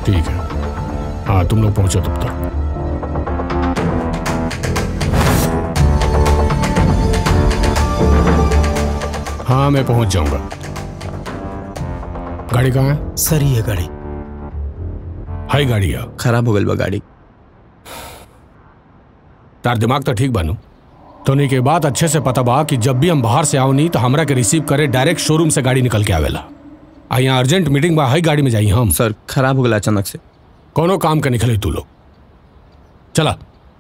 ठीक है हाँ तुम लोग पहुंचो तब तक हाँ मैं पहुंच जाऊंगा गाड़ी कहाँ है सर ये गाड़ी हाई गाड़ी है खराब हो गई बा गाड़ी तार दिमाग तो ठीक बानू तोनी के बात अच्छे से पता बा कि जब भी हम बाहर से आओ नहीं तो हमरा के रिसीव करे डायरेक्ट शोरूम से गाड़ी निकल के आवेला आ यहाँ अर्जेंट मीटिंग बा हाई गाड़ी में जाई हम सर खराब हो गया अचानक से कोनो काम के निकले तू लोग चला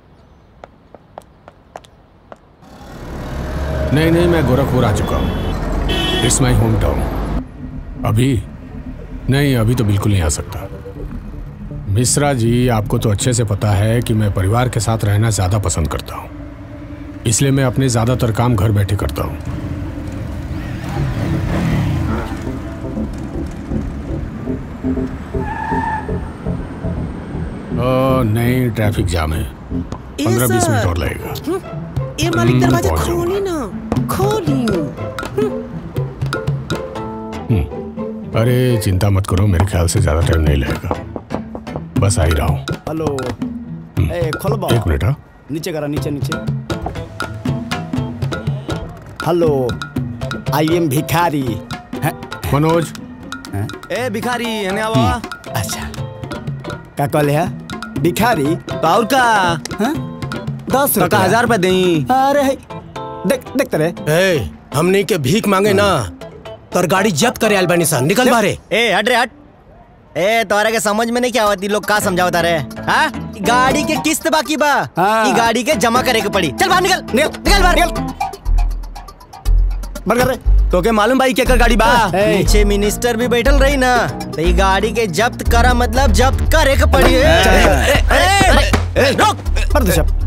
नहीं नहीं मैं गोरखपुर आ चुका हूँ इट्स माई होम टाउन अभी नहीं अभी तो बिल्कुल नहीं आ सकता मिश्रा जी आपको तो अच्छे से पता है कि मैं परिवार के साथ रहना ज़्यादा पसंद करता हूँ इसलिए मैं अपने ज़्यादातर काम घर बैठे करता हूँ ओ, नहीं ट्रैफिक जाम है पंद्रह बीस मिनट और लगेगा ये मालिक हम्म, दरवाजा पहुंच जाऊंगा। खोली ना खोली अरे चिंता मत करो मेरे ख्याल से ज़्यादा टाइम नहीं लगेगा बस आ ही रहा हूँ हेलो ए खोलो बा एक मिनट हाँ नीचे करा नीचे नीचे हेलो आई एम भिखारी मनोज ए भिखारी एने आवा अच्छा का कहले है भिखारी तो और का दस तो का हजार रुपए देई अरे है देख देख तेरे ए हमनी के भीख मांगे ना तोर गाड़ी जब्त करे आइल बानी सा निकल बाहरे ए हट रे हट ए तोरा के समझ में नहीं क्या होती लोग का समझावता रे हाँ गाड़ी के किस्त बाकी बा हाँ। ई गाड़ी के जमा करे के पड़ी चल बाहर निकल निकल निकल बाहर निकल बंद कर रे तो के मालूम भाई केकर गाड़ी बा ए, नीचे मिनिस्टर भी बैठल रही ना तो ई गाड़ी के जब्त करा मतलब जब्त करे के पड़ी ए, ए, ए, रुक पर दे सब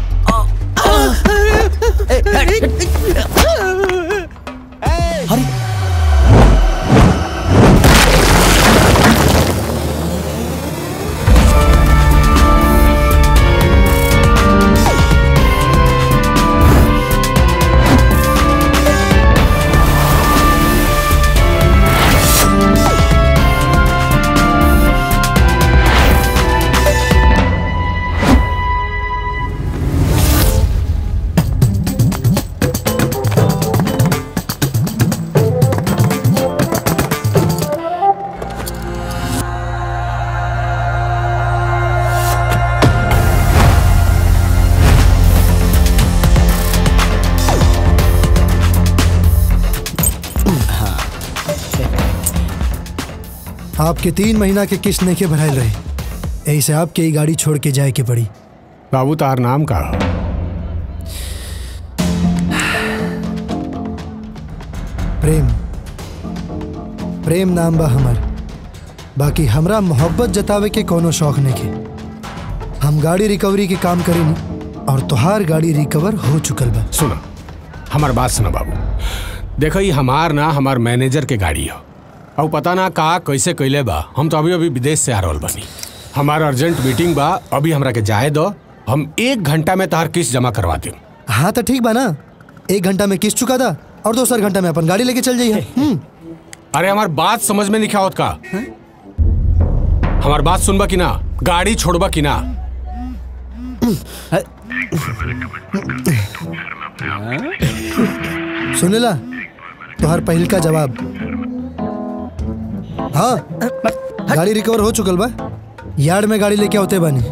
आपके तीन महीना के किस्त नहीं के भराइल रहे ऐसे आपके ही गाड़ी छोड़ के जाए के पड़ी बाबू तार नाम का प्रेम प्रेम नाम बा हमर बाकी हमरा मोहब्बत जतावे के कोनो शौक नहीं के हम गाड़ी रिकवरी के काम करेनी और तुहार गाड़ी रिकवर हो चुकल बा सुना हमार बात सुना बाबू देखो ये हमार ना हमार मैनेजर के गाड़ी है और पता ना का कैसे कैले बा हम तो अभी अभी विदेश से आ रहल बनी हमार अर्जेंट मीटिंग बा अभी हमरा के जाए दो हम एक घंटा में तार किस्त जमा करवा दें हाँ तो ठीक बा ना एक घंटा में किस्त चुका था और दूसरा घंटा में अपन गाड़ी लेके चल जाइए हम्म अरे हमार बात समझ में नहीं क्या होत का हमार बात सुनबा कि ना गाड़ी छोड़बा कि ना सुनेला तुहार पहिल का जवाब हाँ गाड़ी रिकवर हो चुकल बा यार्ड में गाड़ी लेके होते बानी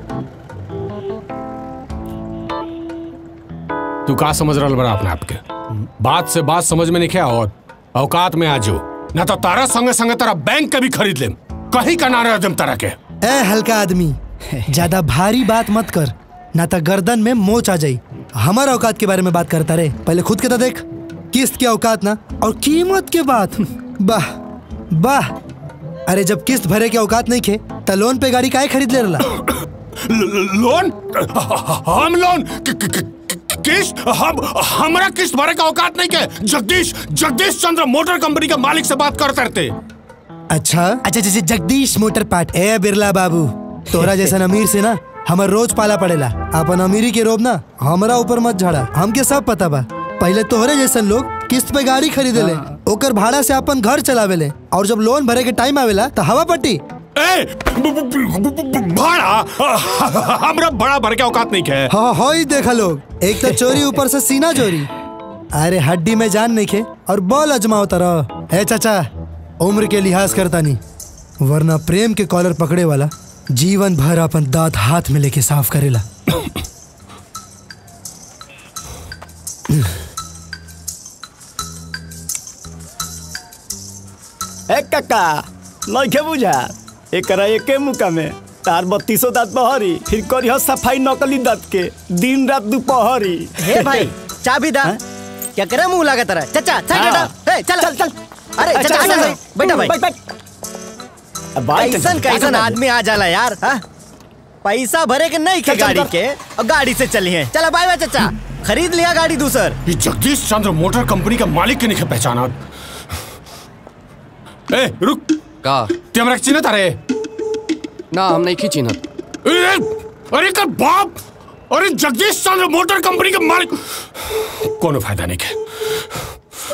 तू का समझ रहा बड़ा अपने आप के बात से बात समझ में नहीं क्या और औकात में आ जाओ ना तो तारा संगे संगे तारा बैंक के भी खरीद लेम कहीं का ना रह जम तारा के ए हल्का आदमी ज्यादा भारी बात मत कर ना तो गर्दन में मोच आ जाई हमारा औकात के बारे में बात करता रे पहले खुद के तो देख किस्त के औकात ना और कीमत के बात वाह वाह अरे जब किस्त भरे के औकात नहीं खे तो लोन पे गाड़ी काहे खरीद ले रला लोन हम लोन कि- कि- कि- किस्त हम हमरा किस्त भरे का औकात नहीं के जगदीश जगदीश चंद्र मोटर कंपनी के मालिक से बात करते रहते अच्छा अच्छा जैसे जगदीश मोटर पार्ट ए बिरला बाबू तोरा जैसा अमीर से ना हमर रोज पाला पड़ेला अपन अमीरी के रोब ना हमरा ऊपर मत झाड़ा हमके सब पता बा पहले तोहरे जैसन लोग किस्त पे गाड़ी खरीदे ले ओकर भाड़ा से अपन घर चलावे ले और जब लोन भरे के टाइम आवेला तो हवा पट्टी ए ब- ब- ब- ब- भाड़ा हमरा बड़ा भर के औकात नहीं है हाँ हाँ ही देखा लोग एक तो चोरी ऊपर से सीना चोरी अरे हड्डी में जान नहीं खे और बॉल अजमाओ तरह है चाचा उम्र के लिहाज करता नहीं वरना प्रेम के कॉलर पकड़े वाला जीवन भर अपन दांत हाथ में लेके साफ करेला ए काका नइखे बुझा एकरा एके मुका में तार बत्तीसो दांत बहरी फिर करी हो सफाई नकली दांत के दिन रात दोपहरी हे भाई चाबी दा क्या करे मुंह लगा तेरा चाचा साइड हाँ। हटा ए चल चल चल अरे ए, चाचा चल, आजा चल, भाई बैठा भाई बैठ, बैठ। अब बैठ, कैसन चल, कैसन चल, आदमी आ जाला यार हाँ? पैसा भरे के नहीं के चल, चल, गाड़ी चल। के और गाड़ी से चली है चला बाय बाय चाचा खरीद लिया गाड़ी दूसर ये जगदीश चंद्र मोटर कंपनी का मालिक के नहीं है पहचाना ए रुक का ते हमरा चिन्ह तारे ना हम नहीं खींचिनत ए, अरे कर बाप अरे जगदीश चंद्र मोटर कंपनी का मालिक कोनो फायदा नहीं है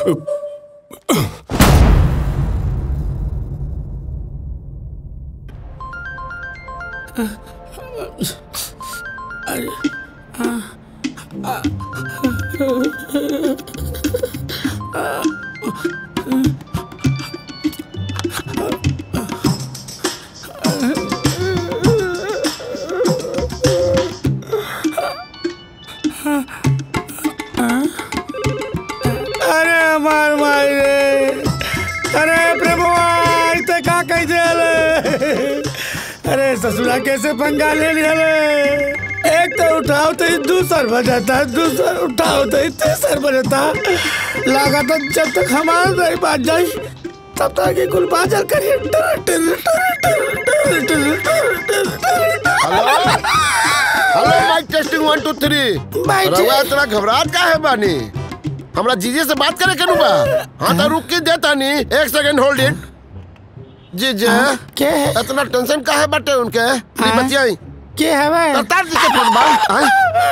अरे हमार माई रे अरे प्रभु ते का कह दे अरे ससुरा कैसे पंगा ले लिया रे एक तो उठाओ तो ही दूसर बजाता दूसर उठाओ तो ही तीसर बजाता लगा तो जब तक हमारा नहीं बात जाई तब तक ये कुल बाजल करिए टर टर टर टर टर टर टर टर hello mic testing one two three mic रउआ इतना घबराहट का है बानी हमरा जीजे से बात करे के बा हाँ तो रुक के देता नी एक सेकंड होल्ड इट जीजे क्या है इतना टेंशन का है बाटे उनके नहीं बचियाई क्या है भाई करतार जी के फोन बा हाँ?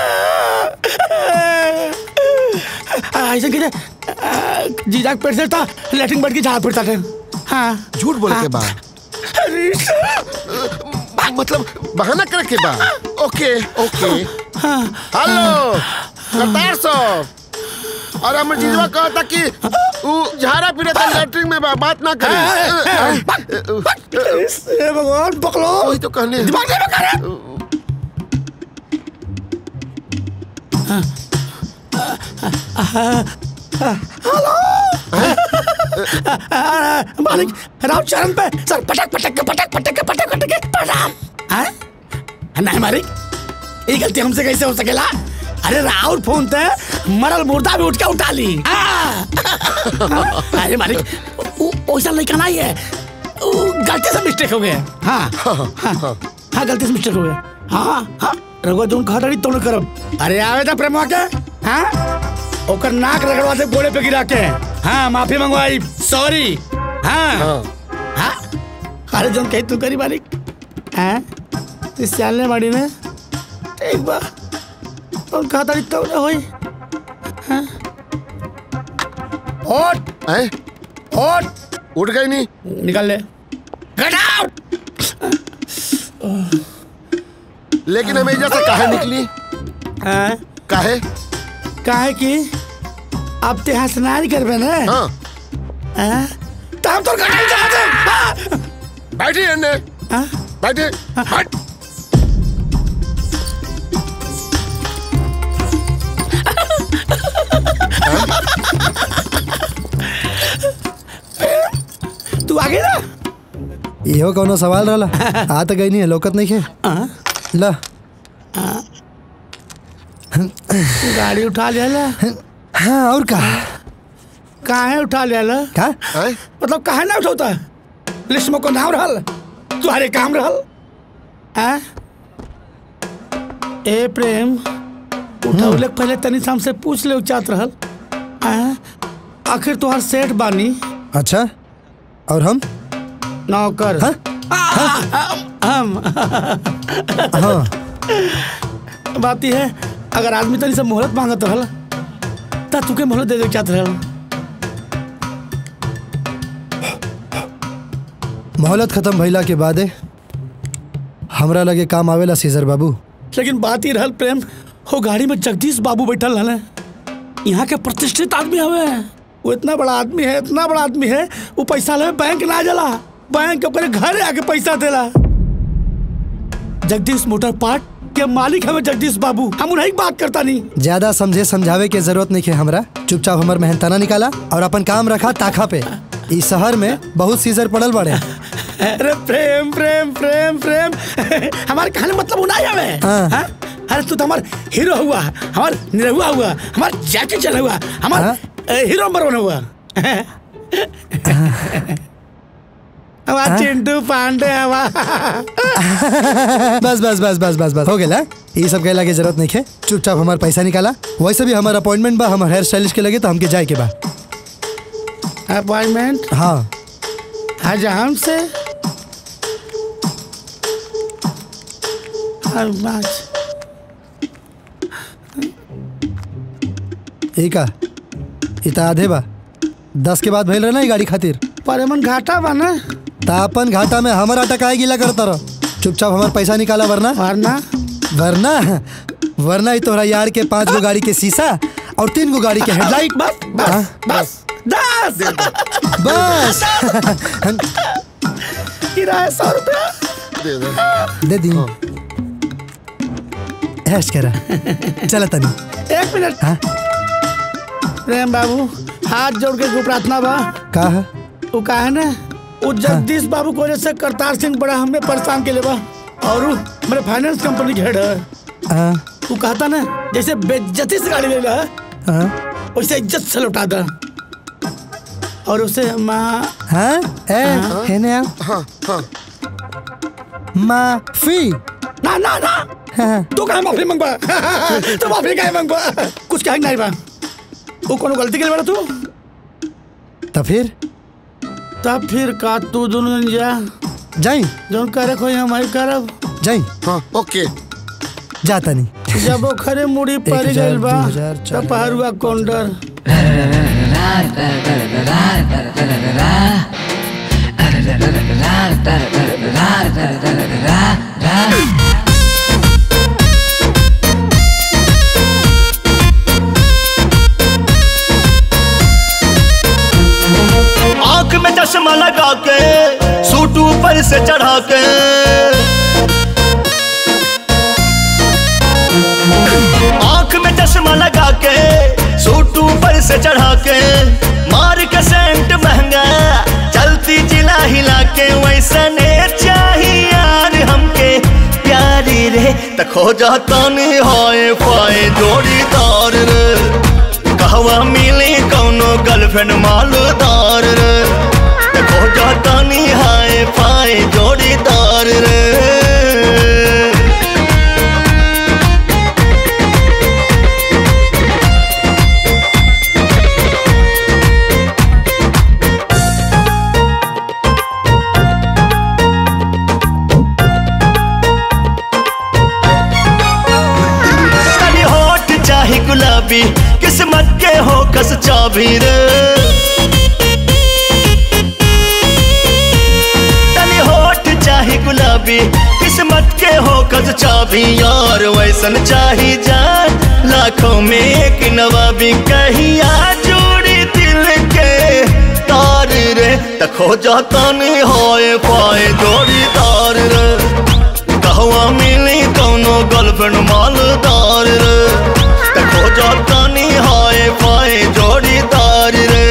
ऐसे कि जीजा पेट से था लेटिंग बैठ के झाड़ फिरता था हाँ झूठ बोले के बा मतलब बहाना करे के बा ओके ओके हेलो करतार साहब और हमर जीजवा कहता कि उ झाड़ा फिरे था लेटरिन में बा बात ना करे हे भगवान पकड़ो वही तो कहने दिमाग नहीं बका हेलो मालिक राम चरण पे सर पटक पटक के पटक पटक के पटक पटक के प्रणाम हैं नहीं मालिक ये गलती हमसे कैसे हो सकेला अरे राहुल फोन ते मरल मुर्दा भी उठ के उठा ली हाँ। अरे मालिक वो- वैसा लड़का नहीं है वो गलती से मिस्टेक हो गया हाँ हाँ हाँ गलती से मिस्टेक हो गया हाँ हाँ रघुआ तुम कहा रही तुम करब अरे आवे था प्रेमवा के हाँ ओकर नाक रगड़वा से गोड़े पे गिरा के हाँ माफी मंगवाई सॉरी हाँ हाँ अरे जो कही तू करी मालिक हाँ इस चालने बाड़ी ने ठीक बा और कहा था तो ना होई हाँ ओट हैं? ओट उठ गई नहीं निकल ले गेट आउट लेकिन हमें जैसे काहे निकली हाँ काहे काहे कि अब ते यहाँ स्नान करबे ना हाँ हाँ? तो हम तो गटाई चला दे हाँ? बैठी अन्ने हाँ? बैठे बैठ तू आगे ना इहो कौनो सवाल रहला आ तो गई नहीं है लोकत नहीं है हाँ? ला गाड़ी उठा लिया हाँ और का काहे उठा लिया का हैं? मतलब काहे ना उठौता लिस्ट में को नाम रहल तुम्हारे काम रहल हाँ? ए प्रेम उठौले के पहले तनी से हमसे पूछ ले चाहत रहल हाँ? आखिर तुहार सेठ बानी अच्छा और हम नौकर हाँ? हम हाँ बात यह है अगर आदमी तनी से मोहलत मांगत रहल त तुके मोहलत दे दे चाहत रहल मोहलत खत्म भइला के बादे हमरा लगे काम आवेला सीजर बाबू लेकिन बात ही रहल प्रेम वो गाड़ी में जगदीश बाबू बैठल रहले यहाँ के प्रतिष्ठित आदमी हवे वो इतना बड़ा आदमी है इतना बड़ा आदमी है वो पैसा ले बैंक ना जला बैंक अपने घर आके पैसा देला जगदीश मोटर पार्क के मालिक हमें जगदीश बाबू हम उन्हीं बात करता नहीं ज्यादा समझे समझावे के जरूरत नहीं है हमरा चुपचाप हमर मेहनताना निकाला और अपन काम रखा ताखा पे इस शहर में बहुत सीजर पड़ल बड़े अरे प्रेम प्रेम प्रेम प्रेम हमारे कहने मतलब नहीं हवे हाँ। हाँ? अरे तू तो हमार हीरो हुआ हमार निरहुआ हुआ हमार जैकी चल हुआ हमार हाँ। ए, हीरो नंबर वन हुआ हमार चिंटू पांडे हवा बस बस बस बस बस बस हो गया ये सब कहला के जरूरत नहीं है चुपचाप हमार पैसा निकाला वैसे भी हमार अपॉइंटमेंट बा हमार हेयर स्टाइलिश के लगे तो हमके जाए के बा अपॉइंटमेंट हाँ आज हमसे आज एक आ इता आधे बा दस के बाद भइल रहे ना ये गाड़ी खातिर परेमन घाटा बा ना तापन घाटा में हमारा टकाए गिला करता रहो चुपचाप हमार पैसा निकाला वरना वरना वरना वरना ही तोहरा यार के पांच गो गाड़ी के शीशा और तीन गो गाड़ी के हेडलाइट बस बस बस दस बस किराया सौ रुपया दे दे दे दी ऐश करा चला तनी एक मिनट हाँ? प्रेम बाबू हाथ जोड़ के को प्रार्थना बा का है वो का है ना वो जगदीश बाबू को वजह से करतार सिंह बड़ा हमें परेशान के लिए बा और उ मेरे फाइनेंस कंपनी के हेड है हाँ, वो कहता ना जैसे बेइज्जती से गाड़ी ले ला हाँ, वैसे इज्जत से लौटा दा और उसे माँ हाँ, ए, है ना हाँ हाँ माफी ना ना ना हाँ, तू कहे माफी मंगवा तू माफी कहे मंगवा कुछ कहे नहीं बा वो कोनो गलती के लिए बड़ा तू तो फिर तब फिर का तू दोनों जन जा जाई जौन करे खोई हम आई करब जाई हाँ ओके जाता नहीं जब वो खरे मुड़ी पड़ हजार, गइल बा दू हजार, चार तब पहरुआ कौंडर आंख में चश्मा लगा के सूट ऊपर से चढ़ा के आंख में चश्मा लगा के सूट ऊपर से चढ़ा के मार के सेंट महंगा चलती जिला हिला के वैसा ने चाहिए यार हमके प्यारी रे त खो जाता नहीं हाय पाए जोड़ीदार रे कहवा मिली कौनो गर्लफ्रेंड मालदार रे देखो जाता नी हाय पाए जोड़ीदार रे तनी होठ चाहे गुलाबी किस्मत के हो कस चाबी रे तनी होठ चाहे गुलाबी किस्मत के हो कस चाबी यार वैसन चाही जान लाखों में एक नवाबी कहिया जोड़ी दिल के तार रे तखो जाता नहीं होए पाए जोड़ीदार रे कहवा मिली कौनो गर्लफ्रेंड मालदार रे देखो जाता नहीं हाय पाए जोड़ीदार रे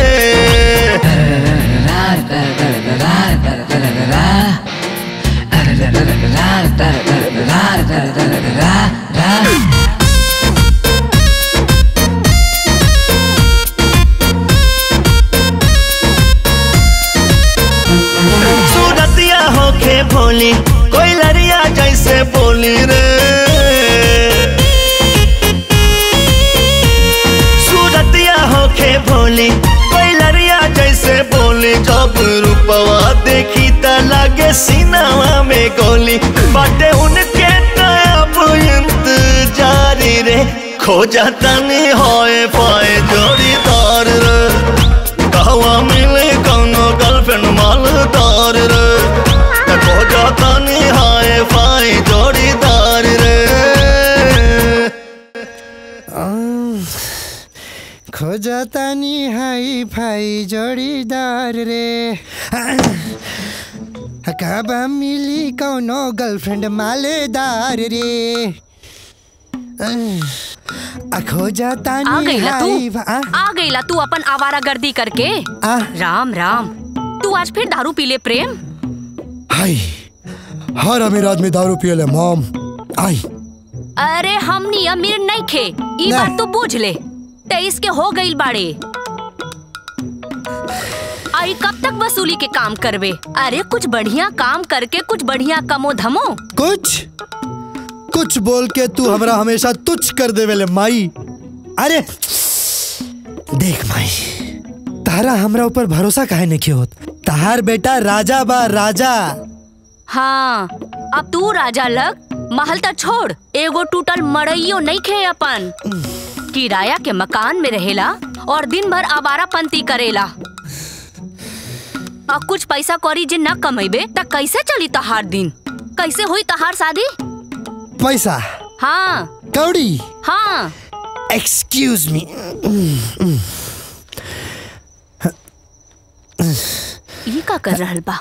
सूरतिया होके भोली कोई लड़िया जैसे बोली रे सूरतिया होके भोली कोई लड़िया जैसे बोली जब रूपवा देखी त लागे सीनावा में गोली बाटे उनके तब इंतजारी रे खो जाता नहीं होए पाए जोड़ीदार रे कहवा मिले कौनो गर्लफ्रेंड मालदार रे खो जाता नहीं हाय जातानी हाई फाई जोड़ीदार रे कब मिली कौनो गर्लफ्रेंड मालेदार रे अखो जातानी आ गईला हाई तू फा- आ? आ गईला तू अपन आवारा गर्दी करके आ? राम राम तू आज फिर दारू पी ले प्रेम हाय हर अमीर आदमी दारू पियले मॉम आई अरे हमनी अमीर नहीं खे ई ना। बात तू बूझ ले तेईस के हो गईल बाड़े आई कब तक वसूली के काम करवे अरे कुछ बढ़िया काम करके कुछ बढ़िया कमो धमो कुछ कुछ बोल के तू हमरा हमेशा तुच्छ कर दे वेले माई अरे देख माई तारा हमरा ऊपर भरोसा काहे नहीं होत तहार बेटा राजा बा राजा हाँ अब तू राजा लग महल तक छोड़ एगो टूटल मड़इयो नहीं खे अपन किराया के मकान में रहेला और दिन भर आवारा पंती करेला और कुछ पैसा कौरी जे न कमेबे त कैसे चली तहार दिन कैसे हुई तहार शादी पैसा हाँ कौड़ी हाँ एक्सक्यूज मी ये का कर रहल बा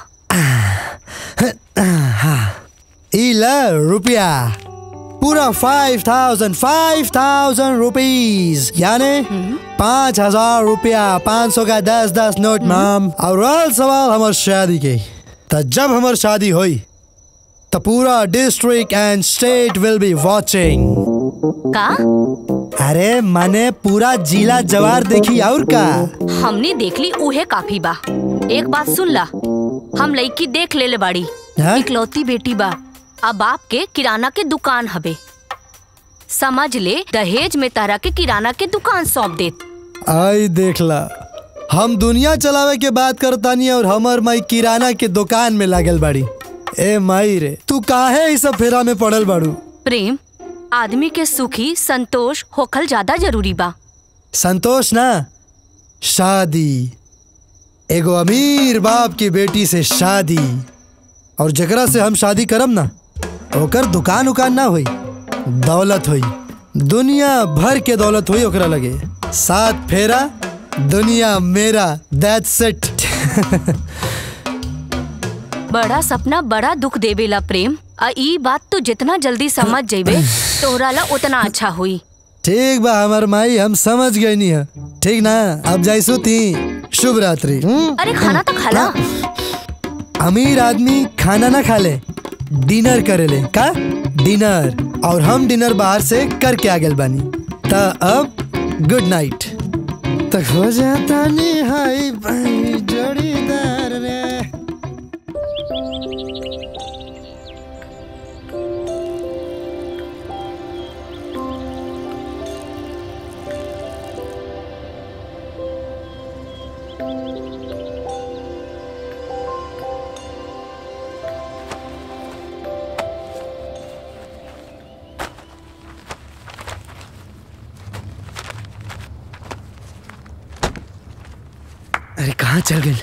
इला रुपया पूरा five thousand five thousand rupees यानी पाँच हजार रुपया पाँच सौ का दस दस नोट मैम और रहल सवाल हमार शादी के तो जब हमार शादी हुई तो पूरा district and state will be watching का अरे माने पूरा जिला जवार देखी और का हमने देख ली उहे काफी बा एक बात सुन ला हम लड़की देख ले ले बाड़ी हाँ? इकलौती बेटी बा अब बाप के किराना के दुकान हबे समझ ले दहेज में तारा के किराना के दुकान सौंप देत आई देख ला हम दुनिया चलावे के बात करतानी और हमर माई किराना के दुकान में लागल बाड़ी ए माई रे तू काहे इस सब फेरा में पड़ल बाड़ू प्रेम आदमी के सुखी संतोष होखल ज्यादा जरूरी बा संतोष ना शादी एगो अमीर बाप की बेटी से शादी और जकरा से हम शादी करम ना ओकर दुकान उकान ना हुई दौलत हुई दुनिया भर के दौलत हुई ओकरा लगे सात फेरा दुनिया मेरा दैट्स इट बड़ा सपना बड़ा दुख देवेला प्रेम आ ई बात तो जितना जल्दी समझ जेबे तोहरा ला उतना अच्छा हुई ठीक बा हमार माई हम समझ गए नहीं है ठीक ना अब जाइसु ती शुभ रात्रि हम्म? अरे खाना तो खाला अमीर आदमी खाना ना खा ले डिनर करे ले का डिनर और हम डिनर बाहर से करके आ गए बानी ता अब गुड नाइट तक हो जाता नी हाई भाई जोड़ीदार रे अरे कहाँ चल गए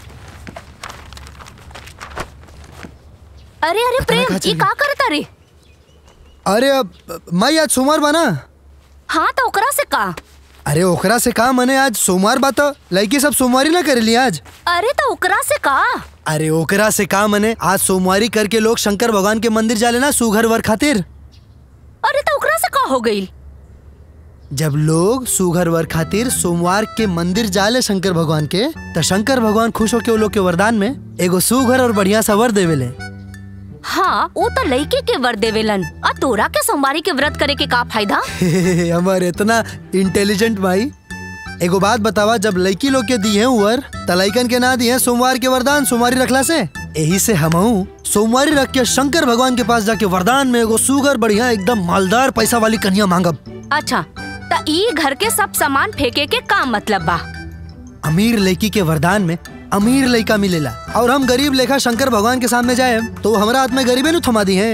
अरे अरे प्रेम ई का करता रे अरे अब माई आज सोमवार बना हाँ तो ओकरा से का अरे ओकरा से का मने आज सोमवार बा तो लड़की सब सोमवारी ना करेली आज अरे तो ओकरा से का अरे ओकरा से का मने आज सोमवारी करके लोग शंकर भगवान के मंदिर जाले ना सुघर वर खातिर अरे तो ओकरा से का हो गई जब लोग सुघर वर खातिर सोमवार के मंदिर जाले शंकर भगवान के त शंकर भगवान खुश होके वो लोग के वरदान में एगो सुघर और बढ़िया सा वर देवेले हाँ वो तो लड़के के वर देवेलन आ तोरा के सोमवारी के व्रत करे के का फायदा हमार इतना इंटेलिजेंट भाई एगो बात बतावा जब लड़की लोग के दिए वर त लइकन के ना दिए सोमवार के वरदान सोमवारी रखला से यही से हमहू सोमवारी रख के शंकर भगवान के पास जाके वरदान में एगो सुगर बढ़िया एकदम मालदार पैसा वाली कन्या मांगब अच्छा त ई घर के सब सामान फेंके के का मतलब बा अमीर लड़की के वरदान में अमीर लड़का मिलेला और हम गरीब लेखा शंकर भगवान के सामने जाए तो वो हमारा हाथ में गरीबे नु थमा दी है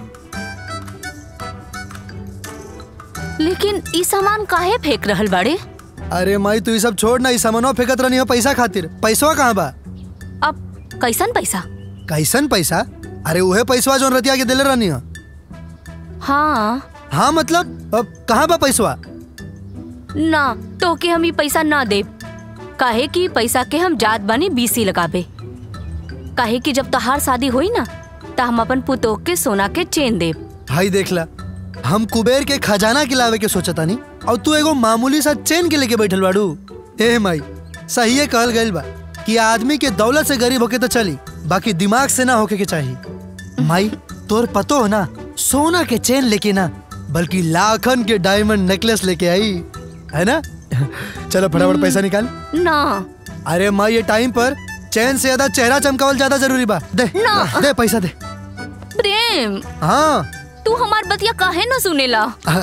लेकिन ई सामान काहे फेंक रहल बाड़े अरे माई तू ये सब छोड़ ना इस सामानवा फेंकत रहनी हो पैसा खातिर पैसवा कहाँ बा अब कैसन पैसा कैसन पैसा अरे उहे पैसवा जो रतिया के दिले रहनी हो हाँ हाँ मतलब अब कहाँ बा पैसवा ना तो के हम ई पैसा ना दे काहे कि पैसा के हम जात बानी बीसी लगाबे काहे कि जब तहार शादी हुई ना त हम अपन पुतोह के सोना के चेन देब भाई देखला हम कुबेर के खजाना खिलावे के सोचता नहीं और तू एगो मामूली सा चेन के लेके बैठल बाड़ू ए माई सही कहल गइल बा कि आदमी के दौलत से गरीब होके तो चली बाकी दिमाग से ना होके के चाहिए माई तोर पतो हो ना सोना के चेन लेके ना बल्कि लाखन के डायमंड नेकलेस लेके आई है ना चलो फटाफट पैसा निकाल ना अरे माँ ये टाइम पर चैन से ज्यादा चेहरा चमकावल ज्यादा जरूरी बा दे ना। दे पैसा दे प्रेम हाँ तू हमार बतिया काहे न सुनेला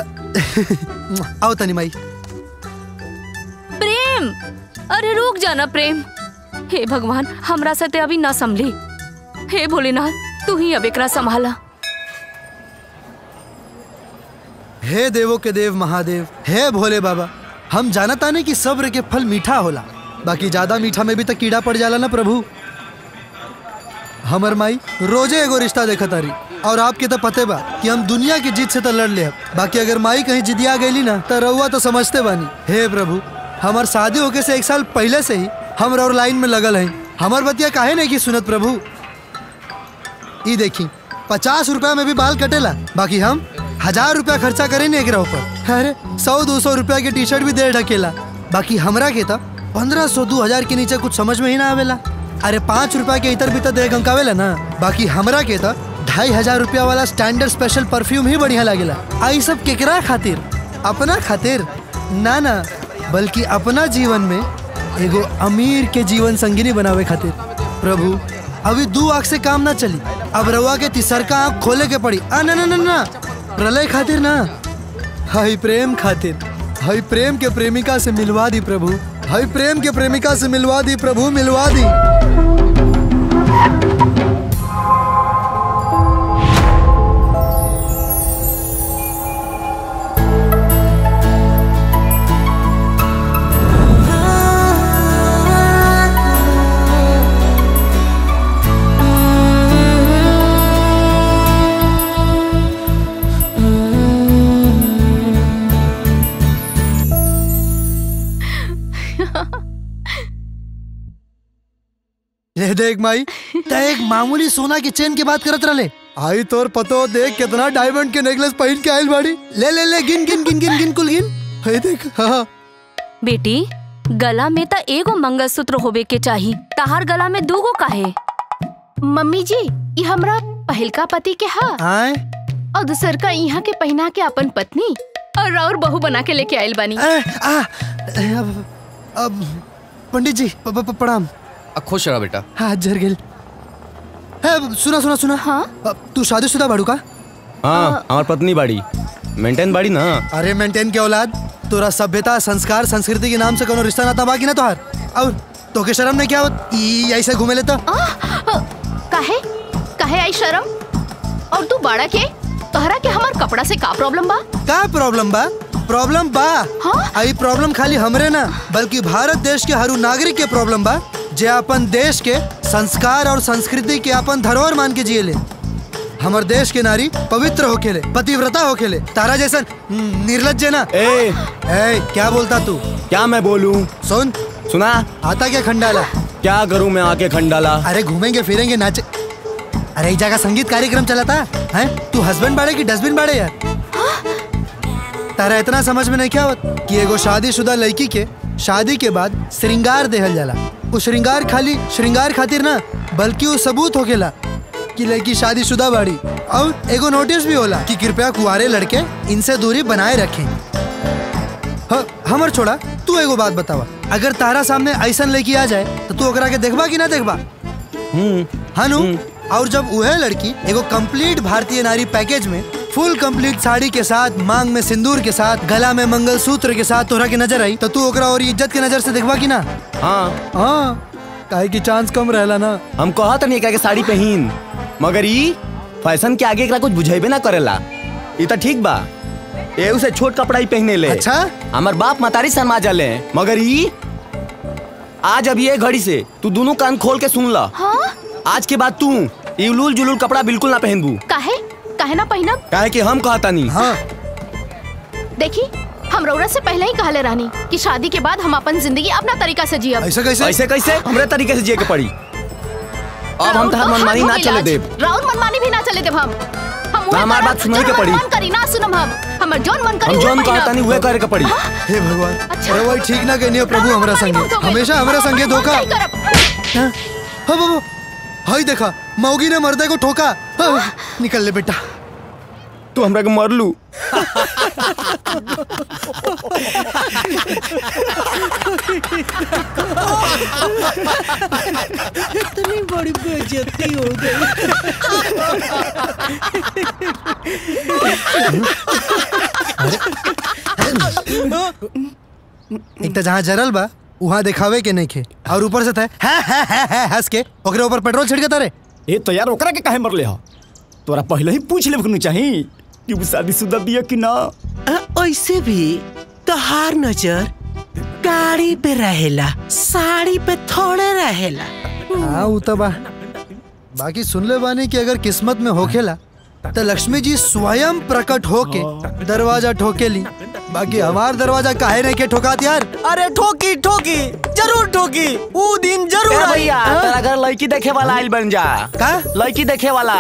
आओ तनी माई प्रेम अरे रुक जाना प्रेम हे भगवान हमरा से ते अभी ना संभली हे भोलेनाथ तू ही अब एकरा संभाला हे देवो के देव महादेव हे भोले बाबा हम जानता नहीं कि सब्र के फल मीठा होला बाकी ज्यादा मीठा में भी तो कीड़ा पड़ जाला ना प्रभु हमर माई रोजे एगो रिश्ता देखत तारी और आपके तो पते बा कि हम दुनिया की जीत से तो लड़ ले बाकी अगर माई कहीं जिदिया गईली ना तो रउआ तो समझते बानी हे प्रभु हमार शादी होके से एक साल पहले से ही हम और लाइन में लगल हैं हमार बतिया काहे नहीं की सुनत प्रभु ई देखी पचास रुपया में भी बाल कटेला बाकी हम हजार रुपया खर्चा करे नहीं एकरा ऊपर अरे सौ दो सौ रुपया के टी शर्ट भी दे ढकेला बाकी हमरा के तब पंद्रह सौ दो हजार के नीचे कुछ समझ में ही ना आवेला अरे पाँच रुपया के इतर भीतर दे गंकावेला ना बाकी हमरा के तब ढाई हजार रुपया वाला स्टैंडर्ड स्पेशल परफ्यूम ही बढ़िया लागेला आई सब केकरा खातिर अपना खातिर ना ना बल्कि अपना जीवन में एगो अमीर के जीवन संगिनी बनावे खातिर प्रभु अभी दो आँख से काम ना चली अब रवा के तीसर का आँख खोले के पड़ी आ ना ना ना ना प्रलय खातिर ना हाई प्रेम खातिर हाई प्रेम के प्रेमिका से मिलवा दी प्रभु हाई प्रेम के प्रेमिका से मिलवा दी प्रभु मिलवा दी ले देख माई ते एक मामूली सोना की चेन की बात करत रहे आई तोर पतो देख कितना डायमंड के नेकलेस पहन के आइल बाड़ी ले ले ले गिन गिन गिन गिन गिन कुल गिन हे देख हाँ बेटी गला में त एगो मंगलसूत्र होवे के चाही तहार गला में दूगो काहे मम्मी जी ये हमरा पहिलका पति के हा आए और दूसर का यहाँ के पहना के अपन पत्नी और और बहू बना के लेके आयल बानी ए, आ, ए, अब, अब पंडित जी प- प- प- प्रणाम अब खुश रहा बेटा हाथ जर गेल है सुना सुना सुना हाँ तू शादीशुदा बाड़ू का हाँ हमार पत्नी बाड़ी मेंटेन बाड़ी ना अरे मेंटेन के औलाद तोरा सभ्यता संस्कार संस्कृति के नाम से कोनो रिश्ता नाता बाकी ना तोहार और तोके शर्म नहीं क्या होत ई ऐसे घूमे ले तो काहे काहे आई शर्म और तू बाड़ा के तोहरा के हमार कपड़ा से का प्रॉब्लम बा का प्रॉब्लम बा प्रॉब्लम बा हाँ? आई प्रॉब्लम खाली हमरे ना बल्कि भारत देश के हर उ नागरिक के प्रॉब्लम बा जे अपन देश के संस्कार और संस्कृति के अपन धरोहर मान के जिए ले हमर देश के नारी पवित्र होखेले पतिव्रता होखेले तारा जैसन हम्म, निर्लज्ज ना ए ए क्या बोलता तू क्या मैं बोलूं सुन सुना आता क्या खंडाला क्या करूं मैं आके खंडाला अरे घूमेंगे फिरेंगे नाचे अरे एक जगह संगीत कार्यक्रम चला था हैं तू हस्बैंड बाड़े की डस्टबिन बाड़े यार तारा इतना समझ में नहीं क्या होत कि एगो शादीशुदा लड़की के शादी के बाद श्रृंगार देहल जाला वो श्रृंगार खाली श्रृंगार खातिर ना बल्कि वो सबूत होकेला कि लड़की शादीशुदा बाड़ी और एगो नोटिस भी होला कि कृपया कुआरे लड़के इनसे दूरी बनाए रखें ह- हमर छोड़ा तू एगो बात बतावा अगर तारा सामने ऐसन लड़की आ जाए तो तू ओकरा के देखबा कि ना देखबा हनु और जब वह लड़की एगो कंप्लीट भारतीय नारी पैकेज में फुल कंप्लीट साड़ी के साथ मांग में सिंदूर के साथ गला में मंगलसूत्र के साथ तोरा के नजर आई तो तू ओकरा और इज्जत के नजर से देखबा कि ना हाँ हाँ काहे की चांस कम रहला ना हम कहा तो नहीं कह के साड़ी पहन मगर ई फैशन के आगे एकरा कुछ बुझेबे ना करेला ई तो ठीक बा ए उसे छोट कपड़ा ही पहने ले अच्छा हमार बाप मतारी शर्मा जाले मगर ई आज अब ये घड़ी से तू दोनों कान खोल के सुन ला हाँ आज के बाद तू ई उलूल जुलूल कपड़ा बिल्कुल ना पहनबू काहे काहे ना पहिनब काहे कि हम कहता नहीं हाँ देखी हम रौरा से पहले ही कहले रहनी कि शादी के बाद हम अपन जिंदगी अपना तरीका से जियब ऐसे कैसे हमरे तरीके से जिए के पड़ी अब हम तहार मनमानी ना चले देब राउर मनमानी भी ना चले देब हम हम ना, हमार बात सुनाई के पड़ी। मन करी ना सुनम हम हमर जोन मन करी हम उहे जोन पहिनब। कहता नहीं हुए करे के पड़ी हे भगवान अरे वही ठीक ना कहनी हो प्रभु हमरा संगे हमेशा हमरा संगे धोखा नहीं करब। हाँ, हाँ बाबू हाई देखा मौगी ने मर्दे को ठोका हाँ, निकल ले बेटा तू हमरा के मर लू इतनी बड़ी बेइज्जती हो एक तो जहाँ जरल बा वहाँ दिखावे के नहीं खे और ऊपर से था है है है है हंस के ओकरे ऊपर पेट्रोल छिड़के तारे ए तो यार ओकरा के काहे मरले हो तोरा पहले ही पूछ लेब के चाही कि वो शादीशुदा बिया कि ना ऐसे भी तोहार नजर गाड़ी पे रहेला साड़ी पे थोड़े रहेला हाँ वो तो बा बाकी सुन ले बानी कि अगर किस्मत में होखेला तो लक्ष्मी जी स्वयं प्रकट होके दरवाजा ठोकेली बाकी हमार दरवाजा काहे नहीं के ठोकात यार अरे ठोकी ठोकी जरूर ठोकी वो दिन जरूर ए आई। भैया हाँ? तेरा घर लड़की देखे वाला आइल बन जा का लड़की देखे वाला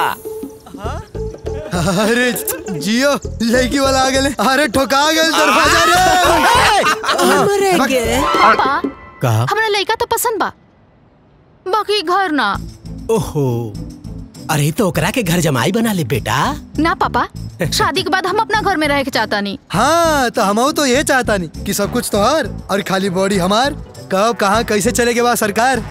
अरे जियो लड़की वाला आ गए अरे ठोका गए दरवाजा रे हमरे के पापा कहा हमरा लड़का तो पसंद बा बाकी घर ना ओहो अरे तो ओकरा के घर जमाई बना ले बेटा ना पापा शादी के बाद हम अपना घर में रह के चाहता नहीं हाँ तो हम तो ये चाहता नहीं कि सब कुछ तोहार और खाली बॉडी हमार कब कहाँ कैसे चलेगे बा सरकार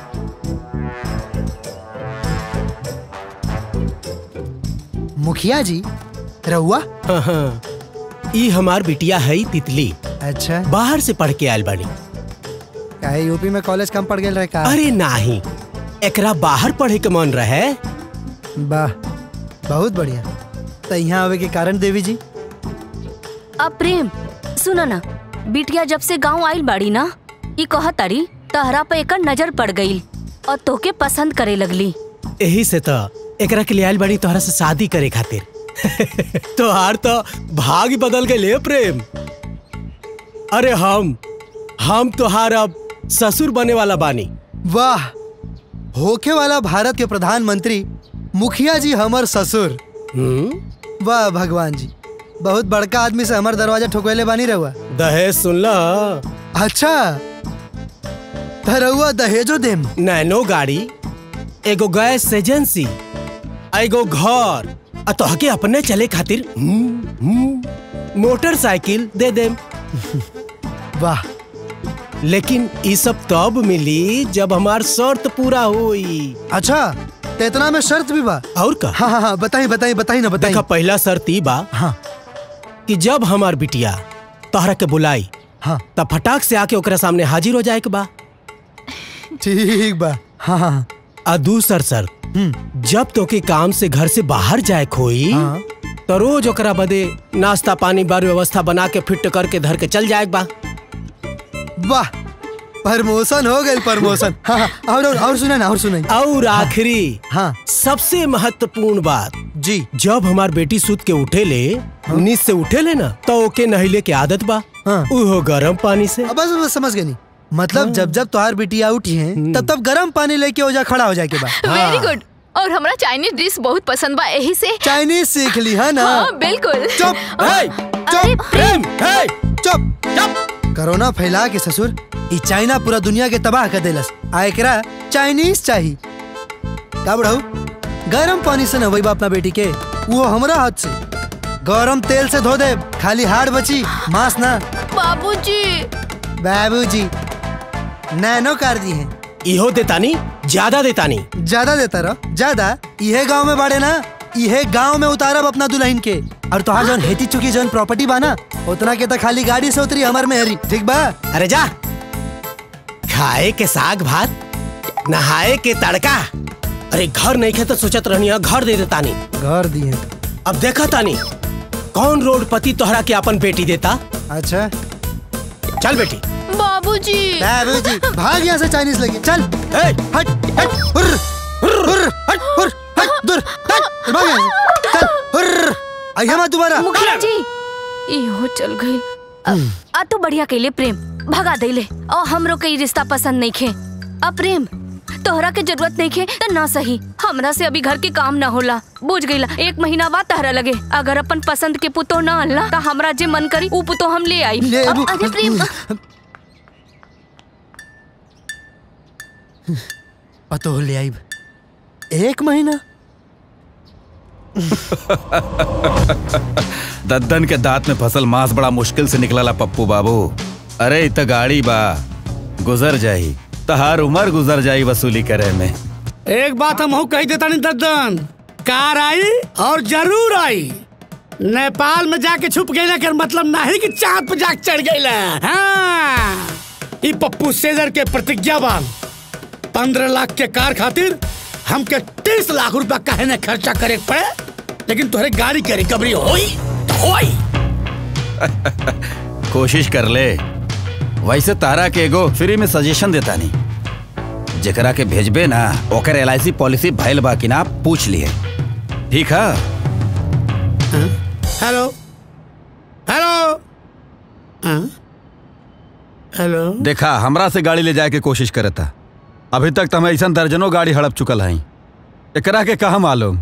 मुखिया जी रहुआ हाँ, हाँ। ई हमार बिटिया है तितली अच्छा बाहर से पढ़ के आयल बानी काहे यूपी में कॉलेज कम पड़ गए रहे का अरे नाही एकरा बाहर पढ़े के मन रहे वाह बहुत बढ़िया तो यहाँ आवे के कारण देवी जी अब प्रेम सुनो ना बिटिया जब से गांव आइल बाड़ी ना ई कह तारी तहरा पे एकर नजर पड़ गई और तोके पसंद करे लगली यही से तो एकरा के लिए आयल बानी तोहरा से शादी करे खातिर तोहार तो भाग ही बदल गए ले प्रेम अरे हम हम तोहार अब ससुर बने वाला बानी वाह होके वाला भारत के प्रधानमंत्री मुखिया जी हमर ससुर वाह भगवान जी बहुत बड़का आदमी से हमर दरवाजा ठोकवेले बानी रहुआ दहेज सुन ल अच्छा त रहुआ दहेजो देम नैनो गाड़ी एगो गैस एजेंसी एगो घर आ तोहके अपने चले खातिर हम्म, हम्म, मोटरसाइकिल दे देम वाह लेकिन ई सब तब मिली जब हमार शर्त पूरा होई अच्छा तो इतना में शर्त भी बा और का हाँ हाँ हाँ बताई बताई बताई ना बताई देखा पहला शर्त ई बा हाँ कि जब हमार बिटिया तोहरा के बुलाई हाँ तब फटाक से आके ओकरा सामने हाजिर हो जाए के बा ठीक बा हाँ हाँ आ दूसर शर्त जब तोके काम से घर से बाहर जाए खोई हाँ। तो रोज ओकरा बदे नाश्ता पानी बार व्यवस्था बना के फिट करके धर के चल जाए बा वाह प्रमोशन हो गई प्रमोशन हाँ हाँ और और, और सुना ना और सुना और आखिरी हाँ सबसे महत्वपूर्ण बात जी जब हमार बेटी सूत के उठे ले नींद से उठे ले ना तो ओके नहिले के आदत बा हाँ। उहो गरम पानी से अब बस बस समझ गई नहीं मतलब जब जब तुम्हार बिटिया उठी है तब तब गर्म पानी लेके हो जा खड़ा हो जाए के बाद वेरी गुड और हमरा चाइनीज डिश बहुत पसंद बा यही से चाइनीज सीख ली है ना हाँ बिल्कुल चुप हे, अरे चुप प्रेम हे, चुप चुप कोरोना फैला के ससुर ई चाइना पूरा दुनिया के तबाह कर देलस आ एकरा चाइनीज चाही का बढ़ाऊ गरम पानी से नहबई बा अपना बेटी के वो हमरा हाथ से गरम तेल से धो दे खाली हाड़ बची मांस ना बाबूजी बाबूजी नैनो कर दी है इहो देतानी ज्यादा देतानी ज्यादा देता रहो ज्यादा इहे गांव में बाड़े ना इहे गांव में उतारब अपना दुल्हन के और तोहार जौन हेती चुकी जौन प्रॉपर्टी बा ना उतना के तो खाली गाड़ी से उतरी हमार मेहरी ठीक बा अरे जा खाए के साग भात नहाए के तड़का अरे घर नहीं खे तो सोचत रहनी है, घर दे देतानी घर दिए अब देखा तानी कौन रोड पति तोहरा के अपन बेटी देता अच्छा चल बेटी बाबूजी बाबूजी भाग यहाँ से चाइनीज लगी चल ए, हट हट हुर्र हुर्र हट हुर्र हट दूर हट भाग यहाँ से चल हुर्र आइए मत दोबारा मुखिया जी इहो चल गई अब आ तू बढ़िया कैले प्रेम भगा देले और हमरो के ई रिश्ता पसंद नहीं खे अब प्रेम तोहरा के जरूरत नहीं खे त ना सही हमरा से अभी घर के काम ना होला बुझ गईला एक महीना बाद तहरा लगे अगर अपन पसंद के पुतो ना अल्ला त हमरा जे मन करी ऊ पुतो हम ले आई ले अब- अबू। अरे प्रेम पतो ले आइब एक महीना दद्दन के दांत में फसल मांस बड़ा मुश्किल से निकलला पप्पू बाबू अरे इत गाड़ी बा गुजर जाई तहार उमर गुजर जाई वसूली करे में एक बात हम कह देता नहीं दद्दन कार आई और जरूर आई नेपाल में जाके छुप गई कर मतलब नहीं कि चांद पे जाके चढ़ गई हाँ ई पप्पू सेजर के प्रतिज्ञा बा पंद्रह लाख के कार खातिर हमके तीस लाख रुपया काहे ने खर्चा करे के पड़े लेकिन तोहरे गाड़ी के रिकवरी होई तो होई कोशिश कर ले वैसे तारा के एगो फ्री में सजेशन देता नहीं जेकरा के भेजबे ना ओकर एल पॉलिसी भइल बा कि ना पूछ लिए ठीक है हेलो हेलो हाँ? हेलो देखा हमरा से गाड़ी ले जाए के कोशिश करे था अभी तक तो हम ऐसा दर्जनों गाड़ी हड़प चुकल हई एकरा के कहा मालूम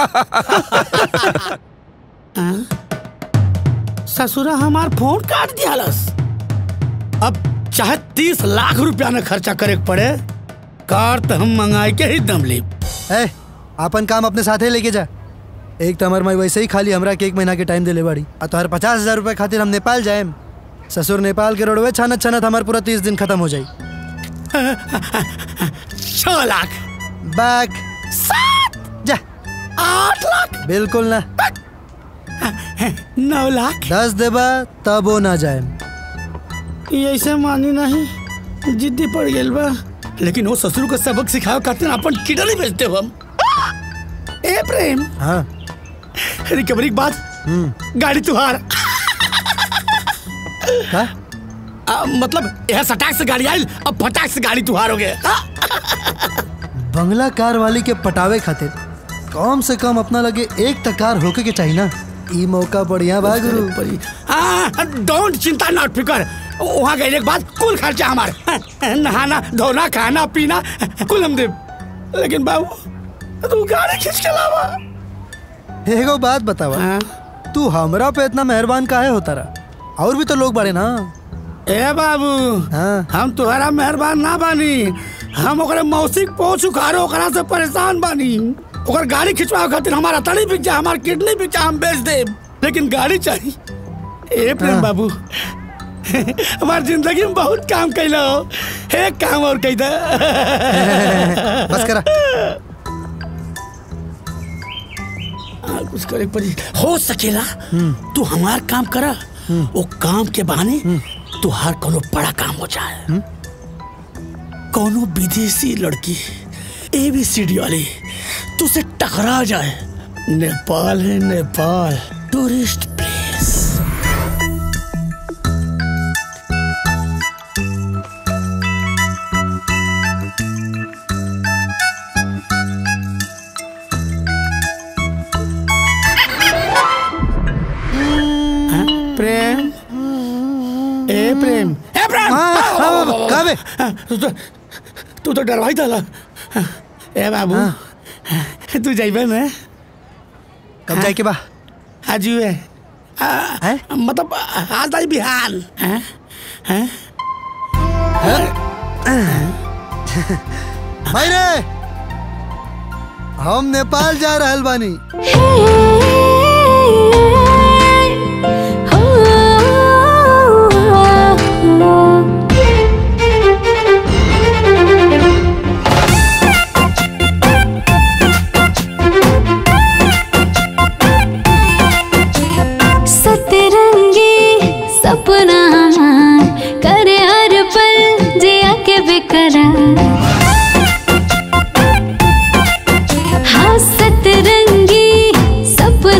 हाँ? ससुरा हमार फोन काट दियालस अब चाहे तीस लाख रुपया न खर्चा करे के पड़े कार तो हम मंगाई के ही दम ली ए अपन काम अपने साथे लेके जा एक तो हमार माई वैसे ही खाली हमरा के एक महीना के टाइम देले बाड़ी और तोहर पचास हजार रुपए खातिर हम नेपाल जाएम ससुर नेपाल के रोडवे छानत छानत हमार पूरा तीस दिन खत्म हो जाई छह लाख बैक सात जा आठ लाख बिल्कुल ना नौ लाख दस देबा तब वो ना जाए ये ऐसे मानी नहीं जिद्दी पड़ गेल बा लेकिन वो ससुर को सबक सिखाओ खातिर अपन किडनी बेचते हो हम ए प्रेम हाँ रिकवरी के बाद गाड़ी तुहार का? आ, मतलब यह सटाक से गाड़ी आई अब फटाक से गाड़ी तुहार हो गए बंगला कार वाली के पटावे खातिर कम से कम अपना लगे एक तकार होके के चाहिए ना ई मौका बढ़िया बा गुरु डोंट चिंता नॉट फिकर वहाँ गए के बाद कुल खर्चा हमारे नहाना धोना खाना पीना कुल हम दे लेकिन बाबू तू गाड़ी खींच के लावा एगो बात बतावा तू हमरा पे इतना मेहरबान काहे होता रहा और भी तो लोग बड़े ना ए बाबू हाँ हम तुम्हारा मेहरबान ना बानी हम ओकरे मौसिक पहुंच उखाड़ो ओकरा से परेशान बानी ओकर गाड़ी खिंचवाओ खातिर हमारा तड़ी बिक जा हमार किडनी बिक जा हम बेच दे लेकिन गाड़ी चाहिए ए प्रेम बाबू हमार जिंदगी में बहुत काम कैलो एक काम और कही दे बस करा हाँ, कुछ करे के पड़ी हो सकेला तू हमार काम करा वो काम के बहाने तुहार कोनो बड़ा काम हो जाए कोनो विदेशी लड़की एबीसीडी वाली तुझसे टकरा जाए नेपाल है नेपाल टूरिस्ट प्लेस हाँ, प्रेम ए प्रेम ए प्रेम कहाँ बे? तू तो तू तो डरवाई था ए बाबू तू जाइबे ना कब जाए के बा आज है मतलब आज आई बिहान हैं? हैं? भाई रे हम नेपाल जा रहल बानी सतरंगी सपना करे हर पल जिया के बेकरार हाँ सतरंगी सपना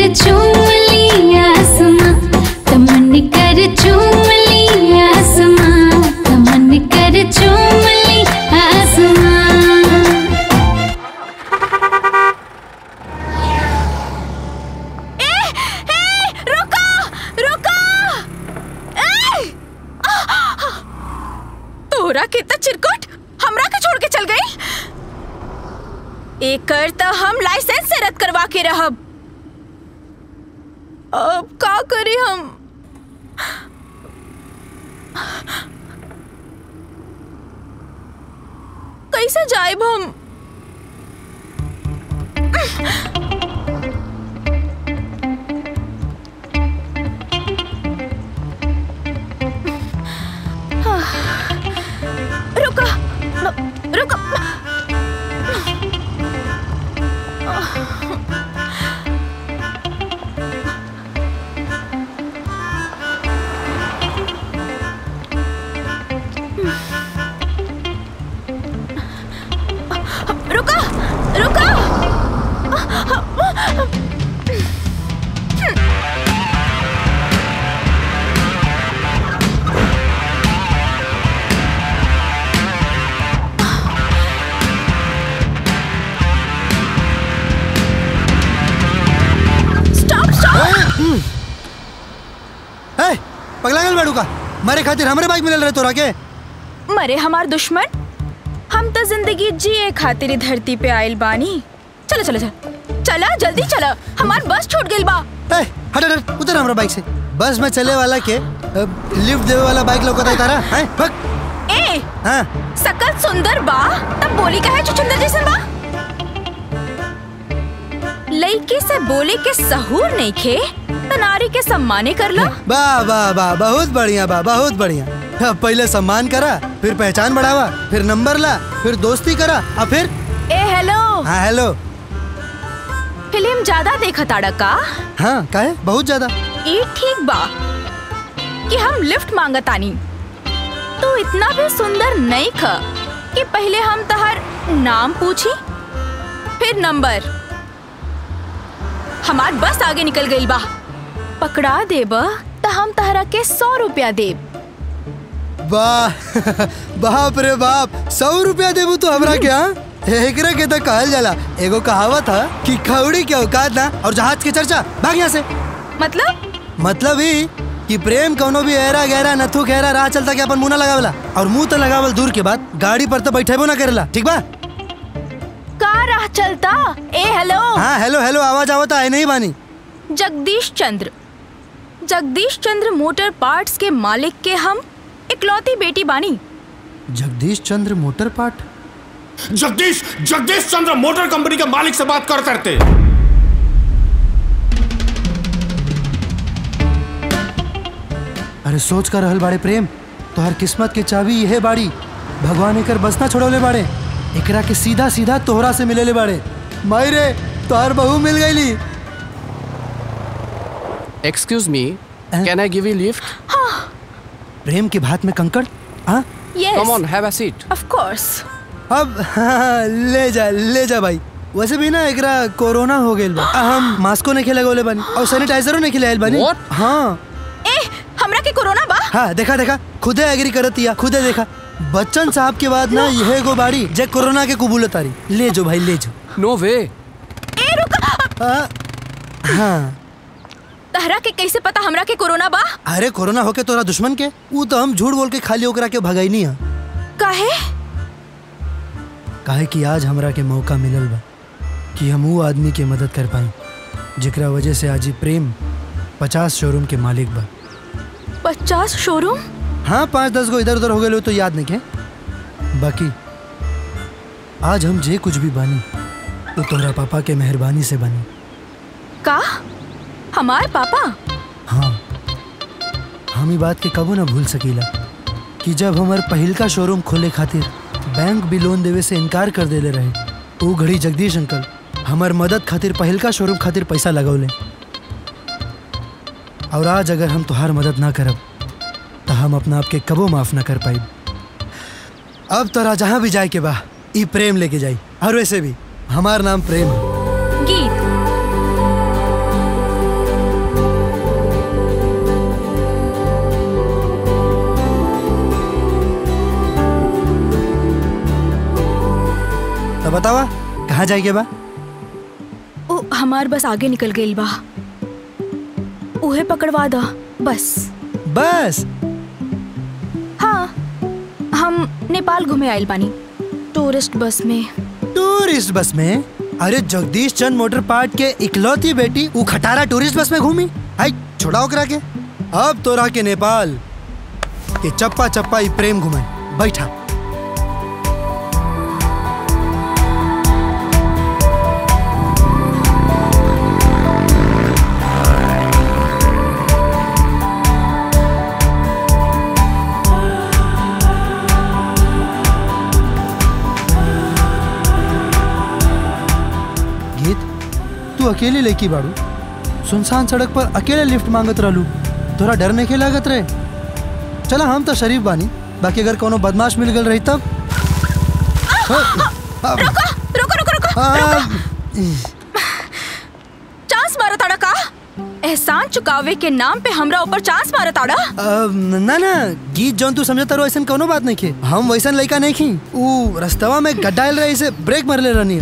चूम ली आसमां तमन कर चूम ली आसमां तमन कर चूम ली आसमां रुको रुको ए! तोरा कितना चिरकुट हमरा के छोड़ के चल गई एकर त हम लाइसेंस से रद्द करवा के रहब अब का करी हम कैसे जाएब हम रुको न- रुको रुको रुको स्टॉप स्टॉप ए, पगला गल बाड़ू का मारे खातिर हमरे बाइक मिलल रहे तोरा के मरे हमार दुश्मन हम तो जिंदगी जिए खातिर ई धरती पे आइल बानी चलो चलो चलो चला जल्दी चला हमार बस छूट गइल बा ए, हट हट, हट उतर हमरा बाइक से बस में चले वाला के अ, लिफ्ट देवे वाला बाइक लौकता है तारा हैं भग ए हाँ सकल सुंदर बा तब बोली का है चुचुंदर जैसन बा लड़की से बोले के सहूर नहीं खे तो नारी के सम्माने कर लो वाह वाह वाह बहुत बढ़िया बा बहुत बढ़िया अब पहले सम्मान करा फिर पहचान बढ़ावा फिर नंबर ला फिर दोस्ती करा और फिर ए हेलो हाँ हेलो फिल्म ज्यादा देखा ताड़ा का हाँ काहे बहुत ज्यादा ई ठीक बा कि हम लिफ्ट मांगतानी तू इतना भी सुंदर नहीं ख कि पहले हम तहर नाम पूछी फिर नंबर हमार बस आगे निकल गई बा पकड़ा देब तो हम तहरा के सौ रुपया देब वाह बाप रे बाप सौ रुपया देबू तो हमरा के हाँ एकरा के तो कहल जाला एगो कहावत है कि खौड़ी के औकात ना और जहाज के चर्चा भाग यहाँ से मतलब मतलब ही कि प्रेम कौनो भी एरा गहरा नथु गहरा राह चलता के अपन मुंह ना लगावला और मुंह तो लगावल दूर के बाद गाड़ी पर तो बैठेबो ना करेला ठीक बा का राह चलता ए हेलो हाँ हेलो हेलो आवाज आवता है नहीं बानी जगदीश चंद्र जगदीश चंद्र मोटर पार्ट्स के मालिक के हम इकलौती बेटी बानी Jagdish Chandra motor part Jagdish Jagdish Chandra motor company के मालिक से बात कर करते अरे सोच कर रहल बाड़े प्रेम तोहर किस्मत के चाबी यह बाड़ी भगवान एकर बस ना छोड़ोले बाड़े एकरा के सीधा सीधा तोहरा से मिलेले बाड़े माई रे तोहर बहू मिल गईली excuse me can I give you lift प्रेम के भात में कंकड़ हाँ yes come on have a seat of course अब हाँ, ले जा ले जा भाई वैसे भी ना एकरा कोरोना हो गइल बा आ, हम मास्को नहीं खेले गोले बानी और सैनिटाइजरो नहीं खिलाइल बानी What? हाँ ए हमरा के कोरोना बा हाँ देखा देखा खुदे एग्री करत या खुदे देखा बच्चन साहब के बाद ना यह गो बाड़ी जे कोरोना के कुबूल तारी ले जो भाई ले जो नो वे ए रुक हाँ हाँ तहरा के कैसे पता हमरा के कोरोना बा अरे कोरोना होके तोरा दुश्मन के वो तो हम झूठ बोल के खाली ओकरा के भगाई नहीं है काहे काहे कि आज हमरा के मौका मिलल बा कि हम वो आदमी के मदद कर पाई जेकरा वजह से आज ही प्रेम पचास शोरूम के मालिक बा पचास शोरूम हाँ पाँच दस गो इधर उधर हो गए तो याद नहीं के बाकी आज हम जे कुछ भी बानी तो तोहरा पापा के मेहरबानी से बनी का हमार पापा हाँ हम ई बात के कबो ना भूल सकीला कि जब हमार पहिल का शोरूम खोले खातिर बैंक भी लोन देवे से इनकार कर देले रहे वो घड़ी जगदीश अंकल हमार मदद खातिर पहिल का शोरूम खातिर पैसा लगौले और आज अगर हम तुहार मदद ना करब तो हम अपना आप के कबो माफ ना कर पाई अब तोरा जहाँ भी जाए के बा ई प्रेम लेके जाई और वैसे भी हमार नाम प्रेम है गीत जाए के बा ओ हमार बस आगे निकल गई बा उहे पकड़वा दा बस बस हाँ हम नेपाल घूमे आइल बानी टूरिस्ट बस में टूरिस्ट बस में अरे जगदीश चंद मोटर पार्क के इकलौती बेटी उ खटारा टूरिस्ट बस में घूमी आई छोड़ा ओकरा के अब तोरा के नेपाल के चप्पा चप्पा ई प्रेम घुमाई बैठा गीत तू अकेले लेकी बाड़ू सुनसान सड़क पर अकेले लिफ्ट मांगत रहलू तोरा डर नहीं के लागत रहे चला हम तो शरीफ बानी बाकी अगर कोनो बदमाश मिल गल रही तब रुको रुको रुको रुको चांस मारा ताड़ा का एहसान चुकावे के नाम पे हमरा ऊपर चांस मारा ताड़ा अब ना ना गीत जौन तू समझता रहो ऐसा कोनो बात नहीं खे हम वैसन लड़का नहीं खी ऊ रस्तवा में गड्ढा आयल रहे इसे ब्रेक मार ले रहनी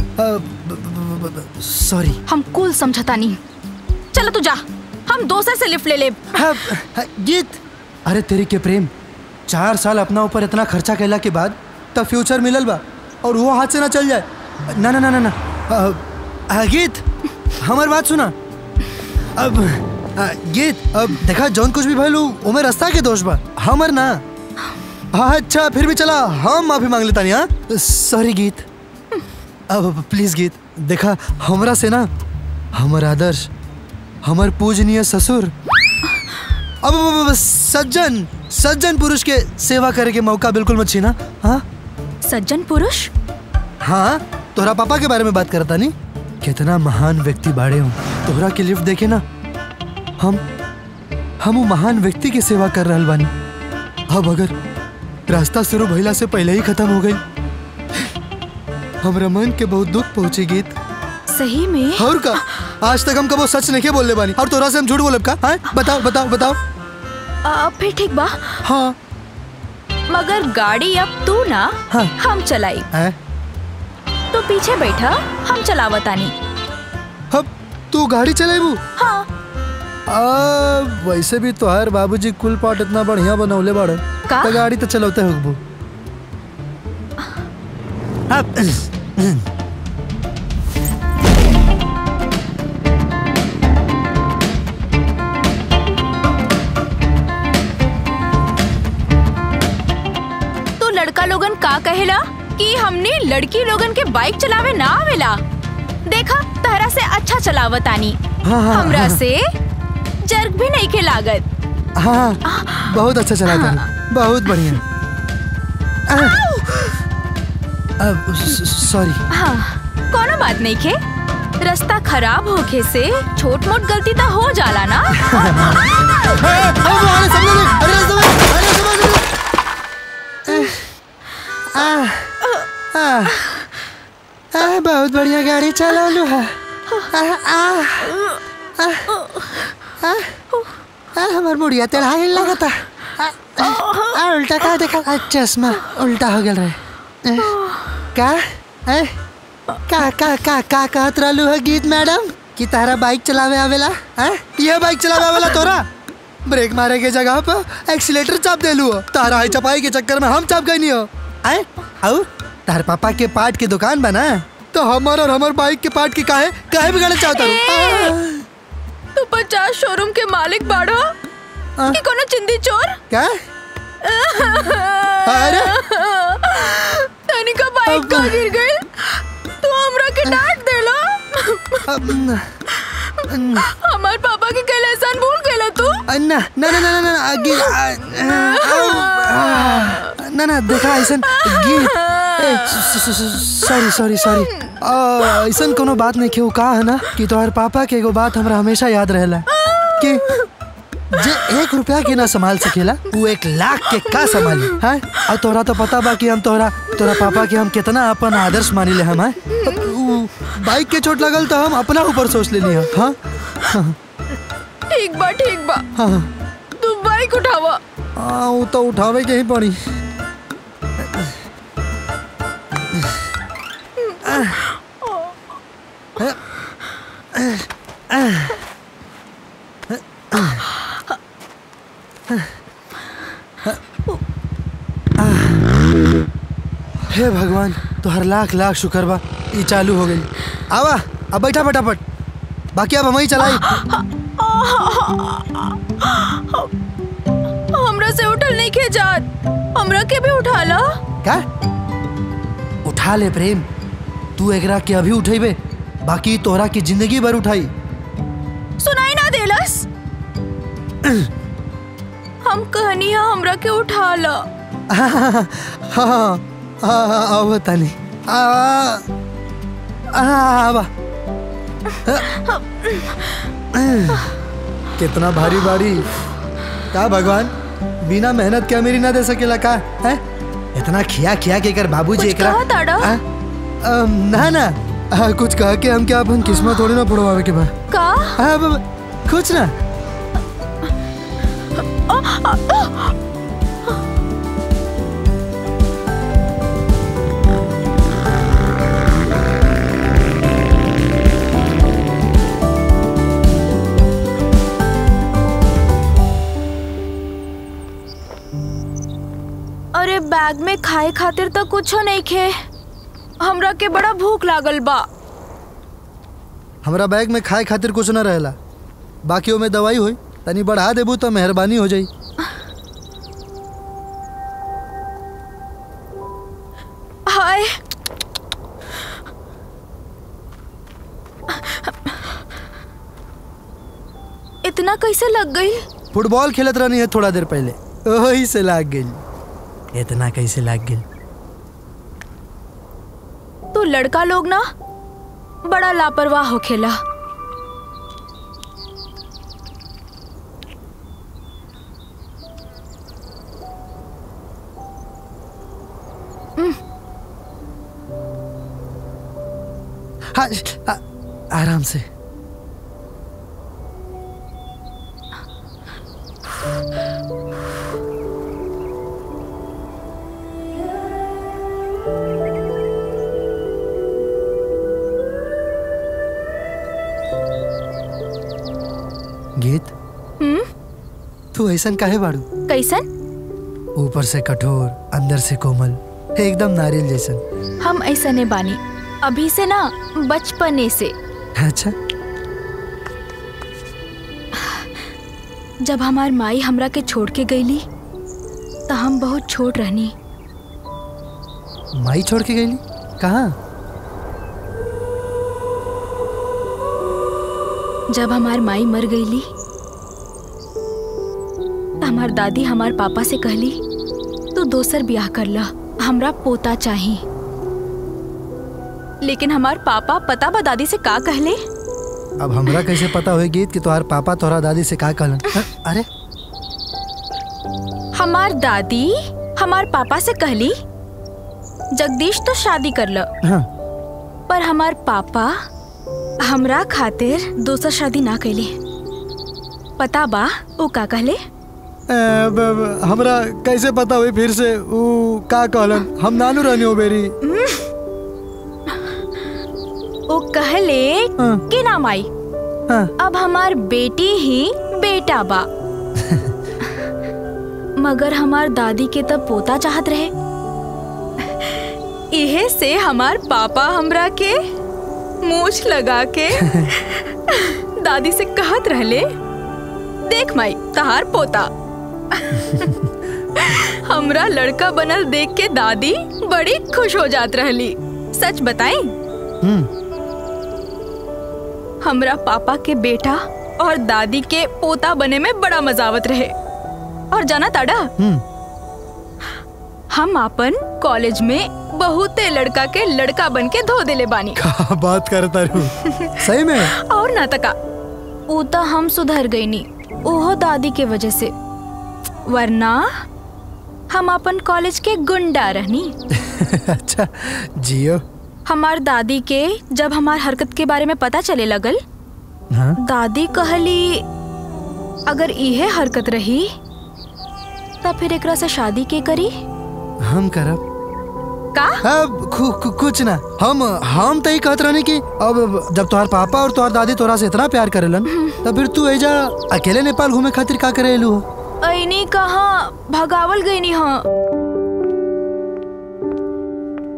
सॉरी हम कूल समझता नहीं चलो तू जा हम दोसर से लिफ्ट ले ले गीत अरे तेरी के प्रेम चार साल अपना ऊपर इतना खर्चा कैला के बाद तब फ्यूचर मिलल बा और वो हाथ से ना चल जाए ना ना ना ना ना अ, अ, गीत हमार बात सुना अब अ, गीत अब देखा जौन कुछ भी भइल उ ओमे रास्ता के दोष बा हमर ना हाँ अच्छा फिर भी चला हम माफी मांग लेता नहीं हाँ सॉरी गीत अब प्लीज गीत देखा हमरा से ना हमर आदर्श हमर पूजनीय ससुर अब अब- अब- अब सज्जन सज्जन पुरुष के सेवा करे के मौका बिल्कुल मत छीना हाँ सज्जन पुरुष हाँ तोहरा पापा के बारे में बात करता नहीं कितना महान व्यक्ति बाड़े हूँ तोहरा के लिफ्ट देखे ना हम हम वो महान व्यक्ति की सेवा कर रहल बानी अब अगर रास्ता शुरू भइला से पहले ही खत्म हो गई हमरा मन के बहुत दुख पहुंची गीत सही में और का आज तक हम कबो सच नहीं बोलने बानी और तोरा से हम झूठ बोलब का हाँ? बताओ बताओ बताओ आ, फिर ठीक बा हाँ मगर गाड़ी अब तू ना हाँ। हम चलाई हैं? तो पीछे बैठा हम चलावतानी अब तू गाड़ी चलाबू हाँ आ, वैसे भी तोहार बाबूजी कुल पाट इतना बढ़िया बनौले बाड़े का? तो गाड़ी तो चलौते होगबू अब तो लड़का लोगन का कहेला कि हमने लड़की लोगन के बाइक चलावे ना आवेला देखा तहरा से अच्छा चलावतानी हाँ, हाँ, हमरा हाँ। से जर्क भी नहीं के लागत हाँ बहुत अच्छा चला था बहुत बढ़िया आ, अब सॉरी हाँ कोनो बात नहीं के रास्ता खराब होके से छोट मोट गलती तो हो जाला ना आ, आ, आ, बहुत बढ़िया गाड़ी चला लू है आ, आ, आ, आ, आ, हमार मुड़िया तेरा हिल लगा था आ, आ, उल्टा का देखा आ, चश्मा उल्टा हो गया रहे ए, का ए, का का का का कहत रहलू है गीत मैडम कि तारा बाइक चलावे आवेला हैं ये बाइक चलावे आवेला तोरा ब्रेक मारे के जगह पर एक्सीलेटर चाप देलू हो तारा है चपाई के चक्कर में हम चाप गई नहीं हो आए आओ तार पापा के पार्ट की दुकान बना तो हमार और हमार बाइक के पार्ट की काहे काहे बिगाड़े चाहता रू तू पचास शोरूम के मालिक बाड़ो कि कोनो चिंदी चोर क्या अरे तनिका बाइक का गिर गई तू हमरा के डांट देलो हमार पापा के कल एहसान भूल गेला तू ना ना ना ना ना ना आगे आ, आ, आओ, आ, ना ना देखा ऐसा गीत सॉरी सॉरी सॉरी ऐसा कोनो बात नहीं क्यों कहा है ना कि तोहर पापा के एगो बात हमरा हमेशा याद रहेला कि जे एक रुपया के ना संभाल सकेला वो एक लाख के का संभाली है और तोरा तो पता बा कि हम तोरा तोरा पापा के हम कितना अपन आदर्श मानी ले हम हैं? उ, बाइक के चोट लगल तो हम अपना ऊपर सोच लेनी है हाँ हाँ ठीक बा ठीक बा हाँ तू बाइक उठावा हाँ वो तो उठावे के ही पड़ी हे भगवान तोहर लाख लाख शुक्र बा ई चालू हो गई आवा अब बैठा फटाफट बाकी अब हम ही चलाई हमरा से उठल नहीं के जात हमरा के भी उठा ला क्या उठा ले प्रेम तू एकरा के अभी उठेबे बाकी तोहरा की जिंदगी भर उठाई सुनाई ना देलस हम कहनी है हमरा के उठा ला हाँ हाँ हाँ हाँ आओ बता नहीं आ आ आवा कितना भारी बारी का भगवान बिना मेहनत के अमीरी ना दे सकेला का है इतना खिया खिया के कर बाबूजी कुछ कहा ताड़ा? आ, अम, ना ना आ, कुछ कह के हम क्या अपन किस्मत थोड़ी ना पड़वावे के बा का हाँ, ब- ब- कुछ ना अरे बैग में खाए खातिर तो कुछो नहीं खे हमरा के बड़ा भूख लागल बा हमरा बैग में खाए खातिर कुछ ना रहेला बाकी ओमे दवाई होई तनी बढ़ा देबू तो मेहरबानी हो जाई हाय इतना कैसे लग गई फुटबॉल खेलत रहनी है थोड़ा देर पहले वही से लाग गई इतना कैसे लाग गई तो लड़का लोग ना बड़ा लापरवाह हो खेला हाँ आ, आराम से गीत हम्म तू ऐसन काहे बाड़ू कैसन ऊपर से कठोर अंदर से कोमल एकदम नारियल जैसन हम ऐसा ने बानी अभी से ना बचपने से अच्छा जब हमार माई हमरा के छोड़ के गईली तो हम बहुत छोट रहनी माई छोड़ के गई कहाँ जब हमार माई मर गईली तो हमार दादी हमार पापा से कहली तू दोसर ब्याह कर ला हमरा पोता चाही लेकिन हमार पापा पता बा दादी से का कहले अब हमरा कैसे पता होई गीत कि तोहार पापा तोहरा दादी से का कहलन हाँ, अरे हमार दादी हमार पापा से कहली जगदीश तो शादी कर ल हाँ। पर हमार पापा हमरा खातिर दोसर शादी ना कैले पता बा ऊ का कहले ए, ब- ब- हमरा कैसे पता हुई फिर से ऊ का कहलन हम नानू रहनी हो बेरी वो कहले कि ना माई अब हमार बेटी ही बेटा बा मगर हमार दादी के तब पोता चाहत रहे इहे से हमार पापा हमरा के मूछ लगा के दादी से कहत रहले देख माई तहार पोता हमरा लड़का बनल देख के दादी बड़ी खुश हो जात रहली सच बताई हमरा पापा के बेटा और दादी के पोता बने में बड़ा मजावत रहे और जाना ताड़ा हम अपन कॉलेज में बहुते लड़का के लड़का बन के धो देले बानी का बात करता रू सही में और ना तका ऊ तो हम सुधर गई नी ओहो दादी के वजह से वरना हम अपन कॉलेज के गुंडा रहनी अच्छा जियो हमार दादी के जब हमार हरकत के बारे में पता चले लगल हाँ दादी कहली अगर इहे हरकत रही तब फिर एकरा से शादी के करी हम करब का अब खु, खु, कुछ ना हम हम तो ही कहत रहनी कि अब जब तुम्हार पापा और तुम्हार दादी तोरा से इतना प्यार करेलन तब फिर तू एजा अकेले नेपाल घूमे खातिर का करे एलू हो ऐनी कहा भगावल गई नी हाँ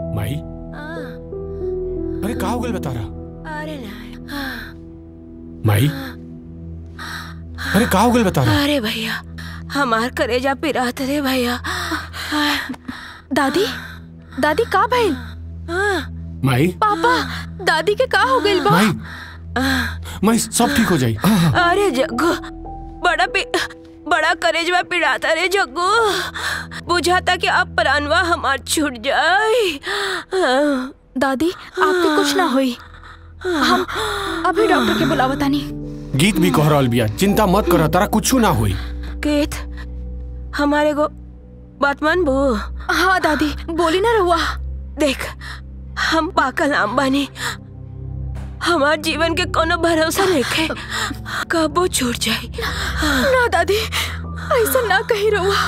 माई अरे का हो गल बता रहा अरे माई अरे का हो गल बता रहा अरे भैया हमार करेजा पिरात रे भैया दादी दादी का भइल माई पापा दादी के का हो गइल बा माई माई सब ठीक हो जाई अरे जग्गू बड़ा पि बड़ा करेजवा पिड़ाता रे जग्गू बुझाता कि अब प्राणवा हमार छूट जाए दादी आपके कुछ ना होई हम अभी डॉक्टर के बुलावतानी गीत भी कह रहल बिया चिंता मत कर तारा कुछ ना होई केत हमारे को बात मान बो हाँ दादी बोली ना रहुआ देख हम पाकल आम बानी हमार जीवन के कोनो भरोसा नहीं कबो छूट जाए ना दादी ऐसा ना कही रहुआ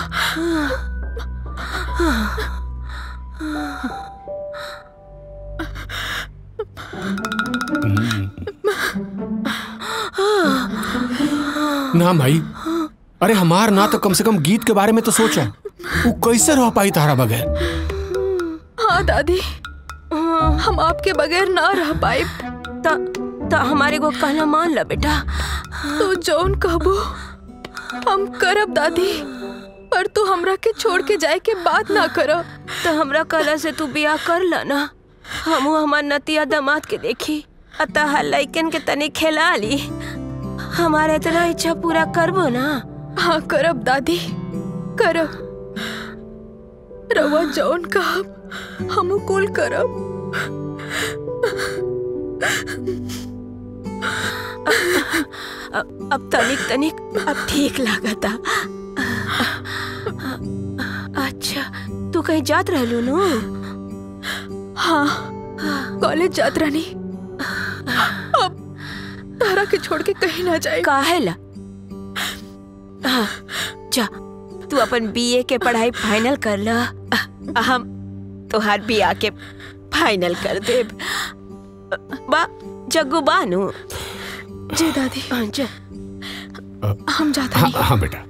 ना भाई अरे हमार ना तो कम से कम गीत के बारे में तो सोचा वो कैसे रह पाई तारा बगैर हाँ दादी हम आपके बगैर ना रह पाए ता, ता हमारे को कहना मान ला बेटा तो जौन कहबो हम करब दादी पर तू हमरा के छोड़ के जाए के बात ना करो तो हमरा कहला से तू बियाह कर ला ना हमू हमार नतिया दामाद के देखी अतः लइकन के तनी खेला ली हमारे इतना इच्छा पूरा करबो ना हाँ करब दादी करब रवा जौन कहब हम कुल करब अब, अब तनिक तनिक अब ठीक लागता अच्छा तू कहीं जात रहलू नु हाँ कॉलेज जात रहनी अब तारा के छोड़ के कहीं ना जाए काहे ला हाँ, जा तू अपन बीए के पढ़ाई फाइनल कर ला हम तोहार बिया के फाइनल कर दे बा जग्गू बानू जी दादी जा हम जाते हाँ, हाँ बेटा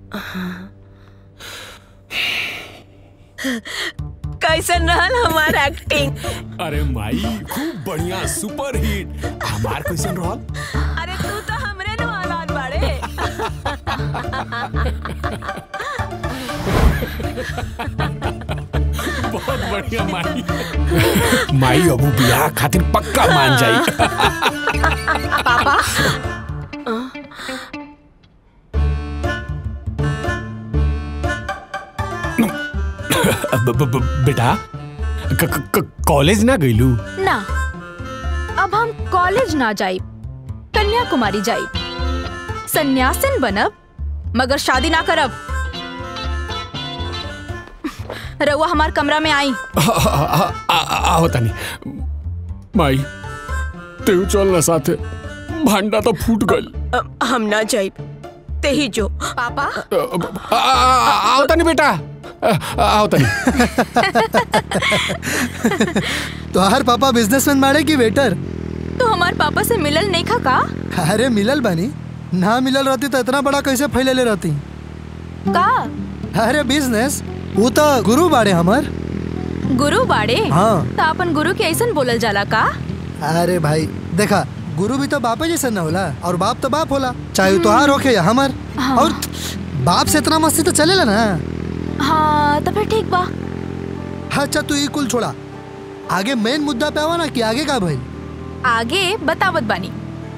कैसन रहल हमार एक्टिंग अरे माई खूब बढ़िया सुपर हिट हमार कैसन रहल अरे तू तो हमरे नु औलाद बाड़े बहुत बढ़िया माई माई अबू बियाह खातिर पक्का मान जाई पापा ब- ब- ब- बेटा क- क- क- कॉलेज ना गईलू ना अब हम कॉलेज ना जाई कन्याकुमारी जाई सन्यासिन बनब मगर शादी ना करब रउआ हमार कमरा में आई आओ तनी माई तेऊ चल ना साथे भांडा तो फूट गल हम ना जाई ते ही जो पापा आओ तनी बेटा आओ तनी तोहार पापा बिजनेसमैन मारे की वेटर तू हमार पापा से मिलल नहीं खा का अरे मिलल बानी ना मिलल रहती तो इतना बड़ा कैसे फैलेले रहती का अरे बिजनेस वो तो गुरु बाड़े हमार गुरु बाड़े हाँ। तो अपन गुरु के ऐसन बोलल जाला का अरे भाई देखा गुरु भी तो बापे जैसे न होला और बाप तो बाप होला चाहे वो तोहार होके या हमार हाँ। और बाप से इतना मस्ती तो चलेला ना हाँ तो फिर ठीक बा अच्छा तू ये कुल छोड़ा आगे मेन मुद्दा पे आवा ना कि आगे का भाई आगे बतावत बानी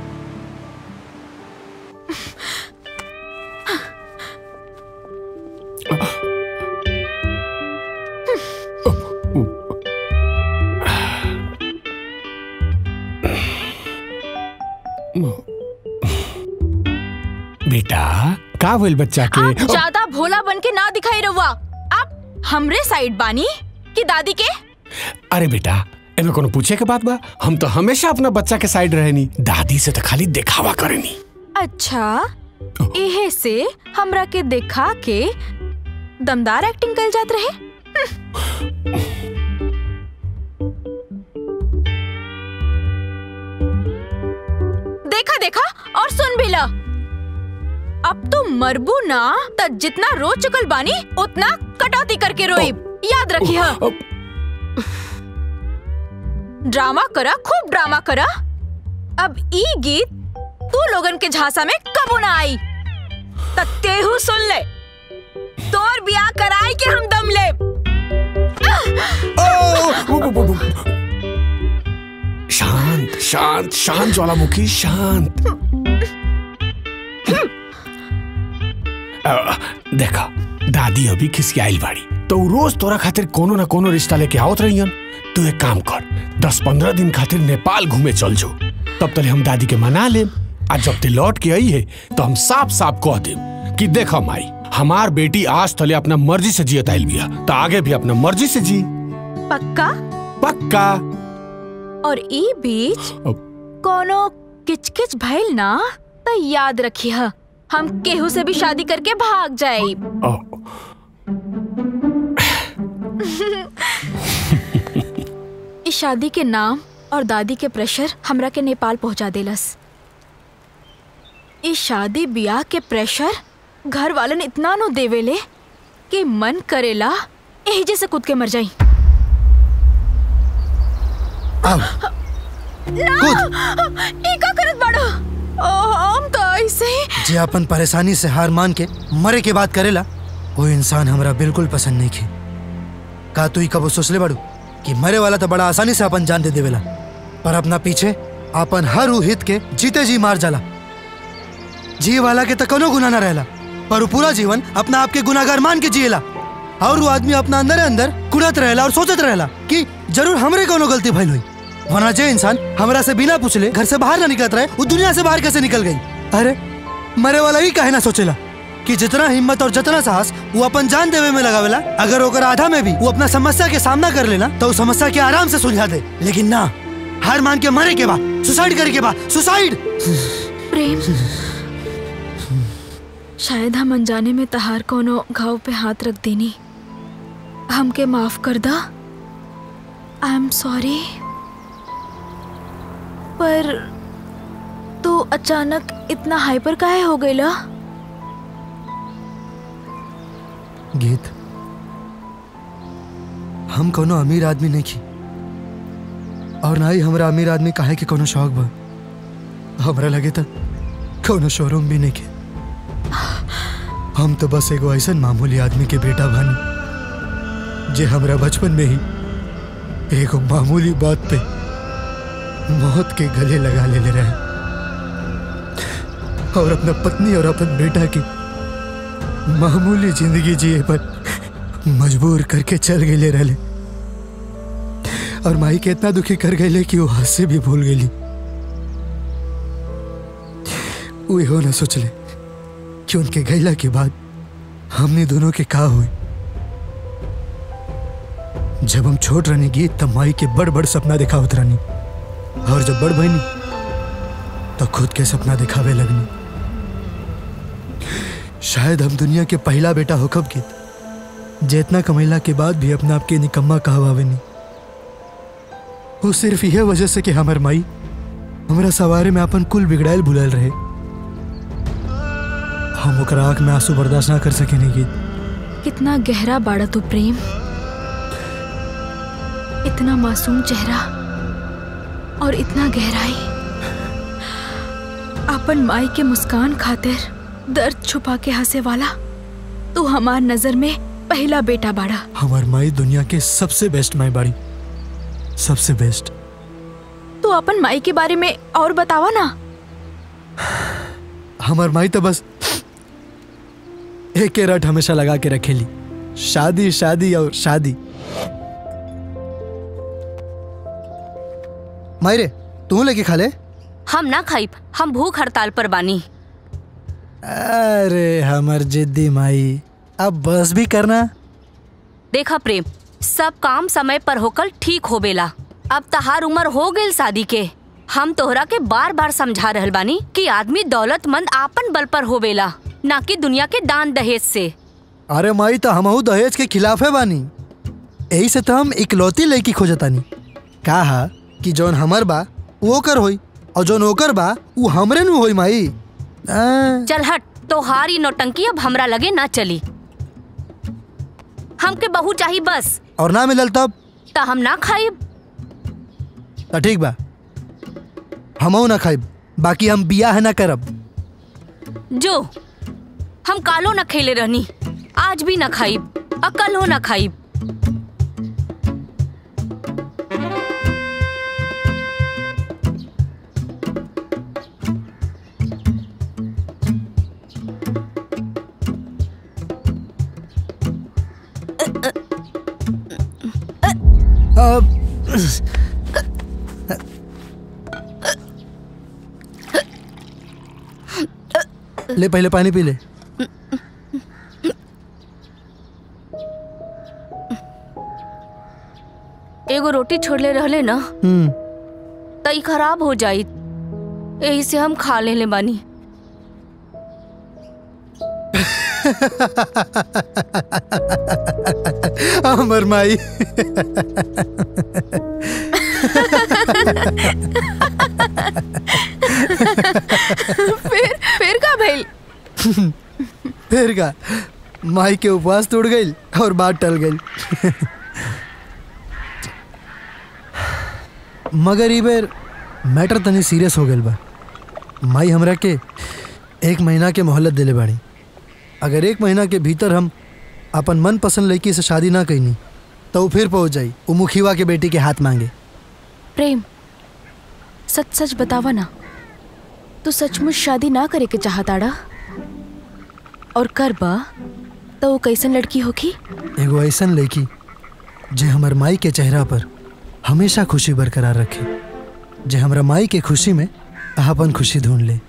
बेटा का बोल बच्चा के आप ज्यादा भोला बन के ना दिखाई रहुआ आप हमरे साइड बानी कि दादी के अरे बेटा एमे कोनो पूछे के बात बा हम तो हमेशा अपना बच्चा के साइड रहेनी दादी से तो खाली दिखावा करेनी अच्छा एहे से हमरा के देखा के दमदार एक्टिंग कर जात रहे देखा देखा और सुन भी ला अब तो मरबू ना त जितना रो चुकल बानी उतना कटौती करके रोई याद रखिए ड्रामा करा खूब ड्रामा करा अब ई गीत तू लोगन के झांसा में कबो ना आई तक तेहू सुन ले तोर बियाह कराई के हम दम ले शांत शांत शांत ज्वालामुखी शांत अ, देखा दादी अभी खिसियाइल बाड़ी तो उ रोज तोरा खातिर कोनो ना कोनो रिश्ता लेके आवत रहियन तू एक काम कर दस पंद्रह दिन खातिर नेपाल घूमे चल जो तब तले हम दादी के मना लेम आ जब ते लौट के आई है तो हम साफ साफ कह देम कि देखा माई हमार बेटी आज तले अपना मर्जी से जियत आइल बिया तो आगे भी अपना मर्जी से जी पक्का पक्का और ई बीच कोनो किचकिच भइल ना तो याद रखिए हम केहू से भी शादी करके भाग जाए इस शादी के नाम और दादी के प्रेशर हमरा के नेपाल पहुंचा देलस इस शादी ब्याह के प्रेशर घर वालन इतना नो देवेले कि मन करेला एही जैसे कूद के मर जाई ना ई का करत बाड़ो ओ, हम तो ऐसे ही जे अपन परेशानी से हार मान के मरे के बात करेला वो इंसान हमरा बिल्कुल पसंद नहीं खे का तू ही कबो सोचले बाड़ू कि मरे वाला तो बड़ा आसानी से अपन जान दे देवेला पर अपना पीछे अपन हर उ हित के जीते जी मार जाला जी वाला के तो कोनो गुना ना रहला पर वो पूरा जीवन अपना आप के गुनागार मान के जिएला और वो आदमी अपना अंदर अंदर कुड़त रहेला और सोचत रहेला कि जरूर हमरे कोनो गलती भइल हुई वरना जे इंसान हमरा से बिना पूछले घर से बाहर ना निकलत रहे वो दुनिया से बाहर कैसे निकल गई अरे मरे वाला ही काहे ना सोचेला कि जितना हिम्मत और जितना साहस वो अपन जान देवे में लगावेला अगर ओकर आधा में भी वो अपना समस्या के सामना कर लेना तो उस समस्या के आराम से सुलझा दे लेकिन ना हार मान के मरे के बाद सुसाइड करे के बाद सुसाइड प्रेम शायद हम अनजाने में तहार कोनो घाव पे हाथ रख देनी हमके माफ कर दा आई एम सॉरी पर तू अचानक इतना हाइपर काहे हो गईला गीत हम कोनो अमीर आदमी नहीं की और ना ही हमरा अमीर आदमी काहे के कोनो शौक बा हमरा लगे था कोनो शोरूम भी नहीं के हम तो बस एगो ऐसा मामूली आदमी के बेटा बानी जे हमरा बचपन में ही एगो मामूली बात पे मौत के गले लगा ले ले रहे और अपना पत्नी और अपन बेटा की मामूली जिंदगी जिए पर मजबूर करके चल गए रहले और माई के इतना दुखी कर गए कि वो हाथ से भी भूल गई वो हो ना सोचले कि उनके गैला के बाद हमने दोनों के का हुई जब हम छोट रहनी गीत तब माई के बड़ बड़ सपना देखा उतरानी और जब बड़ बहनी तो खुद के सपना दिखावे लगनी शायद हम दुनिया के पहला बेटा हो कब गीत जितना कमैला के बाद भी अपने आप के निकम्मा कहवावे नहीं वो सिर्फ यह वजह से कि हमार माई हमरा सवारे में अपन कुल बिगड़ाइल भुलाल रहे हम ओकरा आंख में आंसू बर्दाश्त ना कर सके नहीं गीत कितना गहरा बाड़ा तू प्रेम इतना मासूम चेहरा और इतना गहराई अपन माई के मुस्कान खातिर दर्द छुपा के हंसे वाला तू हमार नजर में पहला बेटा बाड़ा हमार माई दुनिया के सबसे बेस्ट माई बाड़ी सबसे बेस्ट तू अपन माई के बारे में और बतावा ना हमार माई तो बस एक के रट हमेशा लगा के रखेली शादी शादी और शादी माई रे तू लेके खा ले हम ना खाइब हम भूख हड़ताल पर बानी अरे हमर जिद्दी माई अब बस भी करना देखा प्रेम सब काम समय पर होकर ठीक होबेला अब तहार उम्र हो गई शादी के हम तोहरा के बार बार समझा रहल बानी कि आदमी दौलतमंद आपन बल पर होबेला ना कि दुनिया के दान दहेज से अरे माई तो हमहू दहेज के खिलाफ है बानी यही से तो हम इकलौती लड़की खोजतानी कहा कि जौन हमर बा वो ओकर होई और जौन ओकर बा वो हमरे नु होई माई आ, चल हट तोहार ई नौटंकी अब हमरा लगे ना चली हमके बहू चाहिए बस और ना मिलल तब त हम ना खाइब तो ठीक बा हमहू ना खाइब बाकी हम बियाह ना करब जो हम कालो न खेले रहनी आज भी न खाइब अकल हो न खाइब अब ले पहले पानी पी ले एगो रोटी छोड़ले रहले न हम्म त ई खराब हो जाई यही से हम खा लेले बानी हमर माई फिर फिर का भइल फिर का माई के उपवास टूट गई और बात टल गई मगर ई बेर मैटर तनी सीरियस हो गई बा माई हमरा के एक महीना के मोहलत दिले बाड़ी अगर एक महीना के भीतर हम अपन मन पसंद लड़की से शादी ना कैनी तो वो फिर पहुंच जाई वो मुखिवा के बेटी के हाथ मांगे प्रेम सच सच बतावा ना तू सचमुच शादी ना करे के चाहताड़ा और कर बा तो वो कैसन लड़की होगी एगो ऐसन लड़की जे हमर माई के चेहरा पर हमेशा खुशी बरकरार रखे जे हमरा माई के खुशी में अपन खुशी ढूंढ ले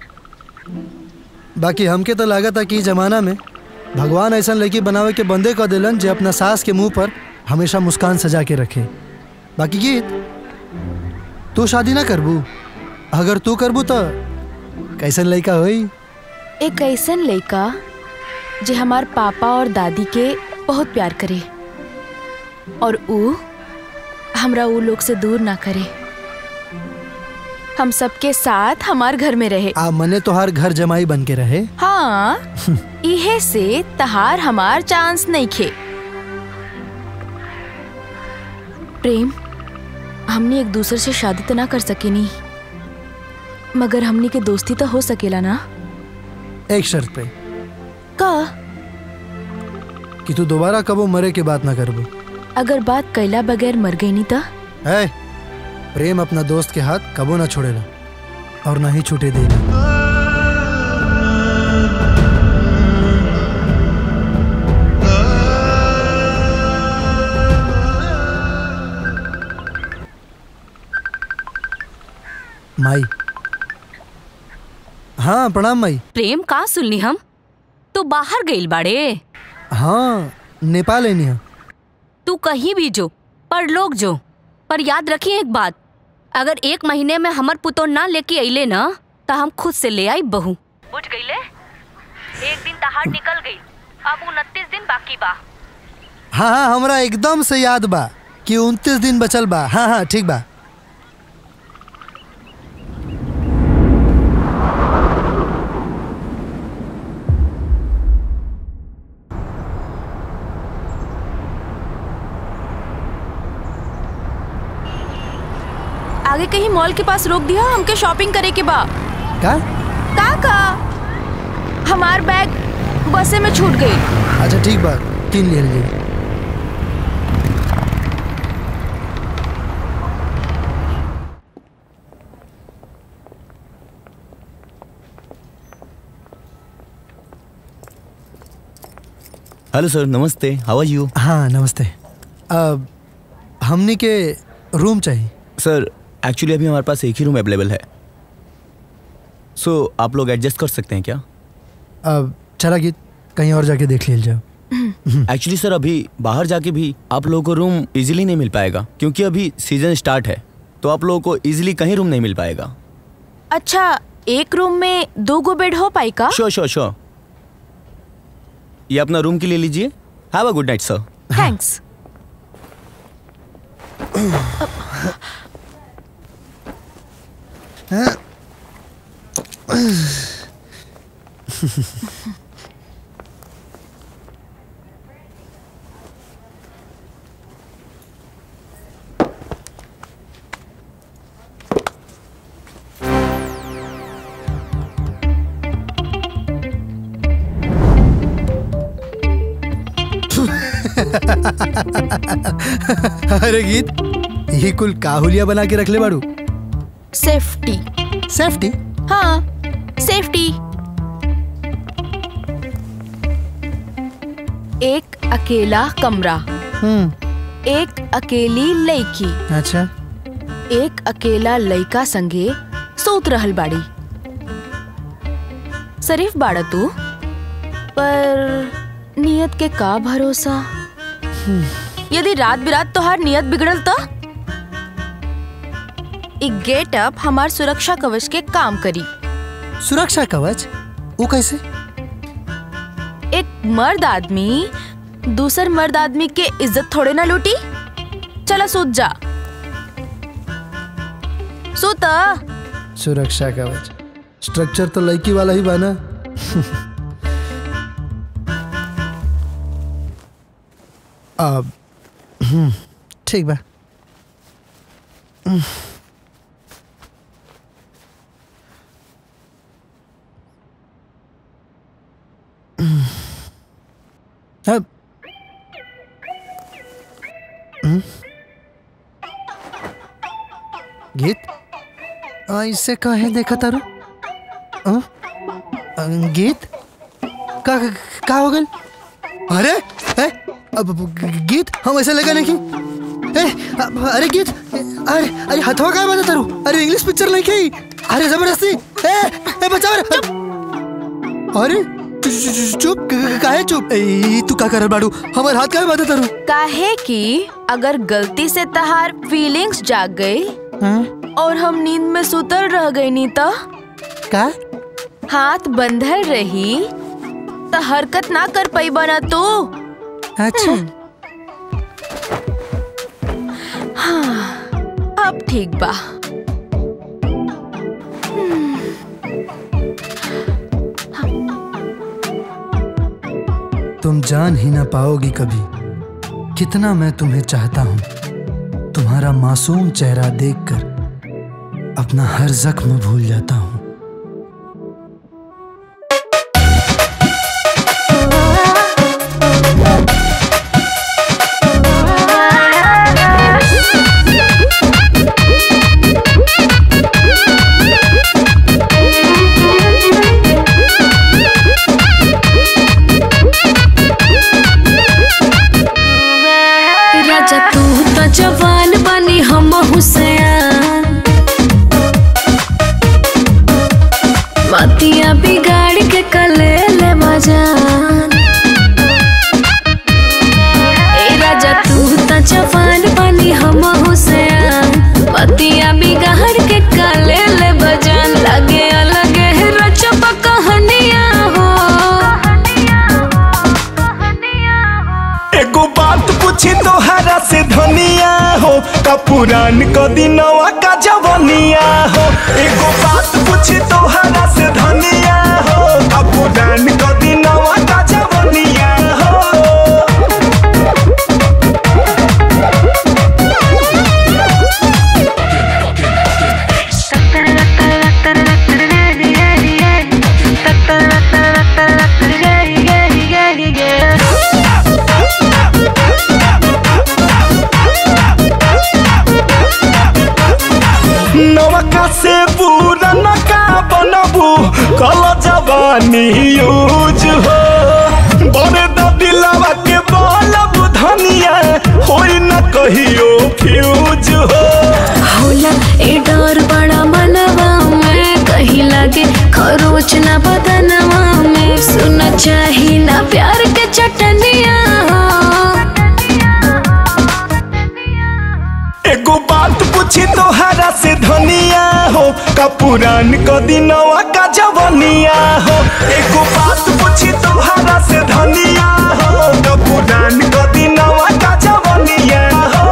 बाकी हमके तो लागत है कि इ जमाना में भगवान ऐसा लड़की बनावे के बंदे कर दिलन जे अपना सास के मुंह पर हमेशा मुस्कान सजा के रखे बाकी गीत तू शादी ना करबू अगर तू करबू तो कैसन लड़का होई एक ऐसन लड़का जे हमार पापा और दादी के बहुत प्यार करे और ऊ हमरा ऊ लोग से दूर ना करे हम सबके साथ हमार घर में रहे आ मने तोहार घर जमाई बन के रहे हाँ इहे से तहार हमार चांस नहीं खे प्रेम हमने एक दूसरे से शादी तो ना कर सके नहीं मगर हमनी के दोस्ती तो हो सकेला ना एक शर्त पे का कि तू दोबारा कबो मरे के बात ना करबू अगर बात कैला बगैर मर गई नहीं तो है प्रेम अपना दोस्त के हाथ कबो ना छोड़ेला और ना ही छूटे देगा माई हाँ प्रणाम माई प्रेम का सुनली हम तू बाहर गइल बाड़े हाँ नेपाल है नहीं तू कहीं भी जो पर लोग जो पर याद रखी एक बात अगर एक महीने में हमर पुतो ना लेके अइले ना तो हम खुद से ले आई बहू बुझ गईले एक दिन तहार निकल गई अब उनतीस दिन बाकी बा हाँ हाँ हमरा एकदम से याद बा कि उनतीस दिन बचल बा हाँ हाँ ठीक बा आगे कहीं मॉल के पास रोक दिया हमके शॉपिंग करे के बा का का का हमार बैग बसे में छूट गई अच्छा ठीक बा तीन ले लीजिए हेलो सर नमस्ते हाउ आर यू हाँ नमस्ते अब हमनी के रूम चाहिए सर एक्चुअली अभी हमारे पास एक ही रूम अवेलेबल है सो so, आप लोग एडजस्ट कर सकते हैं क्या अब चला गीत कहीं और जाके देख लीजिए जाओ एक्चुअली सर अभी बाहर जाके भी आप लोगों को रूम इजीली नहीं मिल पाएगा क्योंकि अभी सीजन स्टार्ट है तो आप लोगों को इजीली कहीं रूम नहीं मिल पाएगा अच्छा एक रूम में दो गो बेड हो पाई का श्योर श्योर श्योर ये अपना रूम के लिए लीजिए have a good night sir thanks अरे गीत ये कुल काहुलिया बना के रख ले बाड़ू सेफ्टी सेफ्टी हाँ सेफ्टी एक अकेला कमरा हम्म एक अकेली लड़की अच्छा एक अकेला लड़का संगे सोत रहल बाड़ी शरीफ बाड़ा तू पर नियत के का भरोसा यदि रात बिरात तोहार नियत बिगड़ल तो एक गेट अप हमार सुरक्षा कवच के काम करी सुरक्षा कवच वो कैसे एक मर्द आदमी दूसर मर्द आदमी के इज्जत थोड़े ना लूटी चला सूत जा सूता सुरक्षा कवच स्ट्रक्चर तो लड़की वाला ही बना अब हम्म, ठीक बा हम्म। हम्म। अब हम्म। गीत ऐसे काहे देखा तारू अ? अ, गीत का का हो गल अरे ए, अब अब, गीत हम ऐसे लगा नहीं कि ए, अब, अरे गीत अरे अरे हथवा का बना तारू अरे इंग्लिश पिक्चर नहीं की अरे जबरदस्ती ए ए बचाओ रे अरे चु- चु- चु- चुप क- क- काहे चुप ए, तू का करल बाड़ू हमार हाथ काहे बांधा तारू काहे कि अगर गलती से तहार फीलिंग्स जाग गई और हम नींद में सुतल रह गई नी तो का हाथ बंधल रही तो हरकत ना कर पाई बना तू अच्छा हाँ अब ठीक बा तुम जान ही ना पाओगी कभी कितना मैं तुम्हें चाहता हूँ तुम्हारा मासूम चेहरा देखकर अपना हर जख्म भूल जाता हूँ राजा तू तो जवान बनी हम हुसैन मतिया बिगाड़ के कले ले मजान ए राजा तू तो जवान बनी हम हुसैन मतिया बिगाड़ के कले ले बजान लगे अलग है रचप कहानियां हो एगो बात पूछी तोहरा से धनिया हो का पुरान क दिनवा का जवनिया हो एगो बात पूछी तोहरा से धनिया हो का पुरान क दिनवा का जवनिया हो नवका से पुराना का बनबू कल जवानी यूज हो बड़े दिलवा के बलब धनिया होई न कहियो फ्यूज हो होला ए डर बड़ा मनवा में कहीं लागे खरोच ना बदनवा में सुना चाही ना प्यार के चटनिया एगो बात पूछी तोहरा से धनिया हो का पुरान क दिनवा का जवनिया हो एगो बात पूछी तोहरा से धनिया हो का पुरान क दिनवा का जवनिया हो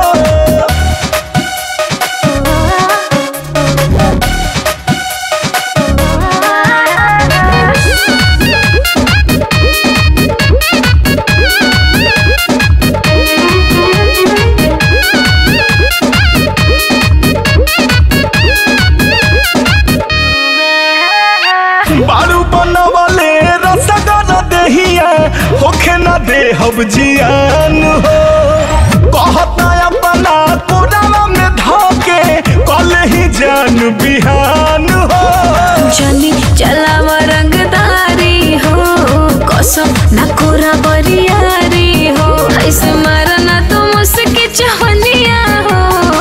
बारू बनवले रसगर देहिया होखे ना दे हब जियान हो कहता अपना कोरावा में धोके कल ही जान बिहान हो जनी चलाव रंगदारी हो कसम ना कोरा बरियारी हो ऐसे मारना तो मुझसे चहनिया हो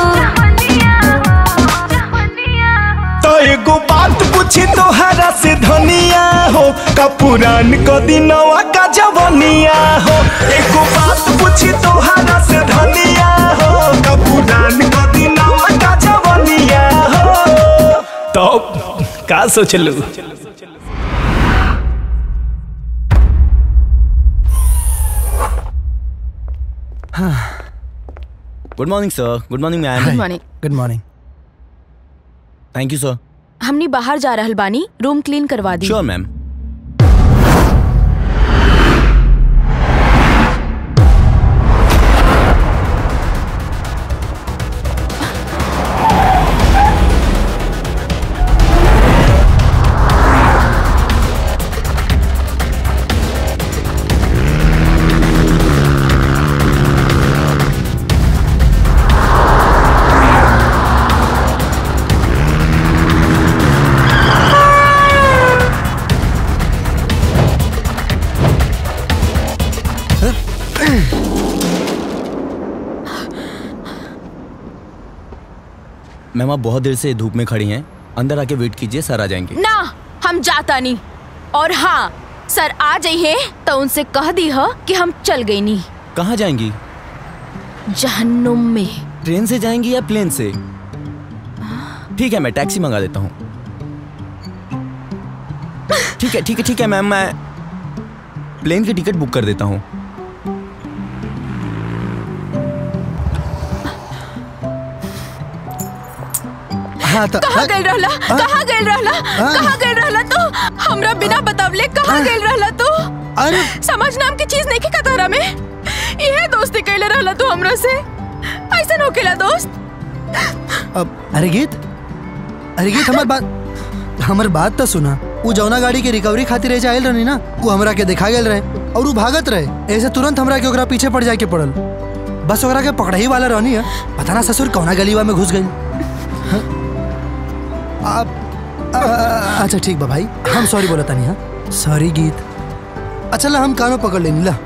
तो एगो बात पूछी तोहरा से धनिया हो का पुरान को दिनवा का जवनिया हो एगो बात पूछी तोहरा से धनिया हो का पुरान को दिनवा का जवनिया हो तो का सोचलू good morning sir good morning ma'am good morning good morning thank you sir हमनी बाहर जा रहल बानी रूम क्लीन करवा दी श्योर मैम मैम आप बहुत देर से धूप में खड़ी हैं अंदर आके वेट कीजिए सर आ जाएंगे ना हम जाता नहीं और हाँ सर आ जाइए तो उनसे कह दी हो कि हम चल गई नहीं कहाँ जाएंगी जहन्नुम में ट्रेन से जाएंगी या प्लेन से ठीक है मैं टैक्सी मंगा देता हूँ ठीक है ठीक है ठीक है मैम मैं प्लेन की टिकट बुक कर देता हूँ हाँ तो कहाँ गइल रहला कहाँ गइल रहला कहाँ गइल रहला तू हमरा बिना बतावले कहाँ गइल रहला तू अरे समझ नाम की चीज नहीं की कतारा में इहे दोस्ती कैले रहला तू हमरा से ऐसा होकेला दोस्त अब अरे गीत अरे गीत हमार बात हमार बात तो सुना वो जौना गाड़ी के रिकवरी खातिर ऐसे आयल रहनी ना वो हमरा के देखा गेल रहे और वो भागत रहे ऐसे तुरंत हमरा के ओकरा पीछे पड़ जाए के पड़ल बस ओकरा के पकड़ही वाला रहनी है पता ना ससुर कौना गलीवा में घुस गई आप आ- आ- अच्छा ठीक बा भाई हम सॉरी बोला तानी हाँ सॉरी गीत अच्छा ला हम कानों पकड़ लेनी ला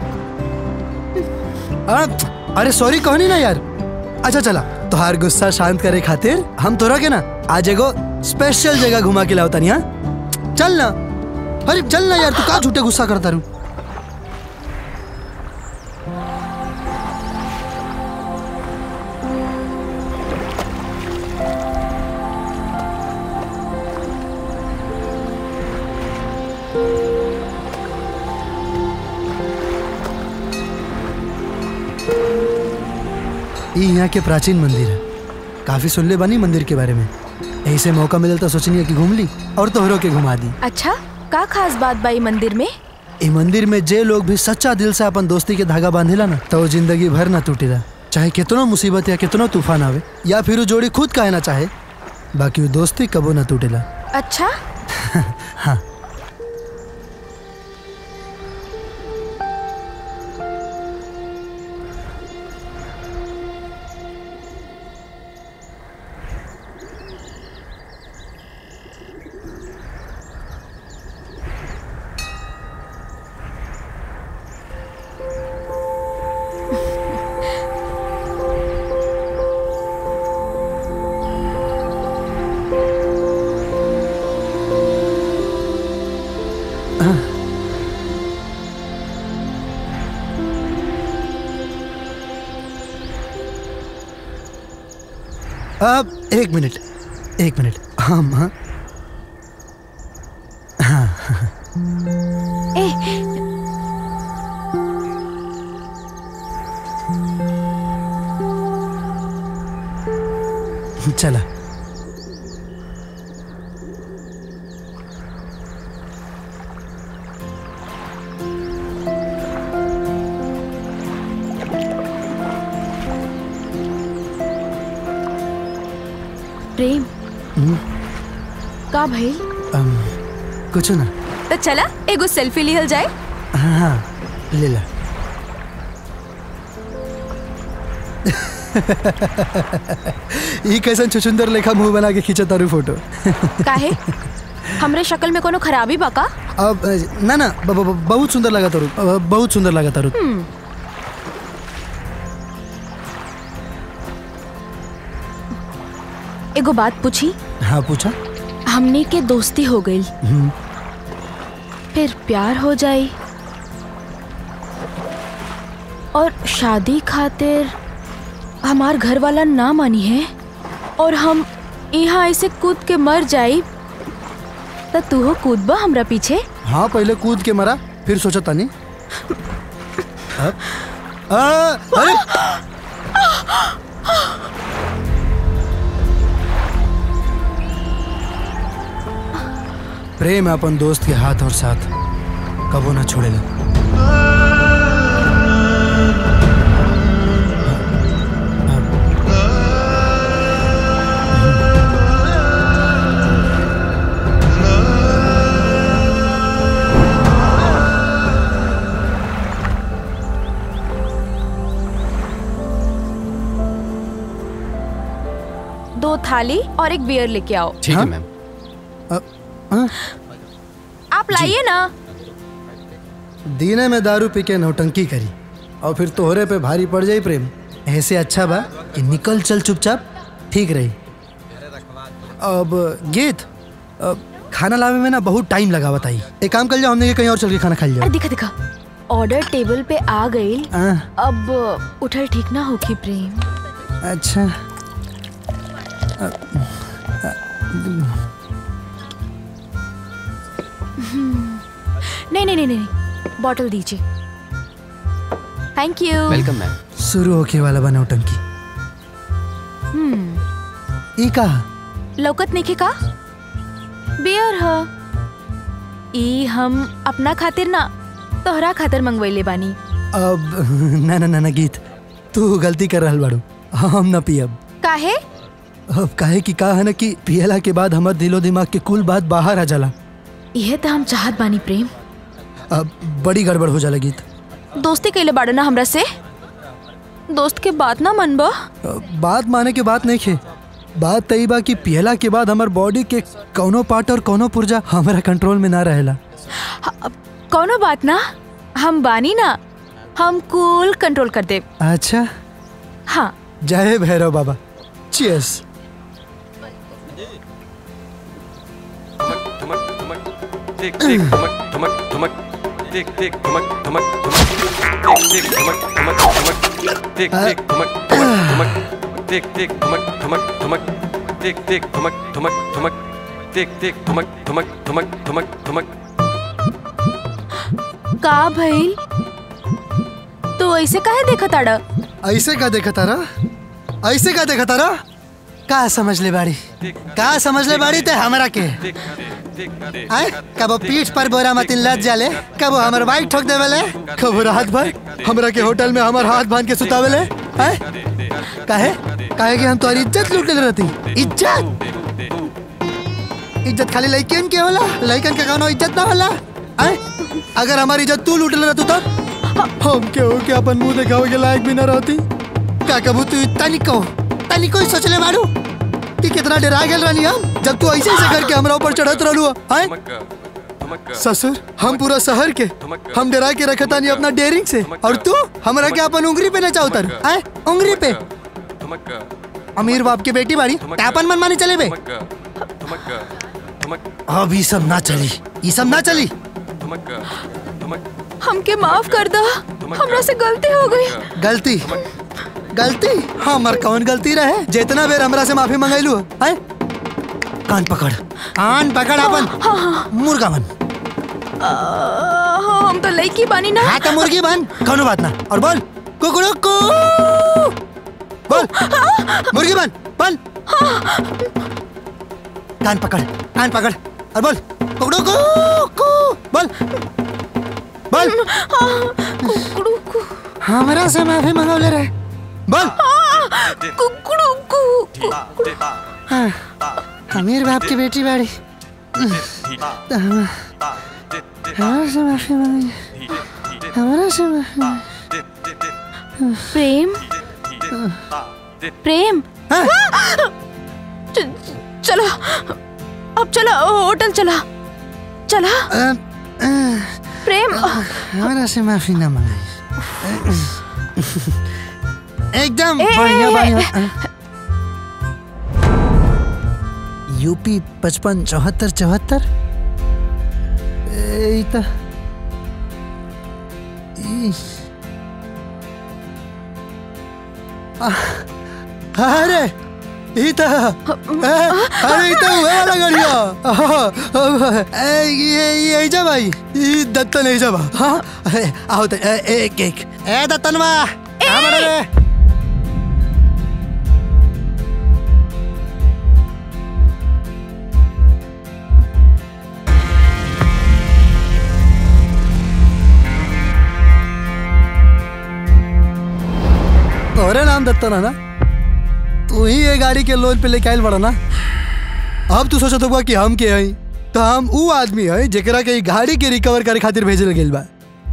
आ, अरे सॉरी कहनी ना यार अच्छा चला तोहार गुस्सा शांत करे खातिर हम तोरा के ना आज एगो स्पेशल जगह घुमा के लाओ तानी हाँ चल ना अरे चल ना यार तू का झूठे गुस्सा करता रू ये यहाँ के प्राचीन मंदिर है काफी सुन ले बानी मंदिर के बारे में ऐसे मौका मिले तो सोचनी है कि घूम ली और तोहरों के घुमा दी अच्छा का खास बात बाई मंदिर में ये मंदिर में जे लोग भी सच्चा दिल से अपन दोस्ती के धागा बांधेला ना तो वो जिंदगी भर ना टूटेला चाहे कितना मुसीबत या कितना तूफान आवे या फिर वो जोड़ी खुद काहे ना चाहे बाकी वो दोस्ती कबो ना टूटेला अच्छा हाँ अब एक मिनट एक मिनट हम हाँ हाँ ए चला प्रेम हम्म, का भाई अम, कुछ ना तो चला एगो सेल्फी लिहल जाए हाँ हाँ ले ला ई कैसन छुछुंदर लेखा मुंह बना के खींचा तारू फोटो काहे हमरे शक्ल में कोनो खराबी बा का अब अ, ना ना ब- ब- ब- बहुत सुंदर लगा तारू अ, बहुत सुंदर लगा तारू हम्म, एगो बात पूछी हाँ पूछा हमने के दोस्ती हो गई हम्म, फिर प्यार हो जाई और शादी खातिर हमार घर वाला ना मानी है और हम यहाँ ऐसे कूद के मर जाई तो तू हो कूदबा हमरा पीछे हाँ पहले कूद के मरा फिर सोचा तानी अब आ, अरे प्रेम अपन दोस्त के हाथ और साथ कबो ना छोड़ेला दो थाली और एक बियर लेके आओ ठीक है मैम आप लाइए ना दीने में दारू पी के नौटंकी करी और फिर तोहरे पे भारी पड़ जाई प्रेम ऐसे अच्छा बा कि निकल चल चुपचाप ठीक रही अब गीत अब खाना लावे में ना बहुत टाइम लगा बताई एक काम कर जाओ हमने के कहीं और चल के खाना खा लिया अरे दिखा दिखा ऑर्डर टेबल पे आ गई हाँ। अब उठल ठीक ना होगी प्रेम अच्छा अ, अ, हम्म, नहीं नहीं नहीं नहीं बॉटल दीजिए थैंक यू वेलकम मैम शुरू होके वाला बा नौटंकी हम्म ई का लौकत नहीं का बियर ह ई हम अपना खातिर ना तोहरा खातिर मंगवैले बानी अब ना ना ना ना गीत तू गलती कर रहल बाड़ू हम ना पियब काहे अब काहे कि का है ना कि पियला के बाद हमर दिलो दिमाग के कुल बात बाहर आ जाला यह तो हम चाहत बानी प्रेम अब बड़ी गड़बड़ हो जाला गीत दोस्ती कैले बाड़ो ना हमरा से दोस्त के बात ना मनबा अब बात माने के बात नहीं खे बात तई बा कि पियला के बाद हमर बॉडी के कौनो पार्ट और कौनो पुर्जा हमारा कंट्रोल में ना रहेला कौनो बात ना हम बानी ना हम कूल कंट्रोल कर दे अच्छा हाँ जय भैरव बाबा चीयर्स टिक टिक ठुमक ठुमक ठुमक टिक टिक ठुमक ठुमक ठुमक टिक टिक ठुमक ठुमक ठुमक टिक टिक ठुमक ठुमक ठुमक टिक टिक ठुमक ठुमक ठुमक टिक टिक ठुमक ठुमक ठुमक टिक टिक ठुमक ठुमक ठुमक ठुमक ठुमक का भइल तो ऐसे काहे देखा ताड़ा ऐसे का देखा तारा ऐसे का देखा तारा का समझ ले बाड़ी का समझ ले बाड़ी ते हमरा के आए कबो पीठ पर बोरा मतिन लद जाले कबो हमर बाइक ठोक देवेले कबो रात भर हमरा के होटल में हमर हाथ बांध के सुतावेले आए काहे काहे कि हम तोरी इज्जत लूट ले रहती इज्जत इज्जत खाली लइकन के होला लइकन के कोनो इज्जत ना होला आए अगर हमारी इज्जत तू लूट ले रहतू तब हम के हो के अपन मुंह दिखावे के लायक भी ना रहती का कबू तू तनिको तनिको ही सोच ले मारू कि कितना डरा गेल रहनी हम जब तू ऐसे ऐसे करके हमरा ऊपर चढ़त रहलू हैं ससुर हम पूरा शहर के हम डरा के रखे तानी अपना डेयरिंग से और तू हमरा के अपन उंगली पे नचा उतर हैं उंगली पे अमीर बाप के बेटी बाड़ी तापन मन माने चले बे अब ये सब ना चली ये सब ना चली हमके माफ कर दो हमरा से गलती हो गई गलती गलती हमर कौन गलती रहे जितना बेर हमरा से माफी मंगैलू है कान पकड़ कान पकड़ अपन मुर्गा बन आ, हम तो लड़की बानी ना हाँ तो मुर्गी बन कौनो बात ना और बोल कुकड़ू कू बोल मुर्गी बन बोल कान पकड़ कान पकड़ और बोल कुकड़ू कू कू बोल बोल कुकड़ू कू हमरा से माफी मंगौले रहे बोल कुकड़ू कू हाँ, अमीर बाप की बेटी बाड़ी हमरा से माफी मांगी हमारा से प्रेम प्रेम च- चलो अब चलो होटल चला चला प्रेम हमारा से माफी ना मांगे एकदम ए, बढ़िया ए, बढ़िया यूपी पचपन चौहत्तर चौहत्तर ए, ई त ई- आ, अरे ई त ए, अरे ई त उहे वाला गाड़िया अह, ए, ये ये जा भाई ई दत्तन ऐजा बा हाँ अरे आओ त ए, एक एक ए दत्तन बा कहाँ बड़ा रे तोरे नाम दत्ता ना ना तू ही ये गाड़ी के लोन पे लेके आयल बड़ा ना अब तू सोचत होगा कि हम के हई तो हम ऊ आदमी हई जेकरा के ई गाड़ी के रिकवर करे खातिर भेजल गेल बा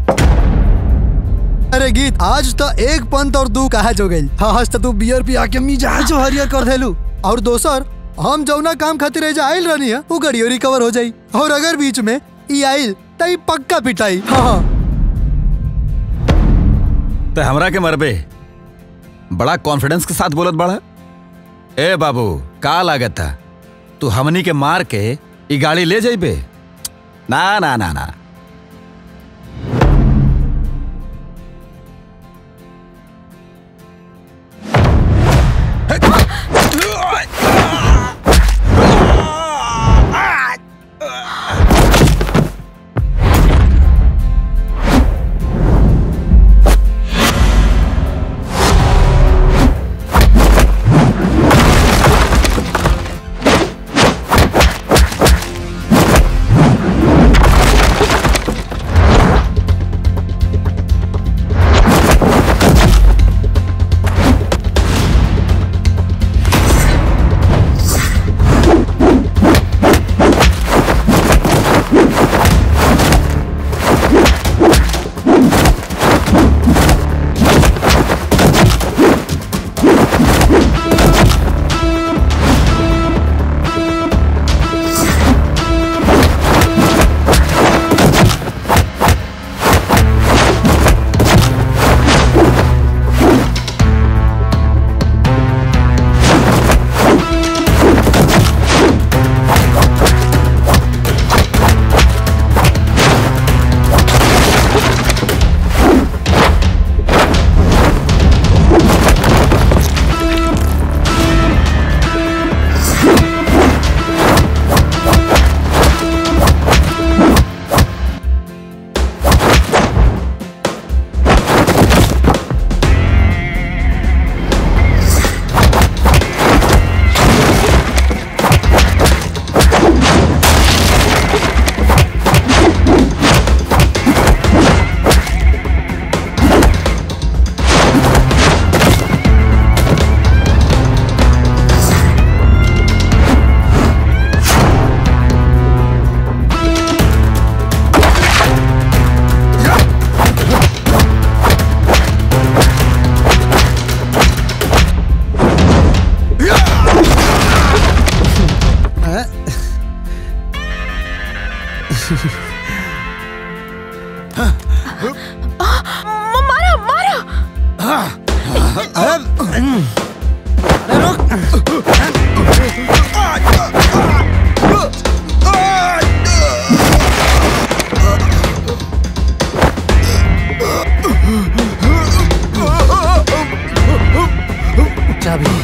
अरे गीत आज तो एक पंत और दू कहा जो गई हाँ आज तो तू बियर पिया के मिजाज हरियर कर देलू और दोसर हम जौना काम खातिर एजा आइल रहनी है वो गाड़ियो रिकवर हो जाई और अगर बीच में ई आइल तो ई पक्का पिटाई हाँ हाँ तो हमरा के मरबे बड़ा कॉन्फिडेंस के साथ बोलत बड़ा ए बाबू का लागत था तू हमनी के मार के ई गाड़ी ले जाइबे ना ना ना ना मारो मारो चाबी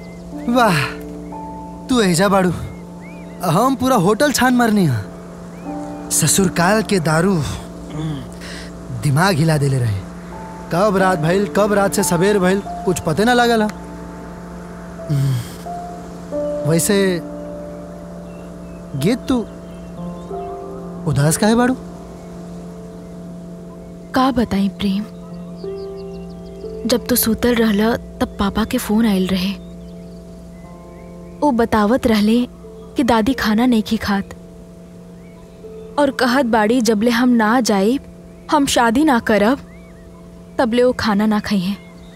वाह तू ऐजा बाड़ू हम पूरा होटल छान मारनी है ससुरकाल के दारू दिमाग हिला देले रहे कब रात भइल कब रात से सवेर भइल कुछ पते ना लागल हा। हम्म, वैसे गीत तू उदास काहे बाड़ू का बताई प्रेम जब तू सूतल रहल तब पापा के फोन आयल रहे वो बतावत रहले कि दादी खाना नहीं खी खात और कहत बाड़ी जबले हम ना जाए हम शादी ना करब तबले वो खाना ना खाइए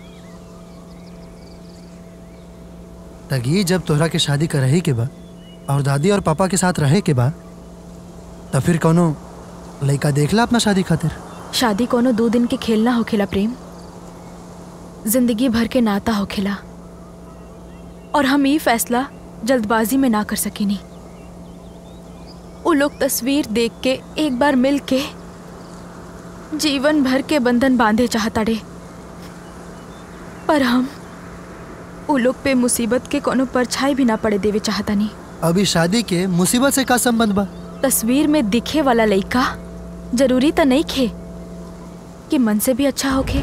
तगी जब तोहरा के शादी करही के बा और दादी और पापा के साथ रहे के बा तो फिर कोनो लड़का देखला अपना शादी खातिर शादी कोनो दो दिन के खेल ना होखेला प्रेम जिंदगी भर के नाता होखेला और हम ये फैसला जल्दबाजी में ना कर सकेनी वो लोग तस्वीर देख के एक बार मिल के जीवन भर के बंधन बांधे चाहताड़े पर हम वो लोग पे मुसीबत के कोनो परछाई भी ना पड़े देवे चाहतानी अभी शादी के मुसीबत से का संबंध बा तस्वीर में दिखे वाला लड़का जरूरी तो नहीं खे कि मन से भी अच्छा होखे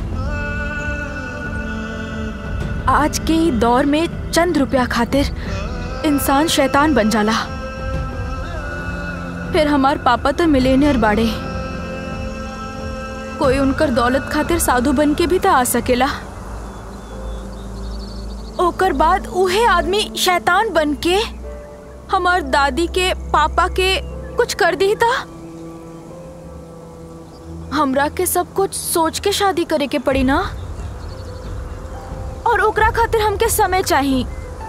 आज के ही दौर में चंद रुपया खातिर इंसान शैतान बन जाला फिर हमार पापा तो मिलेनियर बाड़े कोई उनकर दौलत खातिर साधु बन के भी तो आ सकेला ओकर बाद उहे आदमी शैतान बन के हमार दादी के पापा के कुछ कर दी था हमरा के सब कुछ सोच के शादी करे के पड़ी ना और ओकरा खातिर हमके समय चाहिए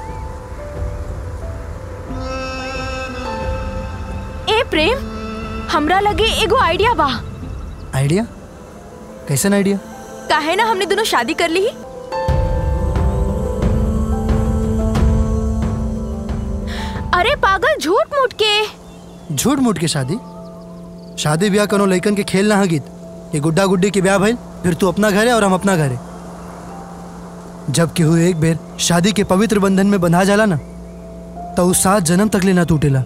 ए प्रेम हमरा लगे एगो आइडिया बा आइडिया कैसन आइडिया काहे ना हमने दोनों शादी कर ली अरे पागल झूठ मूठ के झूठ मूठ के शादी शादी ब्याह कोनो लइकन के खेल ना हा गीत ये गुड्डा गुड्डी के ब्याह भइल फिर तू अपना घर है और हम अपना घर है जब केहू एक बेर शादी के पवित्र बंधन में बंधा जाला ना तो उस सात जन्म तक ले ना टूटेला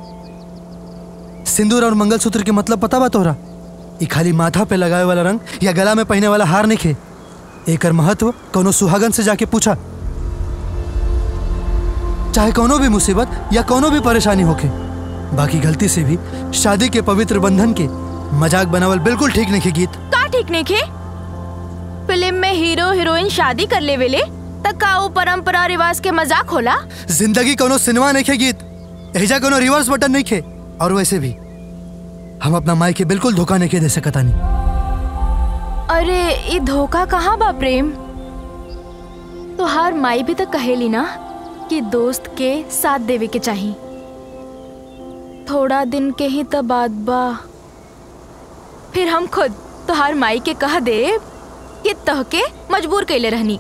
सिंदूर और मंगलसूत्र के मतलब पता बा तोहरा ई खाली माथा पे लगावे वाला रंग या गला में पहने वाला हार नहीं खे एकर महत्व कोनो सुहागन से जाके पूछा चाहे कोनो भी मुसीबत या कोनो भी परेशानी होखे बाकी गलती से भी शादी के पवित्र बंधन के मजाक बनावल बिल्कुल ठीक नहीं खे गीत का ठीक नहीं खे फिल्म में हीरो हीरोइन शादी कर ले वेले तक का वो परंपरा रिवाज के मजाक होला जिंदगी कोनो सिनेमा नहीं खे गीत एजा कोनो रिवर्स बटन नहीं खे और वैसे भी हम अपना माई के बिल्कुल धोखा नहीं के दे सकता नहीं अरे ये धोखा कहाँ बा प्रेम तो हार माई भी तो कहेली ना कि दोस्त के साथ देवे के चाहिए थोड़ा दिन के ही तो बात बा फिर हम खुद तोहार माई के कह दे कि तह के मजबूर कैले रहनी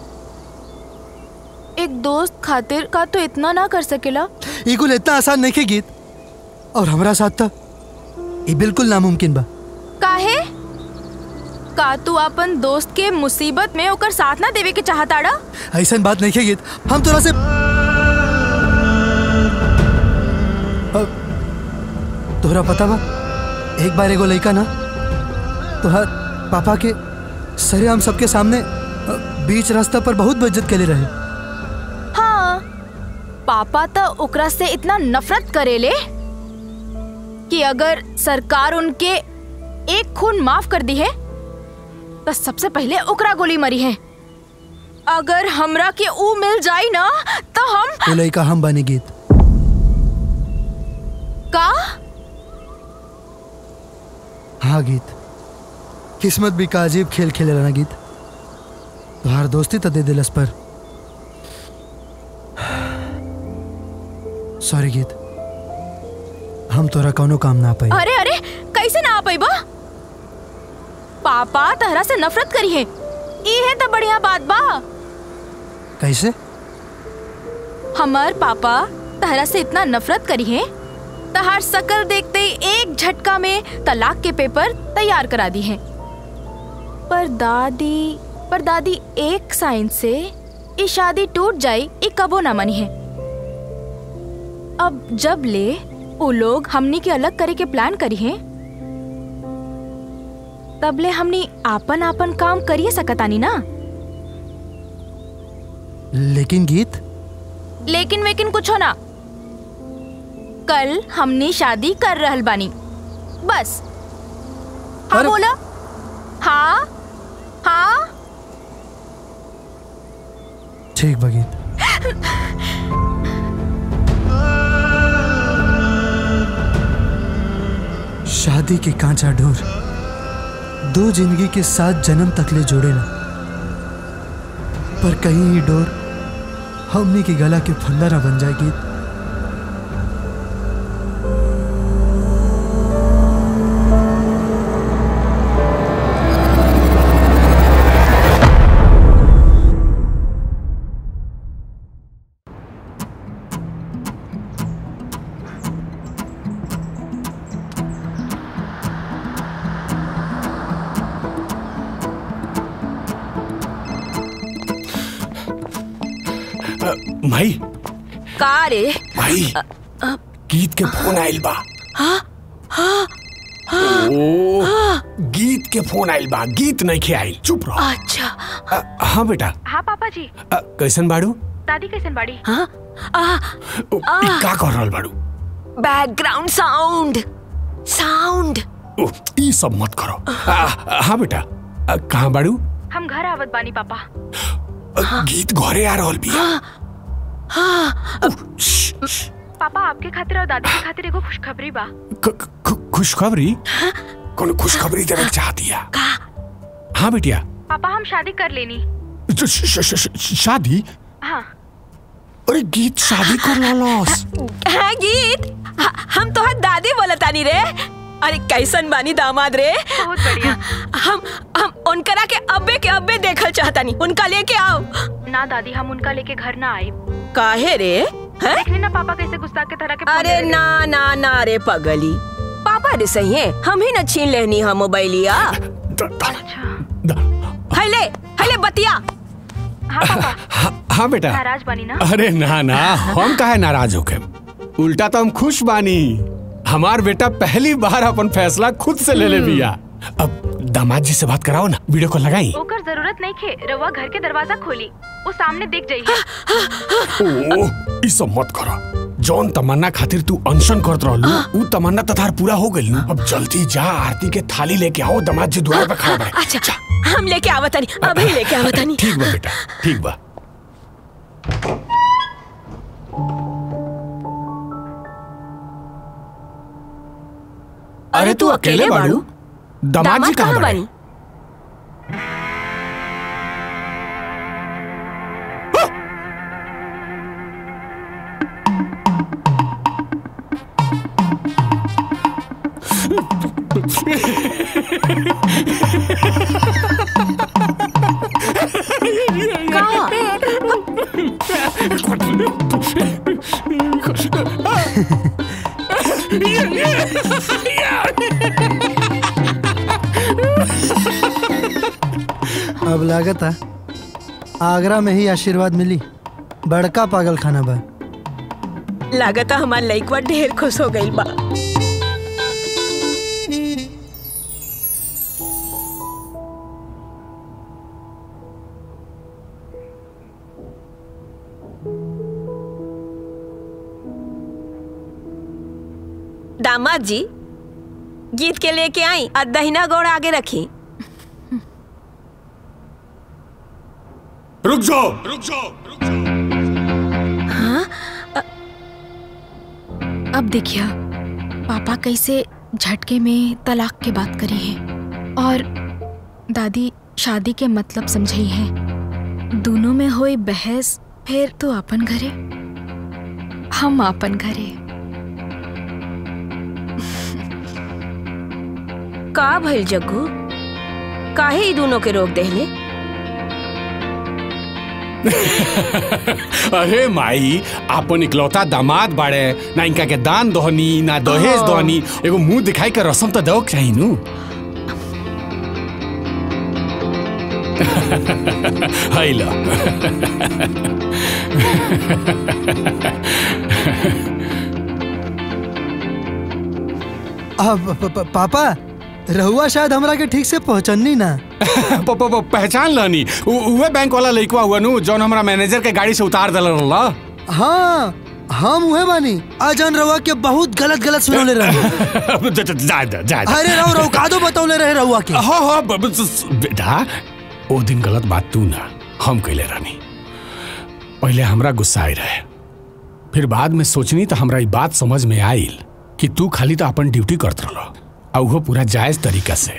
एक दोस्त खातिर का तो इतना ना कर सकेला ई कुल इतना आसान नहीं खे गीत और हमारा साथ था ये बिल्कुल नामुमकिन बा काहे का तू अपन दोस्त के मुसीबत में ओकर साथ ना देवे के चाहताड़ा ऐसा बात नहीं खे गीत हम तोरा से अब तोहरा पता बा एक बार एगो लड़का ना तोहर पापा के सरे हम सबके सामने अ, बीच रास्ता पर बहुत बेइज्जत के रहे हाँ पापा तो ओकरा से इतना नफरत करेले कि अगर सरकार उनके एक खून माफ कर दी है तो सबसे पहले ओकरा गोली मरी है अगर हमरा के ऊ मिल जाई ना तो हम वो लड़का हम बने गीत का हाँ गीत किस्मत भी का अजीब खेल खेले ना गीत तोहार दोस्ती तो दे दिलस पर सॉरी गीत हम तोरा कौनो काम ना पाई अरे अरे कैसे ना आ पाई बा पापा तहरा से नफरत करी है ई है तो बढ़िया बात बा कैसे हमार पापा तहरा से इतना नफरत करी है तहार शकल देखते ही एक झटका में तलाक के पेपर तैयार करा दी है पर दादी पर दादी एक साइन से ये शादी टूट जाई ये कबो ना मनी है अब जब ले वो लोग हमनी के अलग करे के प्लान करी है तबले हमनी आपन आपन काम करिए सकतानी ना लेकिन गीत लेकिन वेकिन कुछ हो ना कल हमनी शादी कर रहल बानी बस हाँ बोला हाँ हाँ ठीक बा गीत शादी के कांचा ढोर दो जिंदगी के साथ जन्म तक ले जोड़े ना पर कहीं ही डोर हमनी के गला के फंदा ना बन जाए गीत माई का रे माई गीत के फोन आइल बा हाँ हाँ ओ गीत के फोन आइल बा गीत नहीं खे आइल चुप रहो अच्छा अ, हाँ बेटा हाँ पापा जी अ, कैसन बाड़ू दादी कैसन बाड़ी हाँ आ, ई का कर रहल बाड़ू बैकग्राउंड साउंड साउंड ओ, ई सब मत करो आ, हाँ बेटा अ, कहाँ बाड़ू हम घर आवत बानी पापा अ, गीत घरे आ रहल बिया पापा आपके खातिर और दादी के खातिर एगो खुशखबरी बा खुशखबरी कौन खुशखबरी देवे के चाहती है हाँ बेटिया पापा हम शादी कर लेनी श- श- श- श- शादी हाँ अरे गीत शादी कर लॉस हाँ गीत ह- हम तो दादी बोलतानी रे अरे कैसन बानी दामाद रे बहुत बढ़िया हम हम उनकरा के अब्बे के अब्बे देखल चाहतानी उनका लेके आओ ना दादी हम उनका लेके घर ना आए काहे रे हैं? देखने ना पापा कैसे गुस्सा के तरह के फोन अरे ले रहे ना ना ना रे पगली पापा रे सही है हम ही न छीन लेनी हम मोबाइलिया हले हले बतिया हाँ पापा हाँ बेटा नाराज बनी ना अरे ना ना हम काहे नाराज होके उल्टा तो हम खुश बानी हमार बेटा पहली बार अपन फैसला खुद से ले ले बिया अब दामाद जी से बात कराओ ना वीडियो कॉल लगाई ओकर जरूरत नहीं खे रवा घर के दरवाजा खोली वो सामने दिख जाइए ओ ई सब मत करो जौन तमन्ना खातिर तू अनशन करत रहलू ऊ तमन्ना तो तार पूरा हो गइल अब जल्दी जा आरती के थाली लेके आओ दामाद जी द्वार पे खड़ा बड़े अच्छा हम लेके आवतानी अभी लेके आवतानी ठीक बा बेटा ठीक बा अरे तू अकेले बाड़ू दामाद जी कहाँ बड़े बानी अब लागत है आगरा में ही आशीर्वाद मिली बड़का पागल खाना बा लागता हमार लइकवा ढेर खुश हो गइल बा दामाद जी गीत के लेके आई और दहिना गोड़ आगे रखी रुक जाओ रुक जाओ हाँ अब देखिए पापा कैसे झटके में तलाक के बात करी है और दादी शादी के मतलब समझी है दोनों में होई बहस फिर तो अपन घरे हम अपन घरे का भइल जग्गू काहे ई दोनों के रोक देहले अरे माई आपन इकलौता दामाद बाड़े ना इनका के दान दोहनी ना दहेज हाँ। दोहनी एगो मुंह दिखाई के रसम तो दो चाहिए नु हाय ला अब प- प- पापा रहुआ शायद हमरा के ठीक से पहचाननी ना प- प- प- पहचान लनी उ- उहे बैंक वाला लइकवा हुआ नु जौन हमरा मैनेजर के गाड़ी से उतार दल रहला हाँ हम उहे बानी अजन रहुआ के बहुत गलत गलत सुनौले रहे जा जा जा जा अरे रहो रहो कादो बतौले रहे रहुआ के हाँ हाँ ब- ब- स- बेटा ओ दिन गलत बात तू ना हम कैले रानी पहले हमरा गुस्सा आई रहे फिर बाद में सोचनी तो हमरा ई बात समझ में आइल कि तू खाली तो अपन ड्यूटी करत रहलो और वो पूरा जायज तरीका से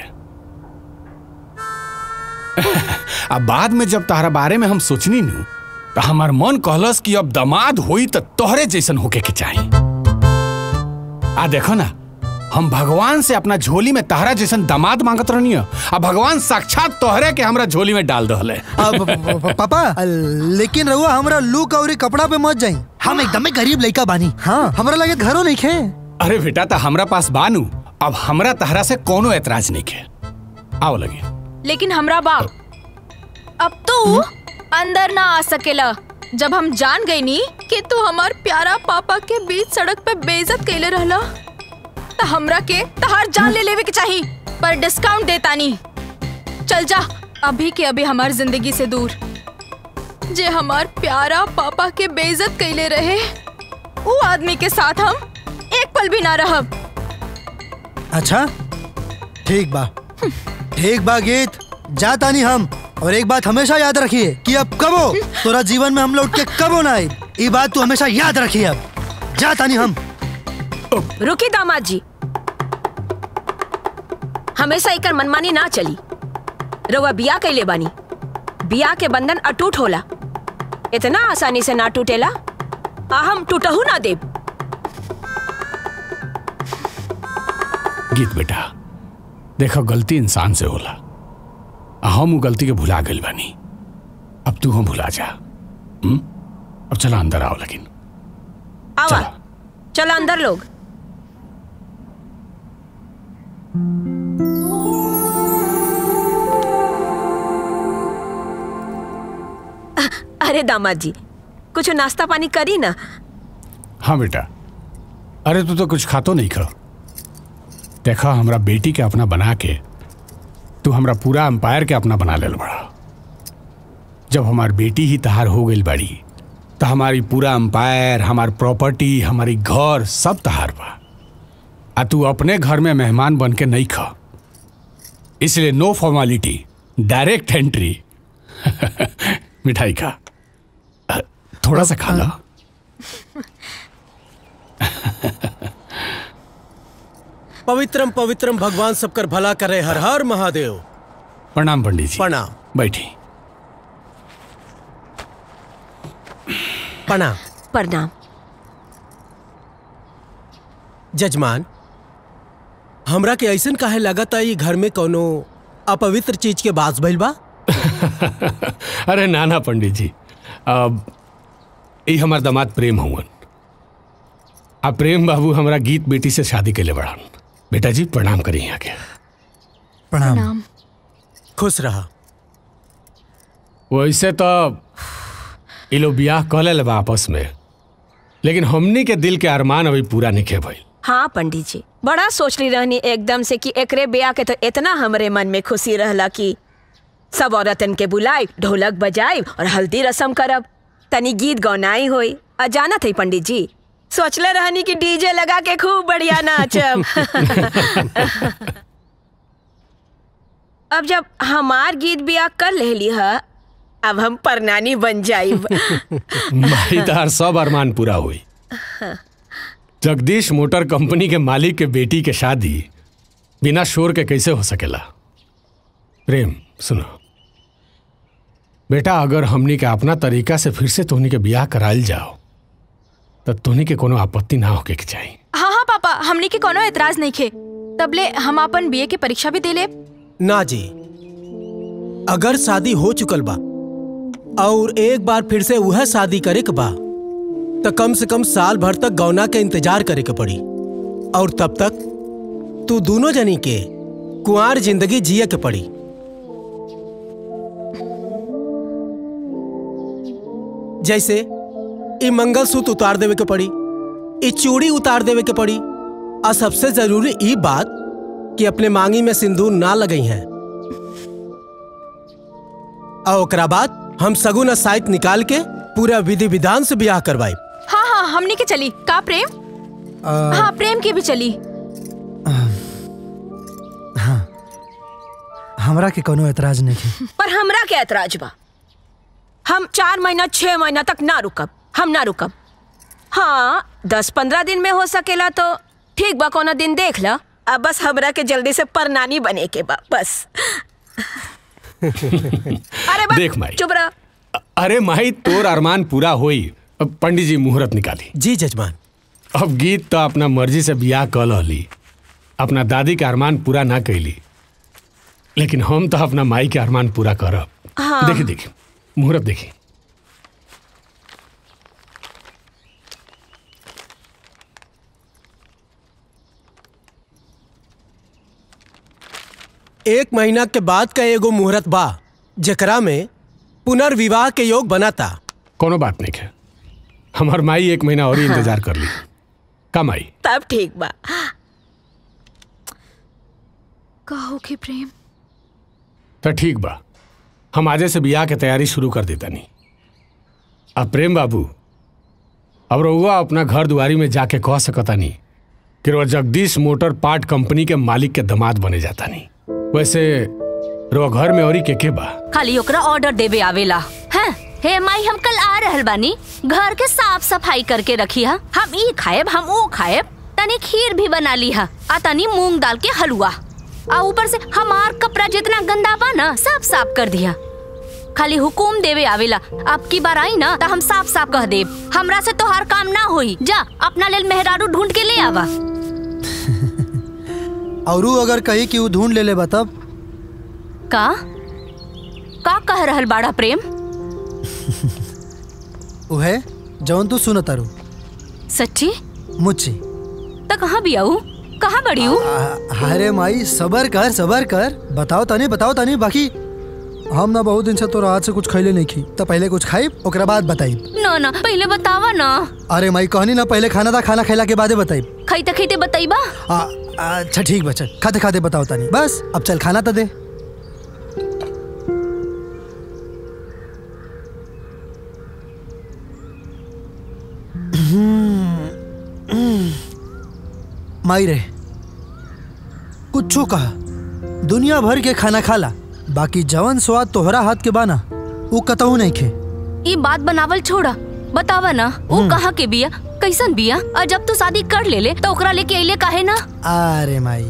अब बाद में जब तारा बारे में हम सोचनी नु तो हमार मन कहलस कि अब दमाद होई तो तोहरे जैसन होके के चाहिए आ देखो ना हम भगवान से अपना झोली में तहरा जैसन दामाद मांगत रहनी आ भगवान साक्षात तोहरे के हमरा झोली में डाल दहले अब प- प- पापा लेकिन रहुआ हमरा लुक और कपड़ा पे मत जाई हम एकदम गरीब लड़का बानी हाँ हमरा लगे घरों नहीं खे अरे बेटा तो हमरा पास बानू अब हमरा तहरा से कोनो एतराज नहीं के आओ लगे लेकिन हमरा बाप अब तू अंदर ना आ सकेला जब हम जान गई नी कि तू हमार प्यारा पापा के बीच सड़क पे बेइज्जत कैले रहला त हमरा के तहार जान ले लेवे के चाही पर डिस्काउंट देता नी चल जा अभी के अभी हमार जिंदगी से दूर जे हमार प्यारा पापा के बेइज्जत कैले रहे वो आदमी के साथ हम एक पल भी ना रहब अच्छा ठीक बा ठीक बा गीत जाता नहीं हम और एक बात हमेशा याद रखिए कि अब कबो तोरा जीवन में हम लौट के कबो ना आए ये बात तू हमेशा याद रखिए अब जाता नहीं हम रुकी दामाद जी हमेशा एकर मनमानी ना चली रउआ बिया कैले बानी बिया के बंधन अटूट होला इतना आसानी से ना टूटेला आ हम टूटहू ना देब गीत बेटा देखो गलती इंसान से होला आ हम उ गलती के भुला गइल बानी अब तू हम भुला जा हुँ? अब चला अंदर आओ लेकिन आवा चलो अंदर लोग अ- अरे दामाद जी कुछ नाश्ता पानी करी ना हाँ बेटा अरे तू तो कुछ खातो नहीं खा देखा हमरा बेटी के अपना बना के तू हमरा पूरा एम्पायर के अपना बना लेल बड़ा जब हमार बेटी ही तहार हो गई बड़ी तो हमारी पूरा एम्पायर हमार प्रॉपर्टी हमारी घर सब तहार बा आ तू अपने घर में मेहमान बन के नहीं खा इसलिए नो फॉर्मेलिटी डायरेक्ट एंट्री मिठाई खा अ, थोड़ा सा खा ला पवित्रम पवित्रम भगवान सबकर भला करे हर हर महादेव प्रणाम पंडित जी प्रणाम बैठी प्रणाम प्रणाम जजमान हमरा के ऐसन काहे लगता ई घर में कोनो अपवित्र चीज के बास भइल बा अरे नाना पंडित जी अब ई हमार दामाद प्रेम हुवन आ प्रेम बाबू हमरा गीत बेटी से शादी के लिए बढ़ान बेटा जी प्रणाम करी यहाँ के प्रणाम खुश रहा वैसे तो ये लोग ब्याह कर ले बा आपस में लेकिन हमनी के दिल के अरमान अभी पूरा नहीं खे भइल हाँ पंडित जी बड़ा सोचली रहनी एकदम से कि एकरे ब्याह के तो इतना हमरे मन में खुशी रहला कि सब औरतन के बुलाई ढोलक बजाई और हल्दी रसम करब तनी गीत गौनाई होई आ जाना थी पंडित जी सोचले रहनी कि डीजे लगा के खूब बढ़िया नाचब अब जब हमार गीत ब्याह कर लेली ह अब हम परनानी बन जाइब माई तार सब अरमान पूरा हुई जगदीश मोटर कंपनी के मालिक के बेटी के शादी बिना शोर के कैसे हो सकेला प्रेम सुनो बेटा अगर हमनी के अपना तरीका से फिर से तोहनी के ब्याह करायल जाओ तो तोहनी के कोनो आपत्ति ना होके के चाहिए हाँ हाँ पापा हमनी के कोनो एतराज नहीं खे तबले हम अपन बीए के परीक्षा भी दे ले ना जी अगर शादी हो चुकल बा और एक बार फिर से वह शादी करे के बा तो कम से कम साल भर तक गौना के इंतजार करे के पड़ी और तब तक तू दोनों जनी के कुंवार जिंदगी जिए के पड़ी जैसे ई मंगलसूत्र उतार देवे के पड़ी ई चूड़ी उतार देवे के पड़ी और सबसे जरूरी ई बात कि अपने मांगी में सिंदूर ना लगई हैं और ओकरा बाद हम सगुन साइत निकाल के पूरा विधि विधान से ब्याह करवाई हाँ हाँ हमने के चली का प्रेम हाँ प्रेम की भी चली हाँ हमरा के कोनो एतराज नहीं है पर हमरा के ऐतराज बा हम चार महीना छह महीना तक ना रुकब हम ना रुकब हाँ दस पंद्रह दिन में हो सकेला तो ठीक बा कोनो दिन देख ला अब बस हमरा के जल्दी से परनानी बने के बा बस अरे बस देख माई चुप रह अरे माई तोर अरमान पूरा होई अब पंडित जी मुहूर्त निकाली जी जजमान अब गीत तो अपना मर्जी से बियाह कर लहली अपना दादी के अरमान पूरा ना कैली लेकिन हम तो अपना माई के अरमान पूरा करब हाँ। देखी देखी मुहूर्त देखी एक महीना के बाद का एगो मुहूर्त बा जेकरा में पुनर्विवाह के योग बनाता कोनो बात नहीं है हमार माई एक महीना और ही इंतजार कर ली का माई तब ठीक बा कहो के प्रेम तो ठीक बा हम आजे से बियाह के तैयारी शुरू कर देता नहीं अब प्रेम बाबू अब रहुआ अपना घर दुआरी में जाके कह सकता नहीं कि वो जगदीश मोटर पार्ट कंपनी के मालिक के दामाद बने जाता नहीं वैसे रो घर में औरी के के बा खाली ओकरा ऑर्डर देवे आवेला हैं हे माई हम कल आ रहल बानी घर के साफ सफाई करके रखी हा हम ई खाएब हम वो खाएब तनी खीर भी बना ली हा आ तनी मूंग दाल के हलवा आ ऊपर से हमार कपड़ा जितना गंदा बा ना सब साफ कर दिया खाली हुकुम देवे आवेला अब की बार आई ना तो हम साफ साफ कह देब हमरा से तोहार काम ना होई जा अपना लेल मेहरारू ढूंढ के ले आवा और ऊ अगर कही कि ऊ ढूंढ ले ले बा तब का का कह रहल बाड़ा प्रेम उहे जौन तू सुन तारू सच्ची मुच्ची तो कहाँ भी आऊ कहाँ बड़ी हूँ अरे माई सबर कर सबर कर बताओ तनी बताओ तनी बाकी हम ना बहुत दिन से तो रात से कुछ खैले नहीं खी तो पहले कुछ खाई ओकरा बाद बताई ना ना पहले बतावा ना अरे माई कहनी ना पहले खाना था खाना खैला के बादे बताई खाइते खाइते बताइबा आ, अच्छा ठीक बच्चा खाते खाते बताओ तानी बस अब चल खाना तो दे माई रे कुछो कहा दुनिया भर के खाना खाला बाकी जवन स्वाद तोहरा हाथ के बाना वो कतहू नहीं खे ये बात बनावल छोड़ा बतावा ना वो कहाँ के बिया कैसन बिया और जब तू शादी कर ले ले तो ओकरा लेके अइले काहे ना अरे माई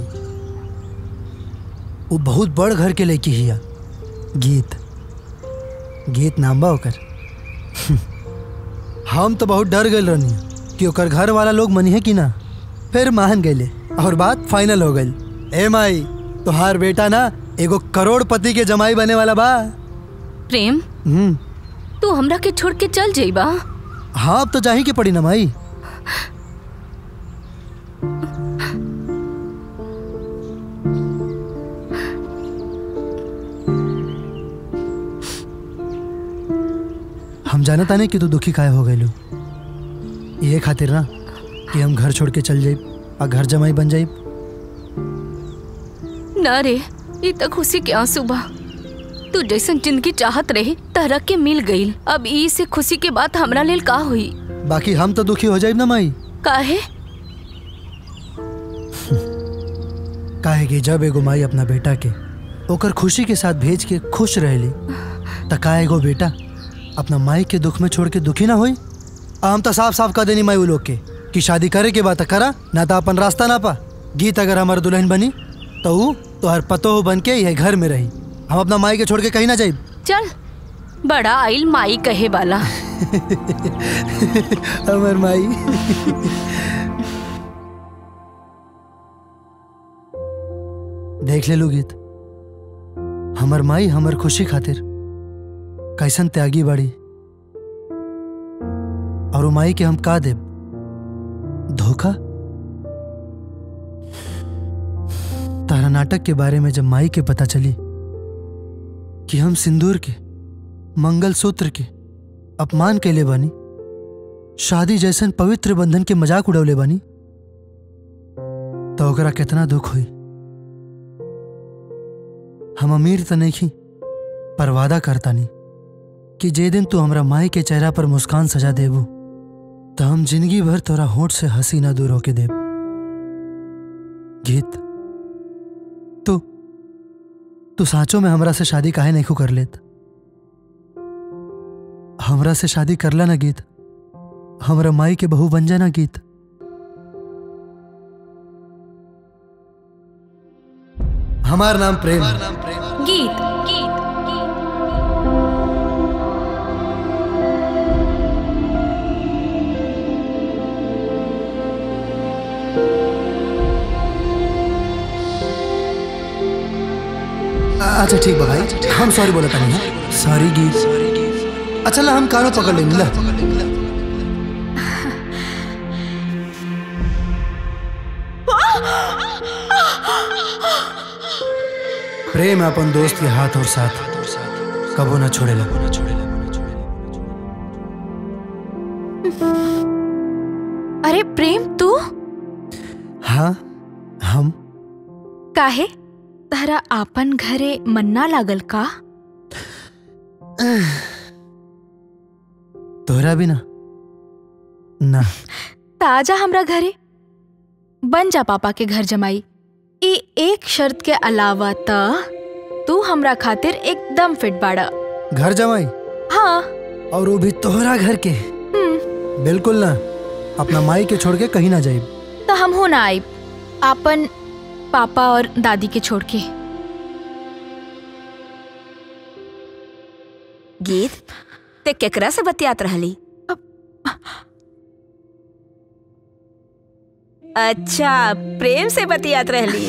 वो बहुत बड़ घर के लड़की हिया गीत गीत नाम बा ओकर हम तो बहुत डर गए रहनी कि ओकर घर वाला लोग मनी है कि ना फिर मान गए और बात फाइनल हो गई ए माई तोहार बेटा ना एगो करोड़पति के जमाई बने वाला बा प्रेम हम्म तू हमरा के छोड़ के चल जाइबा हाँ अब तो जाही के पड़ी ना माई हम जानता नहीं कि तू दुखी काहे हो गए ये खातिर ना कि हम घर छोड़ के चल जाई और घर जमाई बन जाई ना रे ये तो खुशी के आंसू बा तू जैसन जिंदगी चाहत रहे तरह के मिल गईल अब ई से खुशी के बात हमरा लेल का हुई बाकी हम तो दुखी हो जाए ना माई काहे काहे कि जब एगो माई अपना बेटा के ओकर खुशी के साथ भेज के खुश रहेली त का एगो बेटा अपना माई के दुख में छोड़ के दुखी ना होई आ हम तो साफ साफ कह देनी माई उ लोग के कि शादी करे के बात करा ना तो अपन रास्ता ना पा गीत अगर हमार दुल्हन बनी तो ऊ तोहर पतो बन के यह घर में रही हम अपना माई के छोड़ के कहीं ना जाई चल बड़ा आइल माई कहे वाला अमर माई देख ले लो गीत हमर माई हमर खुशी खातिर कैसन त्यागी बाड़ी और वो माई के हम का देब धोखा तारा नाटक के बारे में जब माई के पता चली कि हम सिंदूर के मंगल सूत्र के अपमान कैले बानी शादी जैसन पवित्र बंधन के मजाक उड़ौले बानी तो ओकरा कितना दुख हुई हम अमीर तो नहीं पर वादा करता नहीं कि जे दिन तू हमरा माई के चेहरा पर मुस्कान सजा देबू तो हम जिंदगी भर तोरा होठ से हंसी ना दूर होके देब गीत तू तू साँचो में हमरा से शादी काहे नहीं कर लेत हमरा से शादी करला ना गीत हमरा माई के बहू बन जाना गीत हमार नाम प्रेम गीत गीत अच्छा ठीक बा भाई हम सॉरी बोला नहीं सॉरी गीत अच्छा ला हम कानों पकड़ लेंगे ला प्रेम अपन दोस्त के हाथ और साथ कबो ना छोड़ेला अरे प्रेम तू हाँ हम काहे तारा आपन घरे मन्ना लागल का तोहरा भी ना ना ताजा हमरा घरे बन जा पापा के घर जमाई ई एक शर्त के अलावा त तू हमरा खातिर एकदम फिट बाड़ा घर जमाई हाँ और वो भी तोहरा घर के बिल्कुल ना अपना माई के छोड़ के कहीं ना जाए तो हम हो ना आई आपन पापा और दादी के छोड़ के गीत ते केकरा से बतियात रहली अच्छा प्रेम से बतियात रहली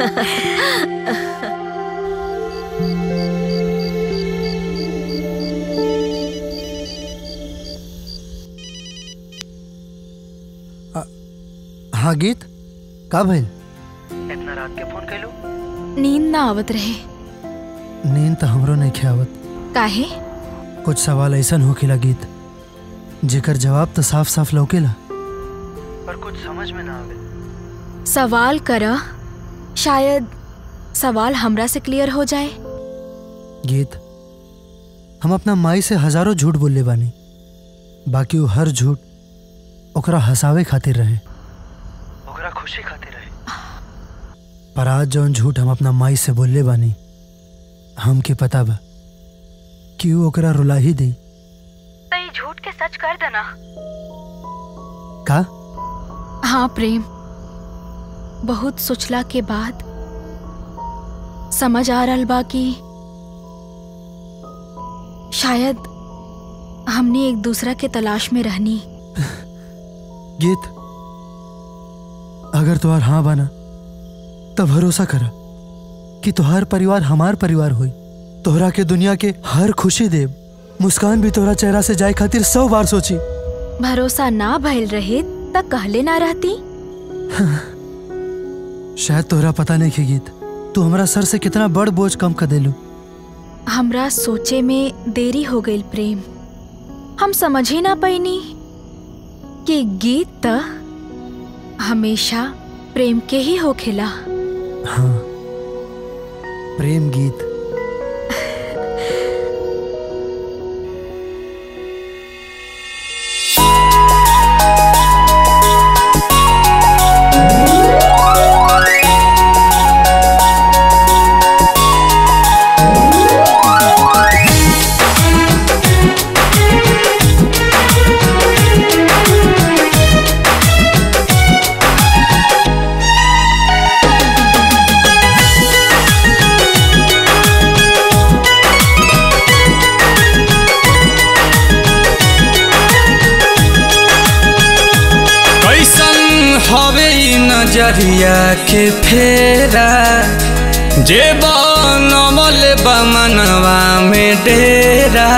हाँ गीत का भइल इतना रात के फोन कैलू नींद ना आवत रहे नींद तो हमरो नहीं खियावत काहे कुछ सवाल ऐसा होखेला गीत जेकर जवाब तो साफ साफ लौकेला पर कुछ समझ में ना आवे सवाल कर शायद सवाल हमरा से क्लियर हो जाए गीत हम अपना माई से हजारों झूठ बोलले बानी बाकी वो हर झूठ ओकरा हंसावे खातिर रहे ओकरा खुशी खातिर रहे पर आज जौन झूठ हम अपना माई से बोलले बानी हमके पता बा कि वो ओकरा रुला ही दी तई झूठ के सच कर देना का हाँ प्रेम बहुत सोचला के बाद समझ आ रहल बा कि शायद हमने एक दूसरा के तलाश में रहनी गीत अगर तुहार हाँ बना तब भरोसा करा कि तुहार परिवार हमार परिवार होई तोहरा के दुनिया के हर खुशी देव मुस्कान भी तोहरा चेहरा से जाए खातिर सौ बार सोची भरोसा ना भइल रहे त कहले ना रहती शायद तोहरा पता नहीं के गीत तू हमरा सर से कितना बड़ बोझ कम कर देलू हमरा सोचे में देरी हो गई प्रेम हम समझ ही ना पैनी कि गीत त हमेशा प्रेम के ही होखेला हाँ प्रेम गीत कैसन हवे ई नजरिया के फेरा जे बनमल बमनवा में डेरा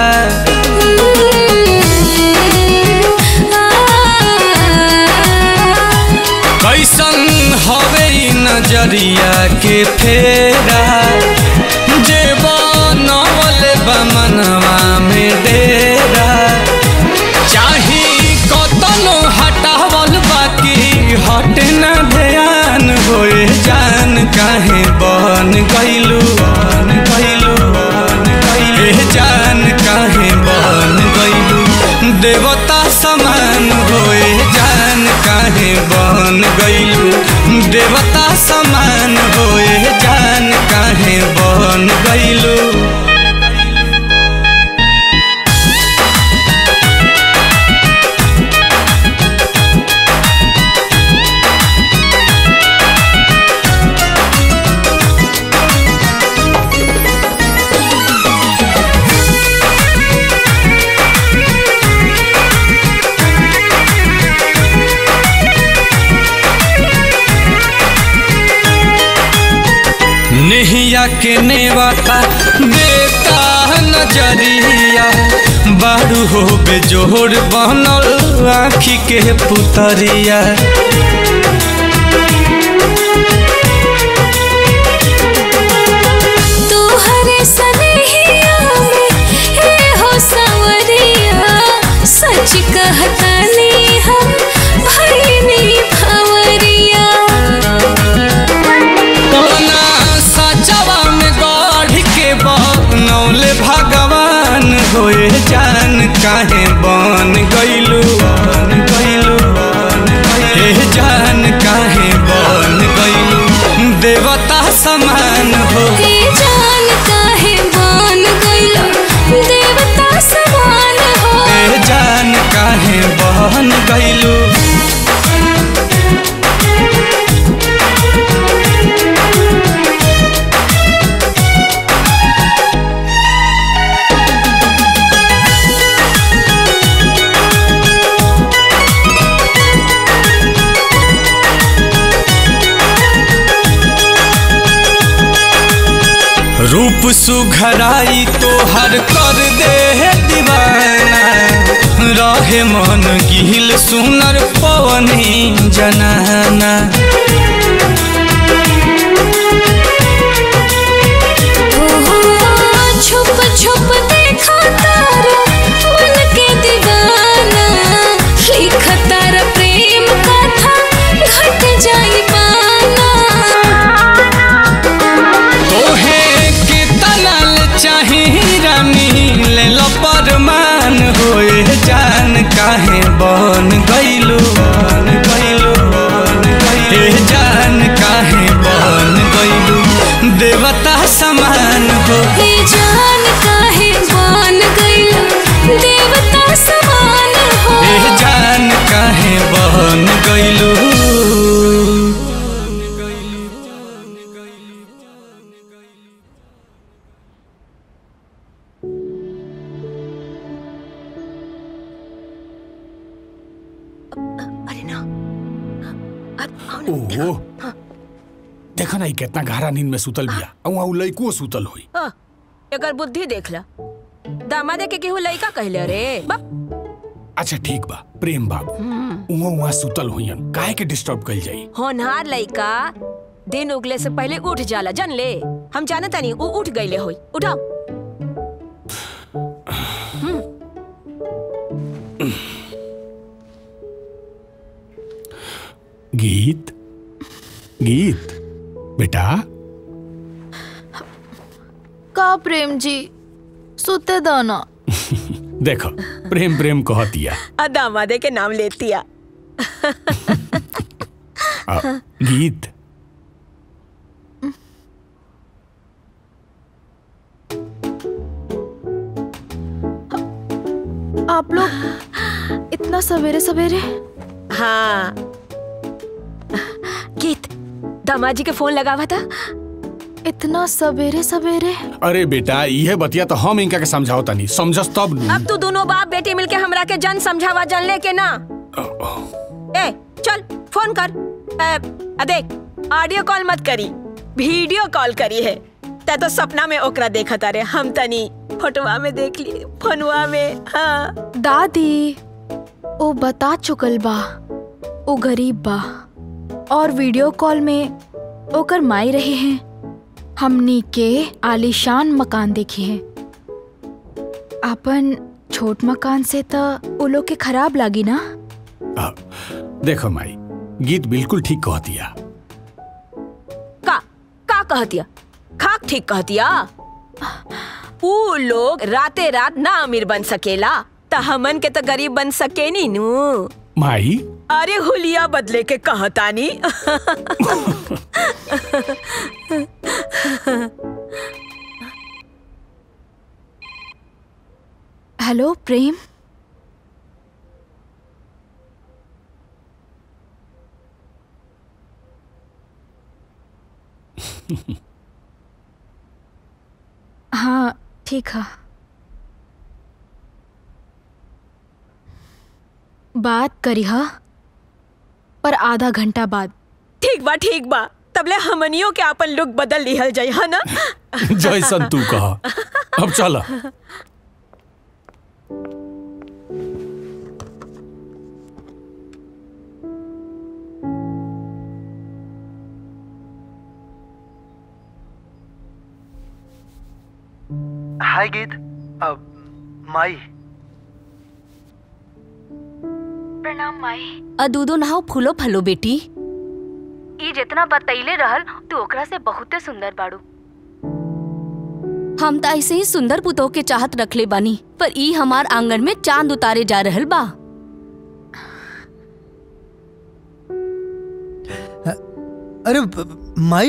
कैसन हवे ई नजरिया के फेरा जे बनमल बमनवा में डेरा चाही कतनो हटावल बाकी हट न ध्यान होए जान काहे बन गइलू बन देवता समान होए जान काहे बन गइलू देवता समान होए जान काहे बन गइलू नेहिया के नेवाता देता नजरिया बारू हो बेजोड़ बनल आँखी के पुतरिया तोहरे सनेहिया में हे हो सवरिया सच कहतानी हम भइनी भवरिया कोना सचवा में गढ़ के बनौले भगवान होए जान काहे बन गइलू बन गइलू हे जान काहे बन गइलू देवता समान हो हे जान काहे बन गइलो देवता समान हो हे जान काहे बन गइलू रूप सुघराई तो हर कर दे है दीवाना रहे मन गिल सुनर पवनी जनाना ओहो, छुप छुप देखा तारा मन के दीवाना लिख तारा प्रेम कथा घट जाई पाना तोहे के तनल चाही रानी ले लो परमान होए जान काहे बन गइलू बन गइलू बन गइलू हे जान काहे बन गइलू देवता समान हो हे जान काहे बन गइलो देवता समान हो हे जान काहे बन गइलू ओहो देखो ना ई कितना गहरा नींद में सुतल बिया और वहाँ उ लइको सुतल होई अ, एकर बुद्धि देख ला दामादे के केहू लइका कहले रे बा अच्छा ठीक बा प्रेम बाबू उहाँ वहाँ सुतल होइयन काहे के डिस्टर्ब कइल जाई होनहार लइका दिन उगले से पहले उठ जाला जन ले हम जानता नहीं उ उठ गईले होई उठाओ गीत गीत बेटा का प्रेम जी सुते दो ना देखो प्रेम प्रेम कहतिया आ दामादे के नाम लेतिया आ, गीत आप लोग इतना सवेरे सवेरे हाँ गीत दामाजी के फोन लगावा था इतना सवेरे सवेरे अरे बेटा यह बतिया तो हम इनका के समझाओ तनी समझस तब नु। अब तू दोनों बाप बेटी मिलके हमरा के जन समझावा जन ले के ना ए चल फोन कर ए, आ देख ऑडियो कॉल मत करी वीडियो कॉल करी है ते तो सपना में ओकरा देखा तारे हम तनी फोटोवा में देख लिए फोनवा में हाँ दादी ओ बता चुकल बा ओ गरीब बा और वीडियो कॉल में ओकर माई रहे हैं हमनी के आलीशान मकान देखे हैं अपन छोट मकान से तो वो लोग के खराब लागी ना आ, देखो माई गीत बिल्कुल ठीक कहतिया का का कहतिया खाक ठीक कहतिया ऊ लोग राते रात ना अमीर बन सकेला त हमन के तो गरीब बन सके नी नू माई अरे हुलिया बदले के कहतानी हेलो प्रेम हाँ ठीक है बात करी हा पर आधा घंटा बाद ठीक बा ठीक बा तबले हमनियों के अपन लुक बदल लिहल जाई है ना जैसन तू कहा अब चला हाय गीत अब माई प्रणाम माई अ दूधो नहाओ फूलो फलो बेटी ई जितना बतैले रहल तू ओकरा से बहुते सुंदर बाड़ू हम त ऐसे ही सुंदर पुतोह के चाहत रखले बानी पर ई हमार आंगन में चांद उतारे जा रहल बा अरे ब- ब- माई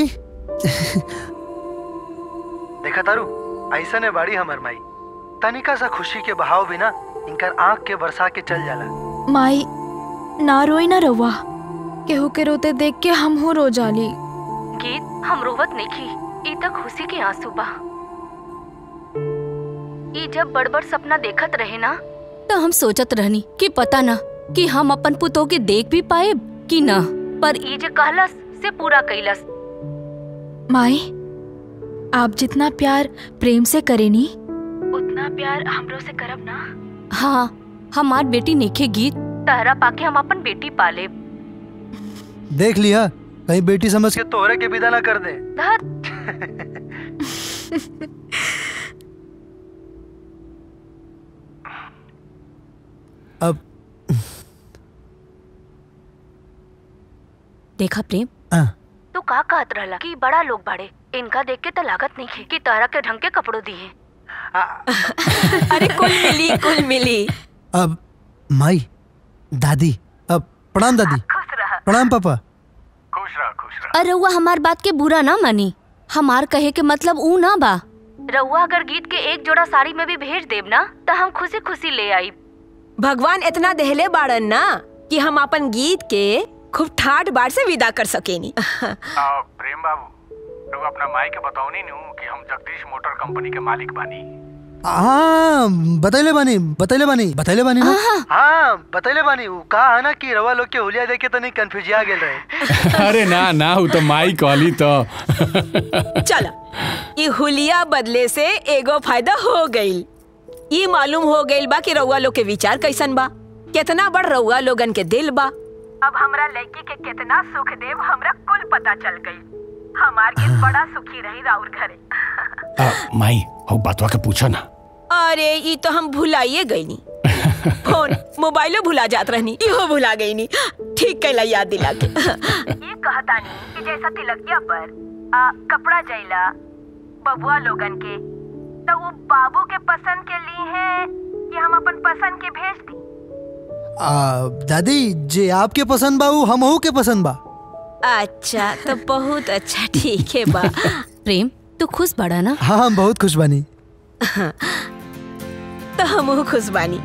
देखा तारू ऐसा ने बाड़ी हमर माई तनिका सा खुशी के बहाव बिना इनकर आंख के बरसा के चल जाला माई ना रोई ना रवा केहू के रोते देख के हम हो रो जाली गीत हम रोवत नहीं ई तक खुशी के आंसू बा ई जब बड़ बड़ सपना देखत रहे ना तो हम सोचत रहनी कि पता ना कि हम अपन पुतोह के देख भी पाए कि ना पर ई जे कहलस से पूरा कैलस माई आप जितना प्यार प्रेम से करेनी उतना प्यार हमरो से करब ना हाँ हमार बेटी नेखे गीत तहरा पाके हम अपन बेटी पाले देख लिया कहीं बेटी समझ के तोहरे के विदा ना कर दे अब देखा प्रेम हाँ। तू का कहत रहला कि बड़ा लोग बाड़े इनका देख के तो लागत नहीं है कि तहरा के ढंग के कपड़ों दिए अरे कुल मिली कुल मिली अब माई दादी अब प्रणाम दादी प्रणाम पापा अरे रउआ हमार बात के बुरा ना मानी हमार कहे के मतलब ऊ ना बा रउआ अगर गीत के एक जोड़ा साड़ी में भी भेज देब ना तो हम खुशी खुशी ले आई भगवान इतना देहले बाड़न ना कि हम अपन गीत के खूब ठाट बाट से विदा कर सकेनी प्रेम बाबू तू अपना माई के बताओ नु कि हम जगदीश मोटर कंपनी के मालिक बानी हाँ बतैले बानी बतैले बानी बतैले बानी ना हाँ बतैले बानी उ कहा है ना कि रवा लोग के हुलिया देख के तनी कंफ्यूजिया गेल रहे अरे ना ना हूँ तो माई कहली तो चला ये हुलिया बदले से एगो फायदा हो गईल ये मालूम हो गईल बा कि रउआ लोग के विचार कैसन बा कितना बड़ रउआ लोगन के दिल बा अब हमरा लड़की के कितना सुख देव हमरा कुल पता चल गई हमार के बड़ा सुखी रही राउर घरे आ, माई हो बातवा के पूछा ना अरे ये तो हम भुलाइए गईनी फोन मोबाइलो भुला जात रहनी इहो भुला गईनी ठीक कैला याद दिला के ये कहतानी कि जैसा तिलकिया पर आ, कपड़ा जैला बबुआ लोगन के तो वो बाबू के पसंद के लिए है कि हम अपन पसंद के भेज दी आ, दादी जे आपके पसंद बा उ हमहू के पसंद बा अच्छा तो बहुत अच्छा ठीक है बा प्रेम तू खुश बड़ा ना हाँ हम बहुत खुश बानी तो हम खुश बानी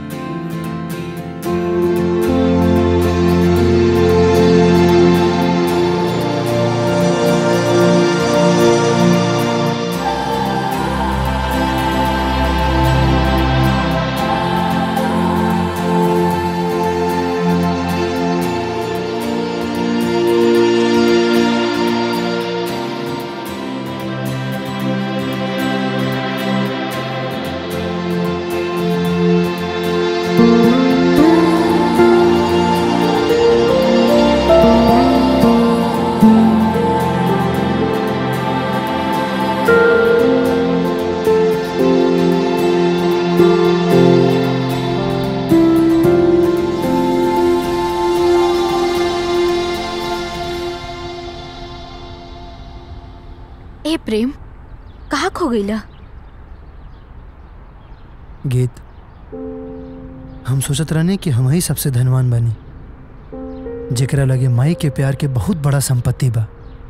ए प्रेम कहाँ खो गईला गीत हम सोचत रहने कि हम ही सबसे धनवान बनी जेकरा लगे माई के प्यार के बहुत बड़ा संपत्ति बा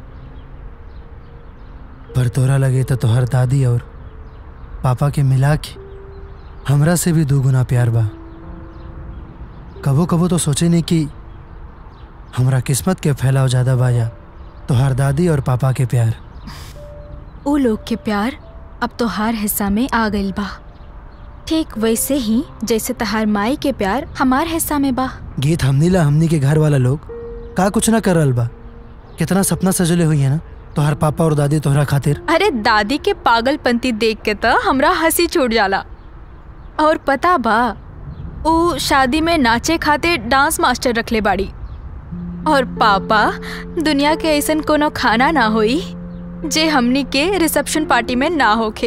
पर तोरा लगे तो तोहर दादी और पापा के मिला के हमरा से भी दुगुना प्यार बा कबो कबो तो सोचे नहीं कि हमरा किस्मत के फैलाव ज्यादा बा या तोहर दादी और पापा के प्यार उ लोग के प्यार अब तो हर हिस्सा में आ गइल बा ठीक वैसे ही जैसे तहार माई के प्यार हमार हिस्सा में बा गीत हमनी ला हमनी के घर वाला लोग का कुछ ना कर रहल बा कितना सपना सजले हुई है ना तोहर पापा और दादी तोहरा खातिर अरे दादी के पागलपंती देख के तो हमरा हंसी छूट जाला और पता बा उ शादी में नाचे खातिर डांस मास्टर रखले बाड़ी और पापा दुनिया के ऐसन कोनो खाना ना होई जे हमनी के रिसेप्शन पार्टी में ना होखे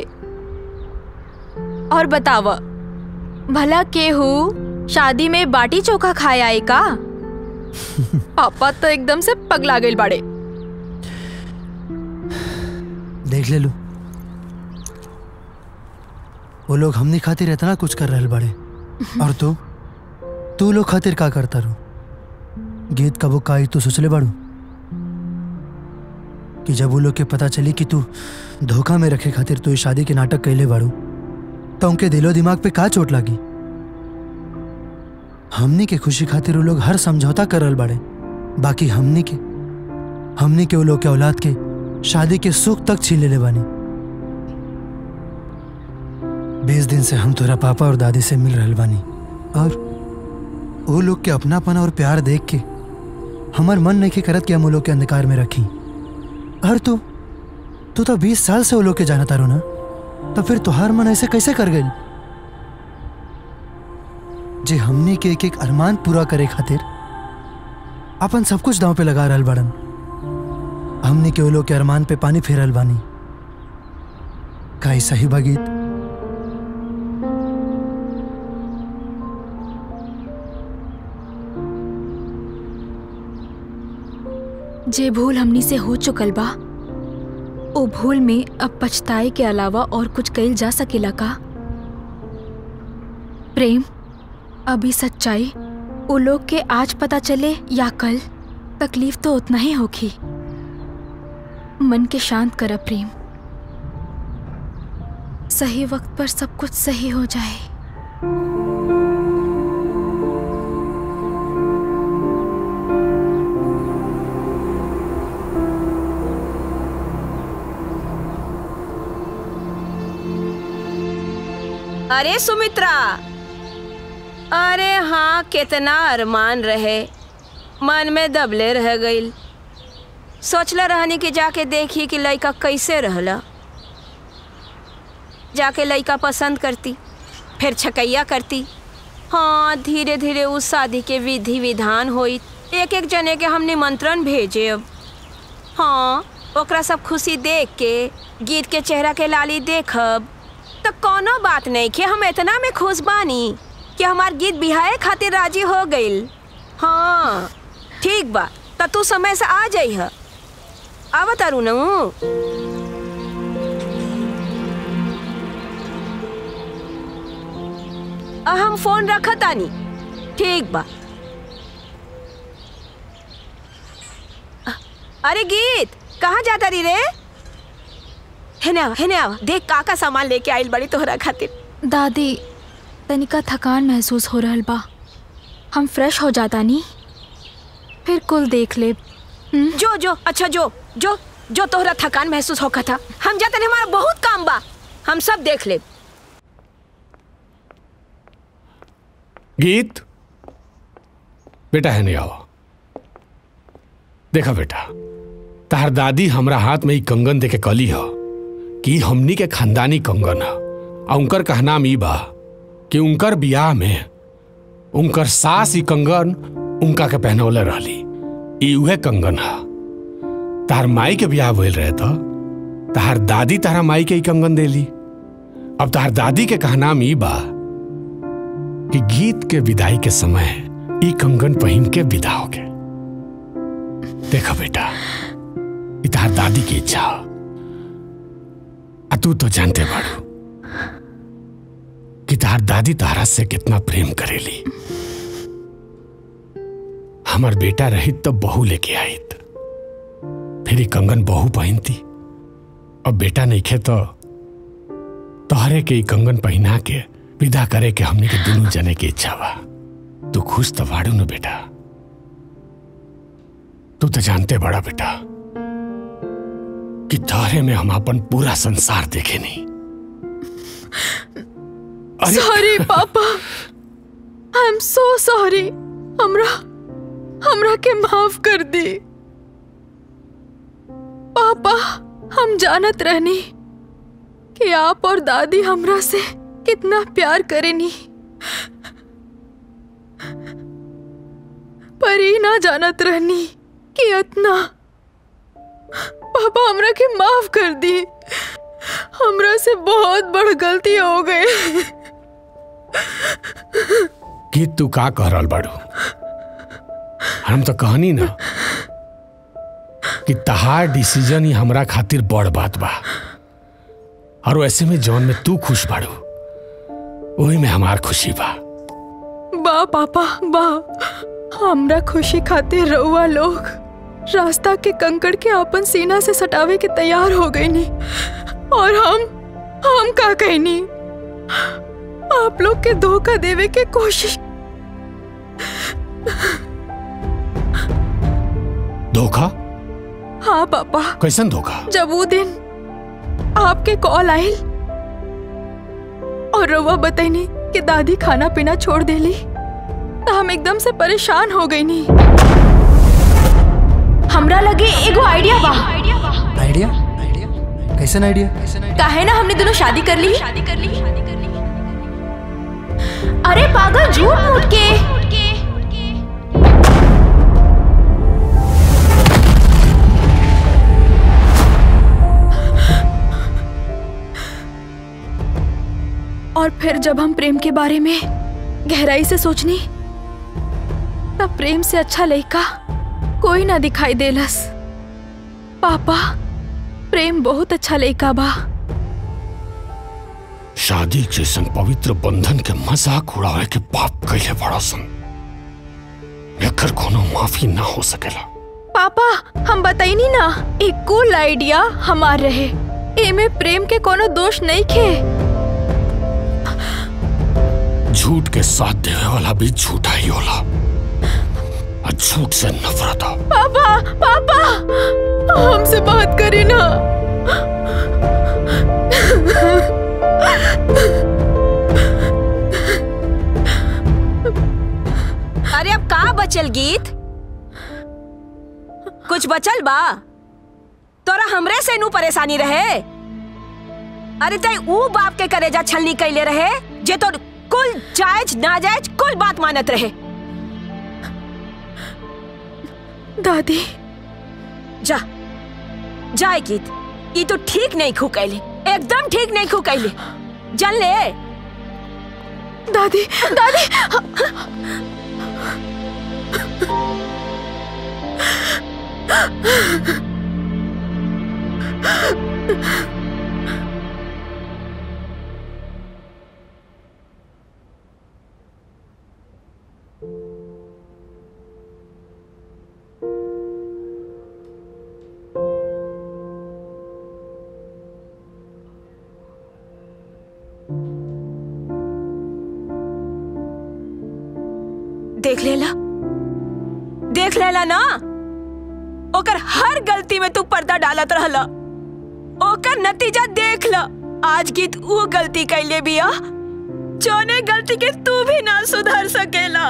और बताव भला केहू शादी में बाटी चोखा खाए आए का पापा तो एकदम से पगला गइल बाड़े देख ले लू वो लोग हमनी खातिर इतना कुछ कर रहल बड़े और तू तू लोग खातिर का करता रू गीत कबो काई तू सोचले बाड़ू कि जब वो लोग के पता चली कि तू धोखा में रखे खातिर तू इस शादी के नाटक कैले बाड़ू तो उनके दिलो दिमाग पे का चोट लगी हमनी के खुशी खातिर वो लोग हर समझौता कर रहल बाड़े बाकी हमनी के हमनी के वो लोग के औलाद के शादी के सुख तक छीन लेले बानी बीस दिन से हम तोरा पापा और दादी से मिल रहल बानी और वो लोग के अपनापन और प्यार देख के हमार मन नहीं के करत कि हम वो लोग के अंधकार में रखी और तू तू तो बीस साल से वो लोग के जाना तारू ना तो फिर तुहार मन ऐसे कैसे कर गई जे हमने के एक एक अरमान पूरा करे खातिर अपन सब कुछ दांव पे लगा रहल बड़न हमने के वो लोग के अरमान पे पानी फेरल बानी का ई सही बा गीत जे भूल हमनी से हो चुकल बा ओ भूल में अब पछताए के अलावा और कुछ कइल जा सकेला का प्रेम अभी सच्चाई ओ लोग के आज पता चले या कल तकलीफ तो उतना ही होगी मन के शांत कर प्रेम सही वक्त पर सब कुछ सही हो जाए अरे सुमित्रा अरे हाँ कितना अरमान रहे मन में दबले रह गईल सोचला रहनी कि जाके देखी कि लड़का कैसे रहला जाके लड़का पसंद करती फिर छकैया करती हाँ धीरे धीरे उस शादी के विधि विधान होई एक एक जने के हम निमंत्रण भेजे अब हाँ ओकरा सब खुशी देख के गीत के चेहरा के लाली देखब तो कोनो बात नहीं कि हम इतना में खुश बानी कि हमार गीत बिहाए खातिर राजी हो गईल हाँ ठीक बा तो तू समय से आ जाई है आवत तारू न हम फोन रखत आनी ठीक बा अरे गीत कहाँ जाता रही रे हेने आवा हेने आवा देख का का सामान लेके आइल बड़ी तोहरा खातिर दादी तनिका थकान महसूस हो रहल बा हम फ्रेश हो जाता नी फिर कुल देख ले जो जो अच्छा जो जो जो तोहरा थकान महसूस होका था हम जाते नहीं हमारा बहुत काम बा हम सब देख ले गीत बेटा है नहीं आओ देखा बेटा तार दादी हमरा हाथ में ही कंगन देके कली ह कि हमनी के खानदानी कंगन ह आ उनकर कहनाम ई बा कि उनकर बियाह में उनकर सास ही कंगन उनका के पहनौले रहली ई उहे कंगन ह तार माई के बियाह भइल रहे तो तार दादी तारा माई के ही कंगन देली अब तार दादी के कहनाम ई बा कि गीत के विदाई के समय ई कंगन पहन के विदा हो गए देखा बेटा ई तार दादी की इच्छा आ तू तो जानते बाड़ू कि तार दादी तारा से कितना प्रेम करेली हमार बेटा रहित तो बहू लेके आईत फिर ई कंगन बहू पहनती अब बेटा नहीं खे तो तोहरे के ई कंगन पहना के विदा करे के हमने के दोनों जने की इच्छा बा तू खुश तो बाड़ू न बेटा तू तो जानते बड़ा बेटा कि में हम अपन पूरा संसार देखे नहीं सॉरी पापा आई एम सो सॉरी हमरा हमरा के माफ कर दी पापा हम जानत रहनी कि आप और दादी हमरा से कितना प्यार करेनी पर ही ना जानत रहनी कि इतना पापा हमरा के माफ कर दी हमरा से बहुत बड़ गलती हो गई कि तू का कह रहल बाड़ू हम तो कहनी ना कि तहार डिसीजन ही हमरा खातिर बड़ बात बा और ऐसे में जौन में तू खुश बाड़ू वही में हमार खुशी बा बा पापा बा हमरा खुशी खातिर रउआ लोग रास्ता के कंकड़ के अपन सीना से सटावे के तैयार हो गई नी और हम हम का कहनी आप लोग के धोखा देवे के कोशिश धोखा हाँ पापा कैसन धोखा जब वो दिन आपके कॉल आयल और रउआ बताइनी कि दादी खाना पीना छोड़ देली तो हम एकदम से परेशान हो गई नी हमरा लगे एगो आइडिया बा आइडिया कैसन आइडिया काहे ना हमने दोनों शादी कर ली अरे पागल झूठ मूठ के और फिर जब हम प्रेम के बारे में गहराई से सोचनी तब प्रेम से अच्छा लड़का कोई ना दिखाई देलस पापा प्रेम बहुत अच्छा लड़का बा शादी जैसन पवित्र बंधन के मजाक उड़ावे के पाप कैले बड़ा सन एकर कोनो माफी ना हो सकेला पापा हम बताइनी ना एक कूल आइडिया हमार रहे एमे प्रेम के कोनो दोष नहीं खे झूठ के साथ देवे वाला भी झूठा ही होला और झूठ से नफरत हो पापा पापा हमसे बात करी ना अरे अब का बचल गीत कुछ बचल बा तोरा हमरे से नू परेशानी रहे अरे तई ऊ बाप के करेजा छलनी कैले रहे जे तो कुल जायज नाजायज कुल बात मानत रहे दादी जा जाए गीत ये तो ठीक नहीं खू कैले एकदम ठीक नहीं खू कैले जल ले दादी दादी देख लेला देख लेला ना ओकर हर गलती में तू पर्दा डालत रहला ओकर नतीजा देख ल आज गीत वो गलती कैले बिया जोने गलती के तू भी ना सुधर सकेला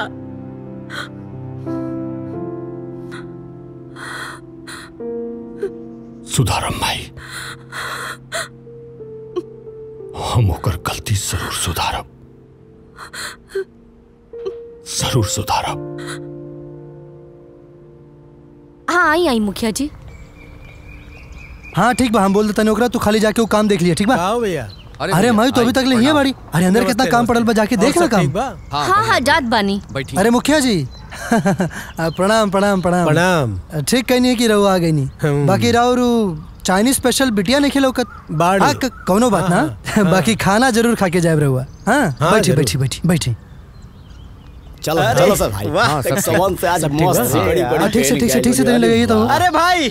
सुधारम भाई हम ओकर गलती जरूर सुधारब जरूर सुधारब हाँ आई आई मुखिया जी हाँ ठीक बा हम बोल देता ओकरा तू खाली जाके वो काम देख लिया ठीक बा भैया अरे माई तो अभी तक ले ही है बाड़ी अरे अंदर कितना काम पड़ल बा जाके देख ना काम हाँ हाँ जात बानी अरे मुखिया जी आ, प्रणाम प्रणाम प्रणाम प्रणाम ठीक कहनी है कि रहो आ गई नहीं बाकी राव रू चाइनीज स्पेशल बिटिया नहीं खिलौकत बाड़ी। हाँ, क- कौनो बात ना बाकी खाना जरूर खा के जाए रहुआ हाँ हाँ, बैठी जरूर। बैठी बैठी बैठी चलो अरे, चलो सर भाई वाह, हाँ, सब सेक्शन से आज सब ठीक मस्त बा? बड़ी हाँ, बड़ी ठीक से ठीक से training ठीक से आई देने लगे तो अरे भाई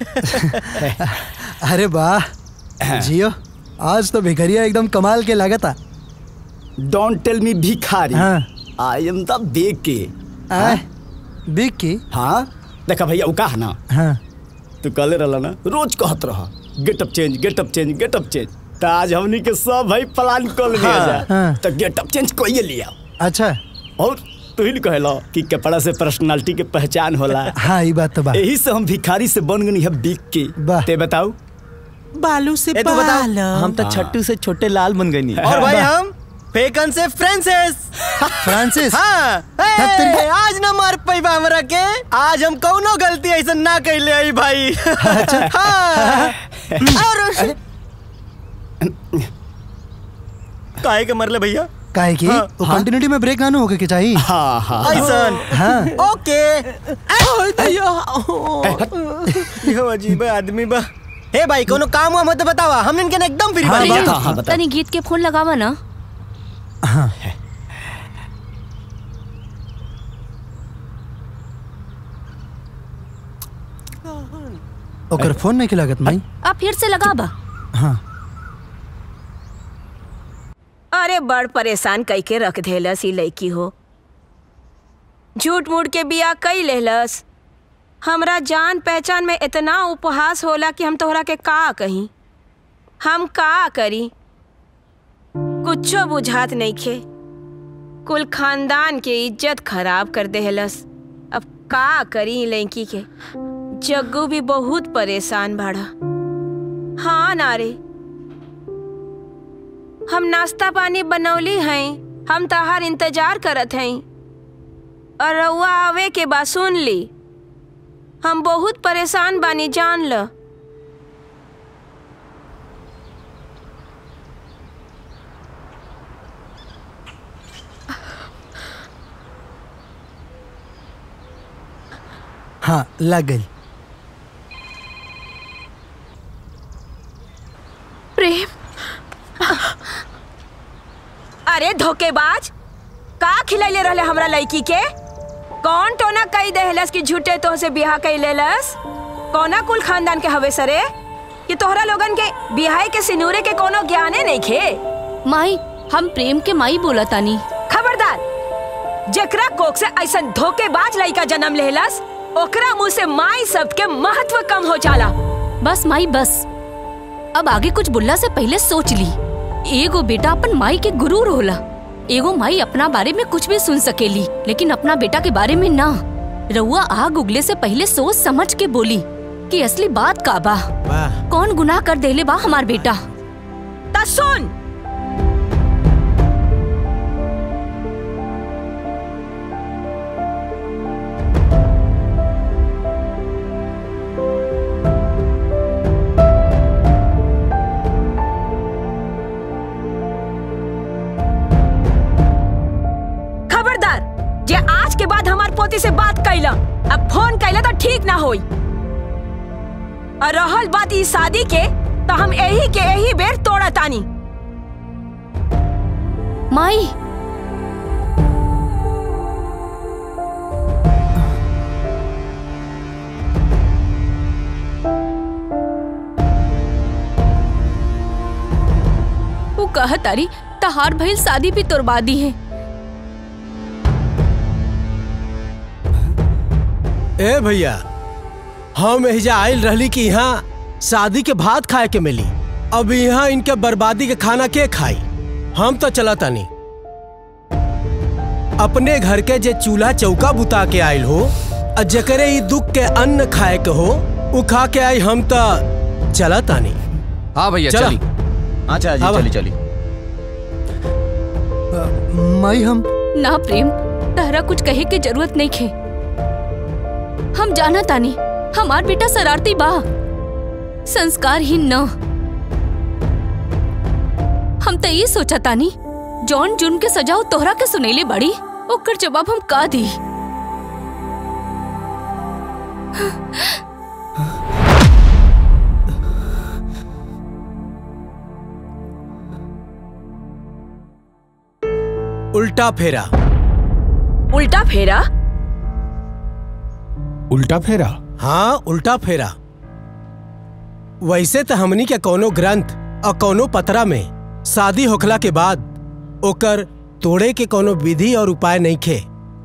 अरे वाह जियो आज तो भिखरिया एकदम कमाल के लागता डोंट टेल मी भिखारी हाँ। आई एम द बिग की आए बिग की हाँ देखा भैया वो कहा ना हाँ तू कले रहला ना रोज कहत रहा getup change getup change getup change त आज हमनी के सब भाई प्लान कर लिया हाँ, जा हाँ। तो गेटअप चेंज कोई लिया अच्छा और तू ही कहला कि कपड़ा से पर्सनालिटी के पहचान होला हाँ ये बात तो बा यही से हम भिखारी से बन गनी है बिग की ते बताऊ बालू से ए, तू बता। बाल हम तो छट्टू से छोटे लाल बन गई और भाई हम फेकन से फ्रांसिस फ्रांसिस हाँ ए, आज ना मार पैबा हमरा के आज हम कौनो गलती ऐसा ना कैले आई भाई अच्छा हाँ और काहे के मरले भैया काहे की हाँ, वो हाँ। कंटिन्यूटी में ब्रेक ना ना होके के चाहिए हाँ हाँ ऐसन हाँ ओके यो अजीब आदमी बा हे भाई कोनो काम हुआ मत बतावा हम इनके एकदम फ्री हाँ, बानी बता, जा। हाँ, बता। तनी गीत के फोन लगावा ना हाँ ओकर फोन नहीं लागत माई आप फिर से लगाबा हाँ अरे बड़ परेशान कई के रख देलस ई लड़की हो झूठ मूठ के बिया कई लेहलस हमरा जान पहचान में इतना उपहास होला कि हम तोहरा के का कही हम का करी कुछो बुझात नहीं खे कुल खानदान के इज्जत खराब कर देहलस अब का करी ई लड़की के जग्गू भी बहुत परेशान बाड़ा हाँ नारे हम नाश्ता पानी बनौली हैं हम तहार इंतजार करत हैं और रउआ आवे के बाद सुन ली हम बहुत परेशान बानी जान ल हाँ लग गई प्रेम अरे धोखेबाज का खिलैले रहले हमरा लड़की के कौन टोना कई देहलस कि झूठे तो से बियाह कई लेलस कौना कुल खानदान के हवे सरे कि तोहरा लोगन के बियाह के सिनूरे के कोनो ज्ञाने नहीं खे माई हम प्रेम के माई बोला तानी खबरदार जेकरा कोक से ऐसा धोखेबाज लड़का जन्म लेहलस ओकरा मुंह से माई शब्द के महत्व कम हो जाला बस माई बस अब आगे कुछ बुल्ला से पहले सोच ली एगो बेटा अपन माई के गुरूर होला एगो माई अपना बारे में कुछ भी सुन सकेली लेकिन अपना बेटा के बारे में ना रउआ आग उगले से पहले सोच समझ के बोली कि असली बात का बा कौन गुनाह कर देले बा हमार बेटा ता सुन खबरदार जे आज के बाद हमार पोती से बात कैला अब फोन कैला तो ठीक ना होई और रहल बात ई शादी के तो हम यही के यही बेर तोड़ा तानी माई वो कह तारी तहार भइल शादी भी तोरबादी है ए भैया हम एहिजा आयल रहली कि यहाँ शादी के भात खाए के मिली अब यहाँ इनके बर्बादी के खाना के खाई हम तो चला तानी अपने घर के जे चूल्हा चौका बुता के आयल हो आ जकरे ई दुख के अन्न खाए के हो उ खा के आई हम तो चला तानी हाँ भैया चला। चली अच्छा जी हाँ, चली चली माई हम ना प्रेम तहरा कुछ कहे के जरूरत नहीं खे हम जाना तानी हमार बेटा शरारती बा संस्कारहीन न हम तो ये सोचा तानी जॉन जुन के सजाओ तोहरा के सुनेले बड़ी ओकर जवाब हम का दी उल्टा फेरा उल्टा फेरा उल्टा फेरा हाँ उल्टा फेरा वैसे तो हमनी के कोनो ग्रंथ और कोनो पतरा में शादी होखला के बाद ओकर तोड़े के कोनो विधि और उपाय नहीं खे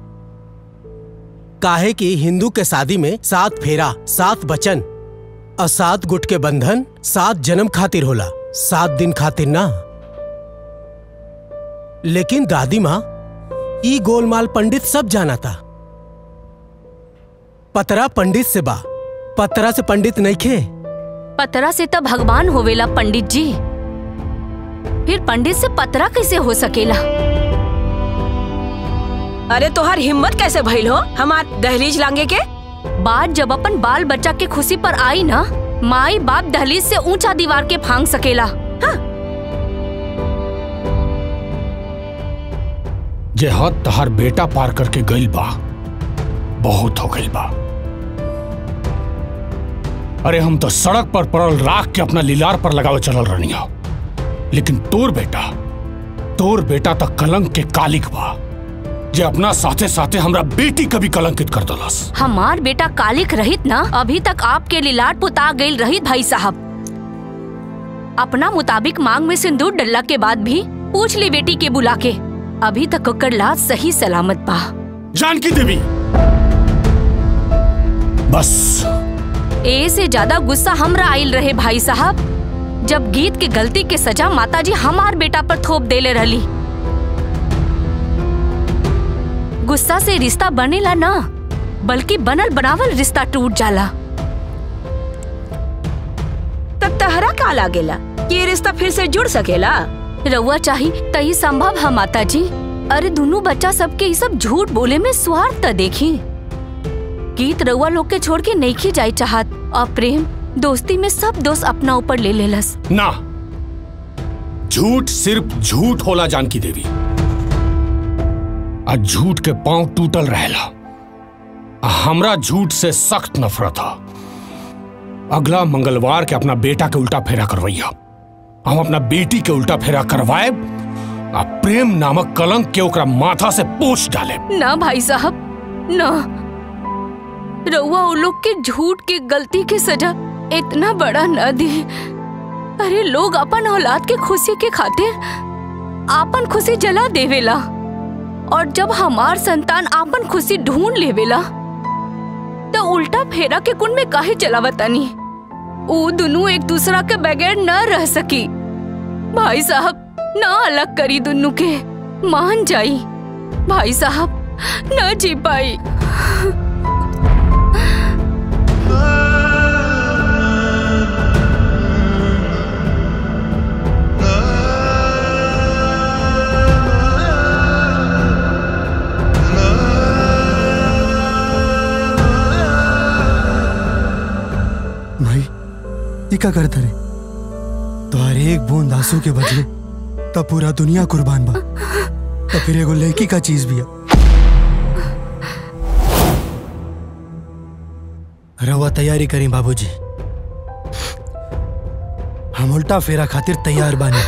काहे कि हिंदू के शादी में सात फेरा सात बचन और सात गुट के बंधन सात जन्म खातिर होला सात दिन खातिर ना लेकिन दादी माँ ई गोलमाल पंडित सब जाना था पतरा पंडित से बा पतरा से पंडित नहीं खे पतरा से तो भगवान होवेला पंडित जी फिर पंडित से पतरा कैसे हो सकेला अरे तोहार हिम्मत कैसे भइल हो हमार दहलीज लांगे के बात जब अपन बाल बच्चा के खुशी पर आई ना माई बाप दहलीज से ऊंचा दीवार के फांग सकेला जे हद तहार बेटा पार करके गइल बा बहुत हो गइल बा अरे हम तो सड़क पर पड़ल राख के अपना लीलार पर लगावे चलल रहनी हो लेकिन तोर बेटा तोर बेटा तक कलंक के कालिक बा जे अपना साथे साथे हमरा बेटी कभी कलंकित कर दलस हमार बेटा कालिक रहित ना अभी तक आपके लिलाट पुता गईल रहित भाई साहब अपना मुताबिक मांग में सिंदूर डलला के बाद भी पूछ ली बेटी के बुला के अभी तक ओकर लाज सही सलामत बा जानकी देवी बस ए से ज्यादा गुस्सा हमरा आइल रहे भाई साहब जब गीत के गलती के सजा माताजी हमार बेटा पर थोप देले रहली गुस्सा से रिश्ता बनेला ना बल्कि बनल बनावल रिश्ता टूट जाला तब तहरा का लागेला कि ये रिश्ता फिर से जुड़ सकेला रउआ चाही तही संभव है माता जी अरे दोनों बच्चा सबके ये सब झूठ बोले में स्वार्थ त देखी गीत रउआ लोग के छोड़ के नहीं खी जाई चाहत और प्रेम दोस्ती में सब दोस्त अपना ऊपर ले लेलस ना झूठ सिर्फ झूठ होला जानकी देवी आज झूठ के पांव टूटल रहेला आ हमरा झूठ से सख्त नफरत है अगला मंगलवार के अपना बेटा के उल्टा फेरा करवैया हम अपना बेटी के उल्टा फेरा करवाए आ प्रेम नामक कलंक के ओकरा माथा से पोछ डाले ना भाई साहब ना रउआ उन लोग के झूठ के गलती के सजा इतना बड़ा न दी अरे लोग अपन औलाद के खुशी के खातिर आपन खुशी जला देवेला और जब हमार संतान आपन खुशी ढूंढ लेवेला तो उल्टा फेरा के कुंड में काहे चलावतानी ऊ दोनों एक दूसरा के बगैर न रह सकी भाई साहब ना अलग करी दोनों के मान जाई भाई साहब न जी पाई भाई ये का करता रे तोहर एक बूंद आंसू के बदले तब पूरा दुनिया कुर्बान बा तो फिर एगो लड़की का चीज भी है रवा तैयारी करी बाबूजी हम उल्टा फेरा खातिर तैयार बानी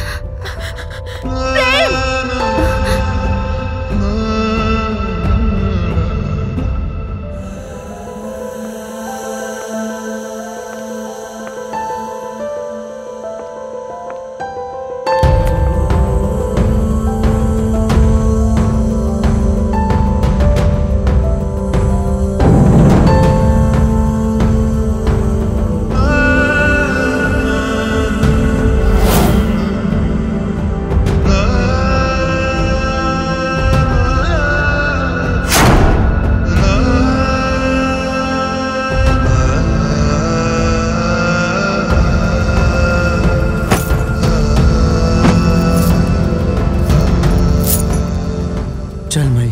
चल मई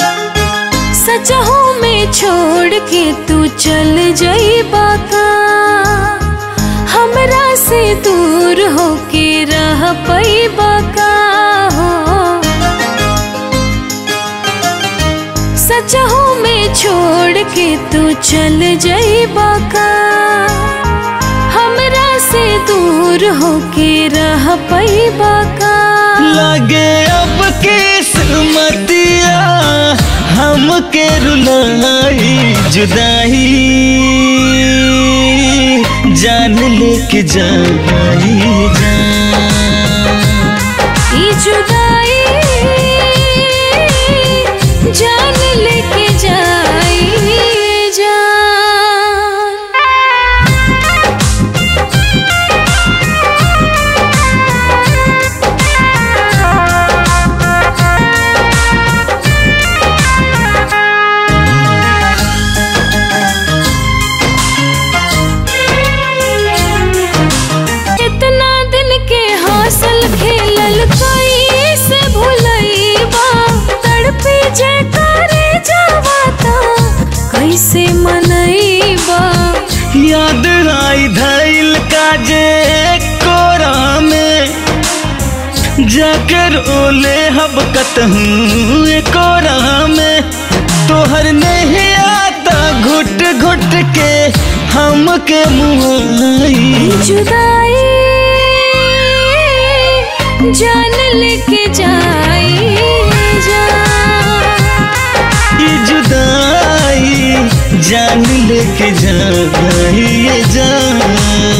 सचहू में छोड़ के तू चल जाई बाका से दूर होके रह पैबा का हो सचहू में छोड़ के तू चल जाइबा का हमरा से दूर होके रह पैबा का लगे अब किस्मतिया हमके रुलाई जुदाई जान लेके जाई जान ई जुदाई जान लेके जाई जान इतना दिन के हासिल खेलल कोई से भुलैबा तड़पी जे करे जावाता कैसे मनैबा याद आई धैल का जे कोरा में जाकर ओले हब कतहूँ कोरा में तोहर नहीं आता घुट घुट के हमके मुहाई जुदाई जान लेके जाई जान ये जुदाई जान लेके जाई ये जान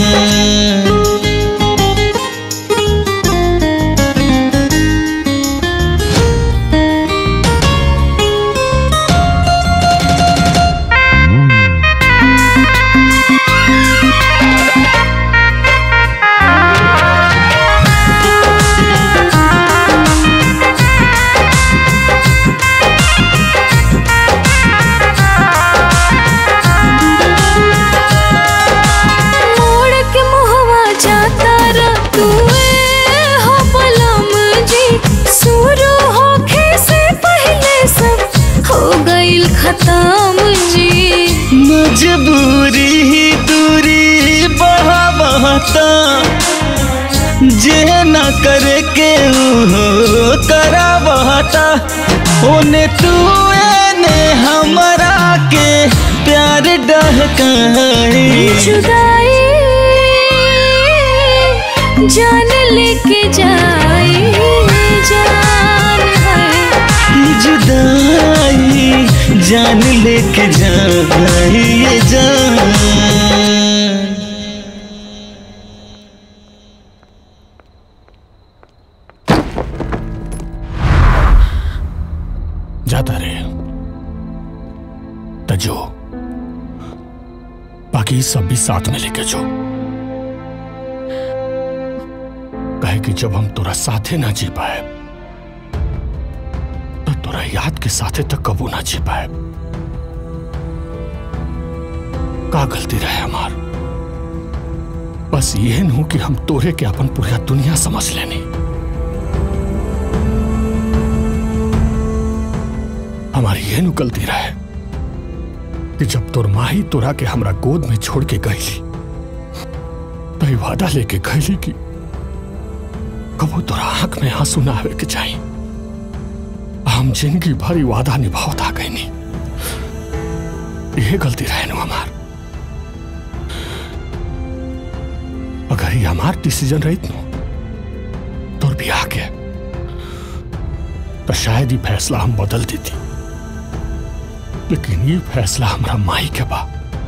मोड़ के मुहवा जाता रा तू हो बलम जी शुरू होखे से पहले सब हो गइल खत्म जी मजबूरी ही दूरी बढ़ा बहता जे ना करे के हो करा बहता ओने तू ने हमरा के प्यार डहकाई जुदाई जान लेके जाई जान है ये जुदाई जान लेके जाई ये जान जाता रहे तजो बाकी सब भी साथ में लेके जो कहे कि जब हम तोरा साथे ना जी पाए तो तोरा याद के साथे तक कबू ना जी पाए का गलती रहे हमार बस ये नू कि हम तोरे के अपन पूरा दुनिया समझ लेनी हमारी ये नु गलती रहे कि जब तोर माही तोरा के हमरा गोद में छोड़ के गईली तो ई वादा लेके गईली कि कबो तोरा आंख में आंसू ना आवे के चाहिए हम जिंदगी भर ई वादा निभावत आ गई नहीं ये गलती रहे नु हमार अगर ये हमार डिसीजन रहित नु तोर भी आके तो शायद ये फैसला हम बदल देती लेकिन ये फैसला हमरा माई के बा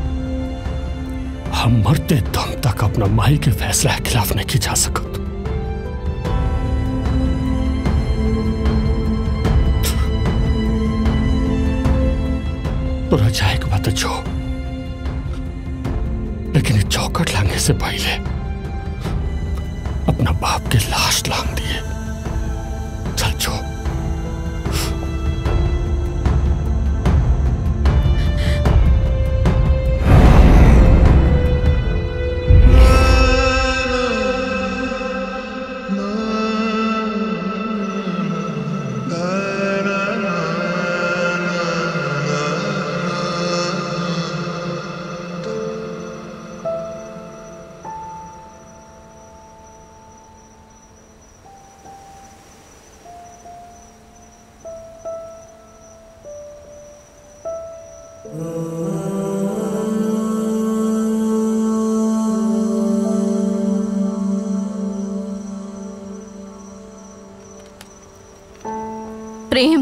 हम मरते दम तक अपना माई के फैसला के खिलाफ नहीं जा सकत तोरा जाए के बात जो लेकिन ये चौकट लांघे से पहले अपना बाप के लाश लांग दिए चल जो प्रेम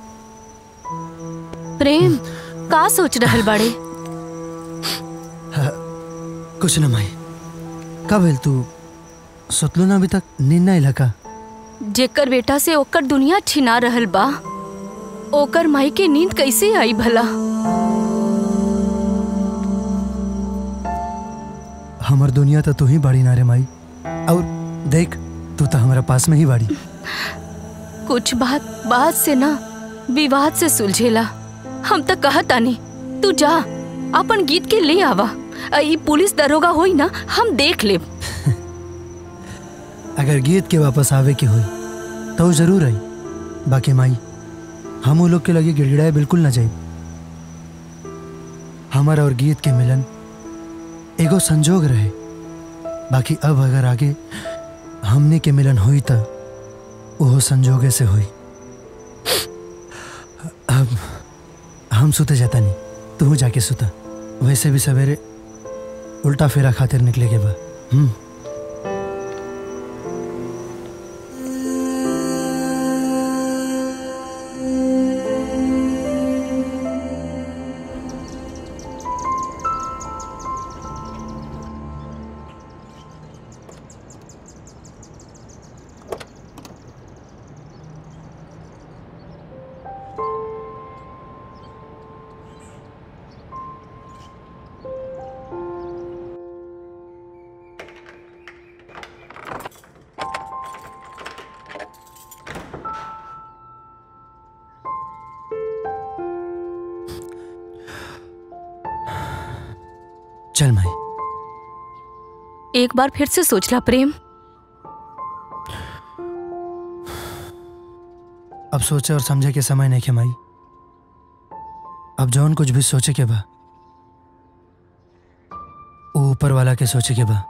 प्रेम का सोच रहल बाड़े कुछ न माई का भेल तू सोचलो ना अभी तक नींद ना इलाका जेकर बेटा से ओकर दुनिया छिना रहल बा ओकर माई के नींद कैसे आई भला हमर दुनिया तो तू ही बाड़ी ना रे माई और देख तू तो हमारा पास में ही बाड़ी कुछ बात बात से ना विवाद से सुलझेला हम तो कहतानी तू जा अपन गीत के ले आवा अ, ई पुलिस दरोगा होई ना हम देख लेब अगर गीत के वापस आवे की हुई तो वो जरूर आई बाकी माई हम वो लोग के लगे गिड़गिड़ाए बिल्कुल ना जाए हमारा और गीत के मिलन एगो संजोग रहे बाकी अब अगर आगे हमने के मिलन हुई तो वो संजोगे से हुई अब हम सुते जाता नहीं तू जाके सुता वैसे भी सवेरे उल्टा फेरा खातिर निकले के बा हम्म चल माई एक बार फिर से सोचला प्रेम अब सोचे और समझे के समय नहीं के माई अब जौन कुछ भी सोचे के बा वो ऊपर वाला के सोचे के बा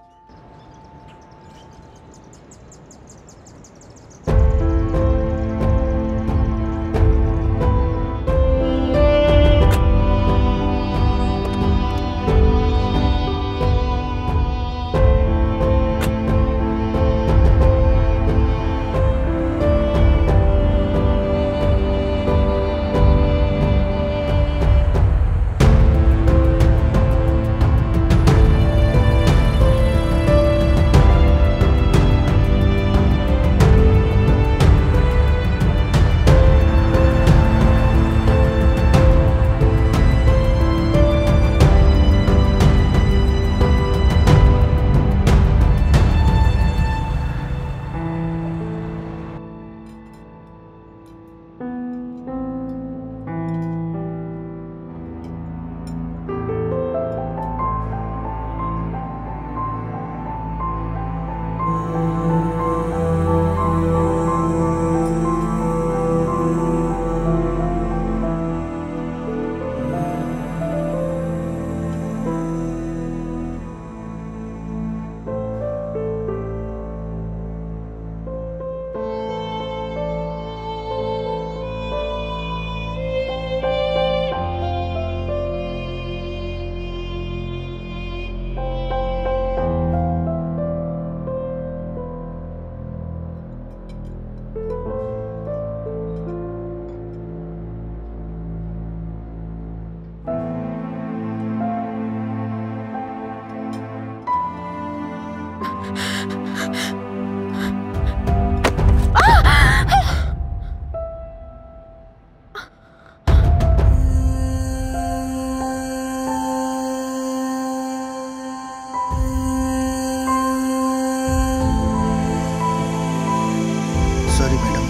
सॉरी मैडम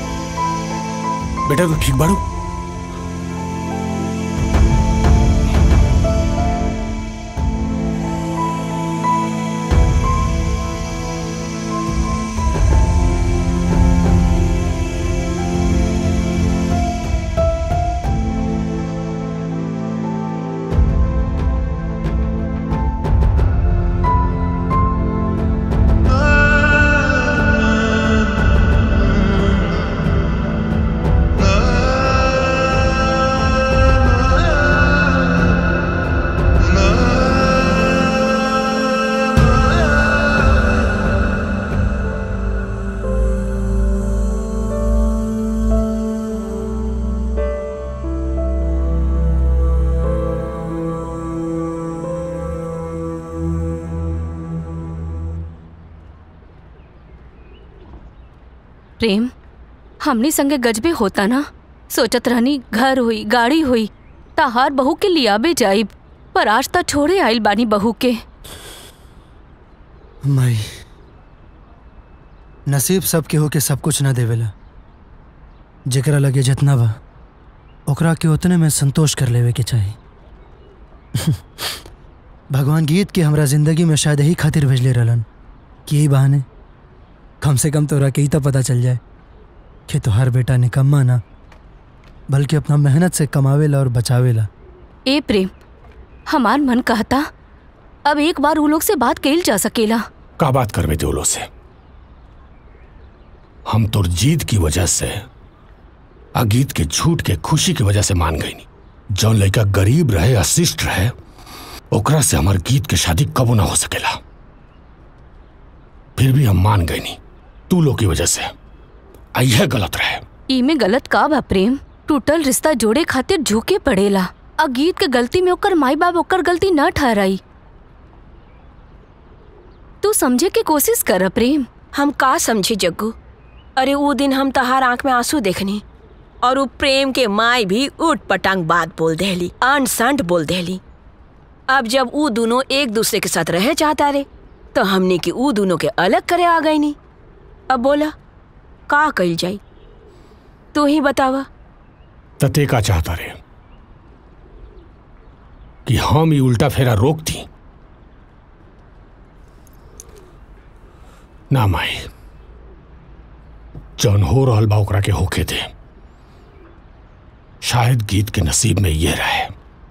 बेटा तू ठीक बाड़ू Ah प्रेम हमनी संगे गजबे होता ना सोचत रहनी घर हुई गाड़ी हुई तहार बहू के लियाबे जाइब पर आज त छोड़े आइल बानी बहू के माई नसीब सब केहू के सब कुछ ना देवेला जेकरा लगे जितना बा ओकरा के उतने में संतोष कर लेवे के चाही भगवान गीत के हमरा जिंदगी में शायद यही खातिर भेजले रहलन कि यही बहाने कम से कम तोरा के ही तो पता चल जाए कि तोहार बेटा निकम्मा ना बल्कि अपना मेहनत से कमावेला और बचावेला ए प्रेम हमार मन कहता अब एक बार उ लोग से बात कइल जा सकेला का बात करबे थे वो लोग से हम तोर जीत की वजह से अगीत के झूठ के खुशी की वजह से मान गई नहीं जौन लड़का गरीब रहे अशिष्ट रहे ओकरा से हमार गीत के शादी कबो ना हो सकेला फिर भी हम मान गए नहीं तू लोग की वजह से आ यह गलत रहे ई में गलत का बा प्रेम टूटल रिश्ता जोड़े खातिर झुके पड़ेला आ गीत के गलती में ओकर माई बाप ओकर गलती न ठहराई तू समझे के कोशिश कर प्रेम हम का समझी जग्गू अरे वो दिन हम तहार आंख में आंसू देखनी और वो प्रेम के माई भी उठ पटांग बात बोल देली अंट संट बोल देली अब जब वो दोनों एक दूसरे के साथ रहे चाहता रे तो हमने की वो दोनों के अलग करे आ गई नहीं अब बोला का कल जाई तू ही बतावा तते का चाहता रे कि हम ही उल्टा फेरा रोक दी ना माई जौन हो रहल बा ओकरा के होके दे शायद गीत के नसीब में ये रहे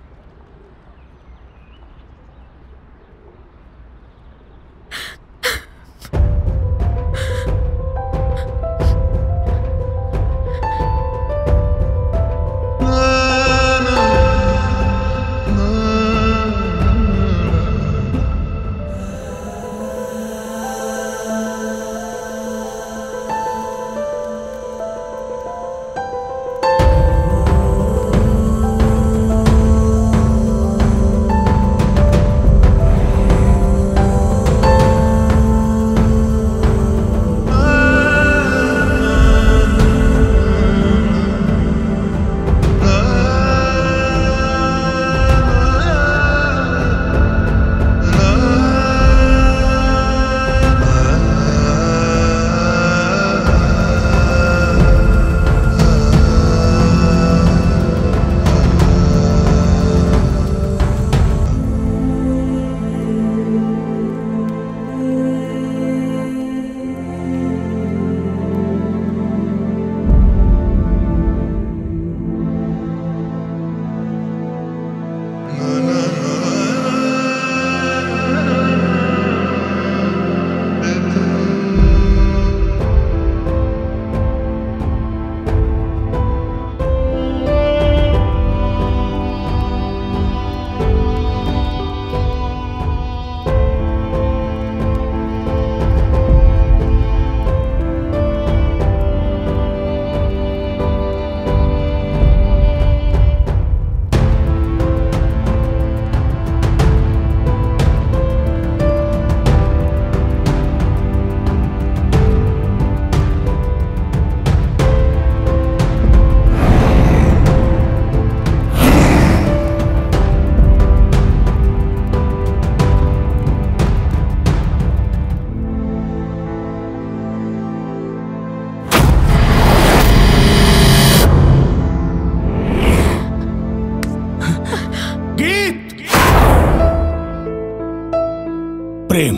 प्रेम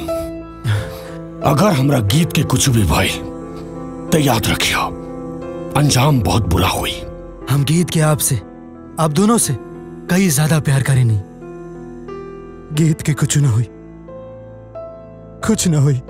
अगर हमरा गीत के कुछ भी भाई तो याद रखियो अंजाम बहुत बुरा हुई हम गीत के आपसे आप दोनों से कई ज्यादा प्यार करें नहीं गीत के कुछ ना हुई कुछ ना हुई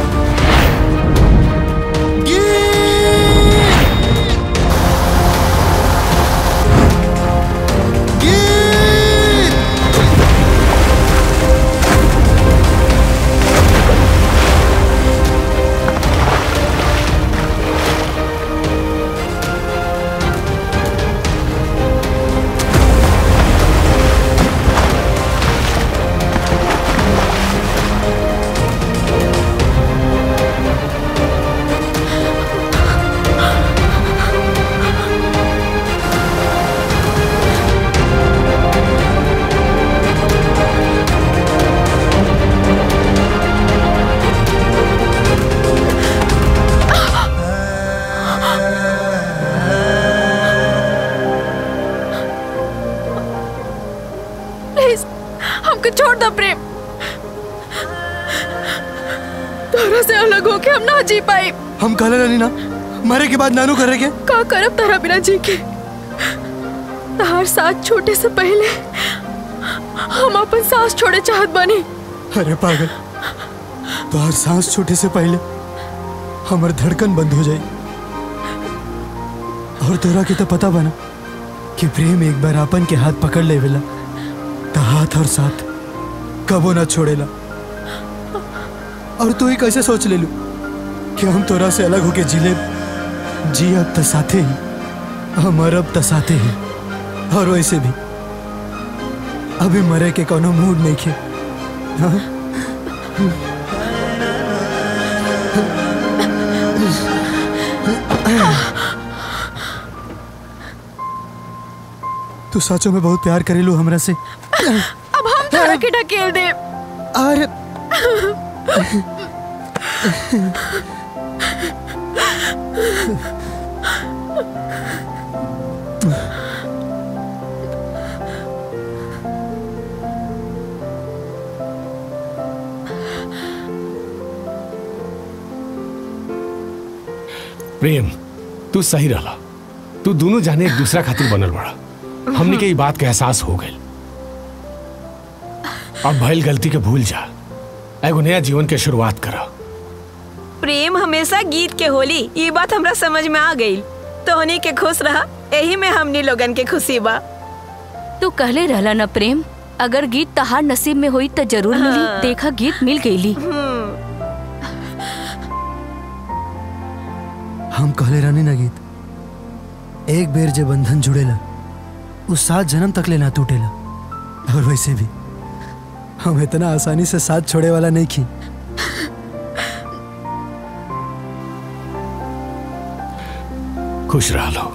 गीत हमको छोड़ दो प्रेम तोरा से अलग होके हम ना जी पाई हम कहले रहनी ना मरे के बाद नानू करे के का करब तारा बिना जी के तहार साथ छोटे से पहले हम अपन सांस छोड़े चाहत बानी अरे पागल तो हर सांस छोटे से पहले हमर धड़कन बंद हो जाए और तोरा के तो पता बना कि प्रेम एक बार आपन के हाथ पकड़ लेवेला तो हाथ और साथ कबो ना छोड़ेला और तू ही कैसे सोच ले लू कि हम तोरा से अलग होके जिले जी अब तो साथे ही हम अब तो साथे ही और वैसे भी अभी मरे के कोनो मूड नहीं खे हाँ? तू सचो में बहुत प्यार करेलू हमरा से अब हम तारा के ढकेल दे और प्रेम तू सही रहा तू दोनों जाने एक दूसरा खातिर बनल बड़ा हमने के ई बात के एहसास हो गए अब भइल गलती के भूल जा एगो नया जीवन के शुरुआत करा प्रेम हमेशा गीत के होली ये बात हमरा समझ में आ गई तोहनी के खुश रहा यही में हमनी लोगन के खुशी बा तू कहले रहला न प्रेम अगर गीत तहार नसीब में हुई तो जरूर मिली हाँ। देखा गीत मिल गईली हम कहले रहनी ना गीत एक बेर जे बंधन जुड़ेला उस सात जन्म तक ले ना टूटेला और वैसे भी हम इतना आसानी से साथ छोड़े वाला नहीं खी खुश रह लो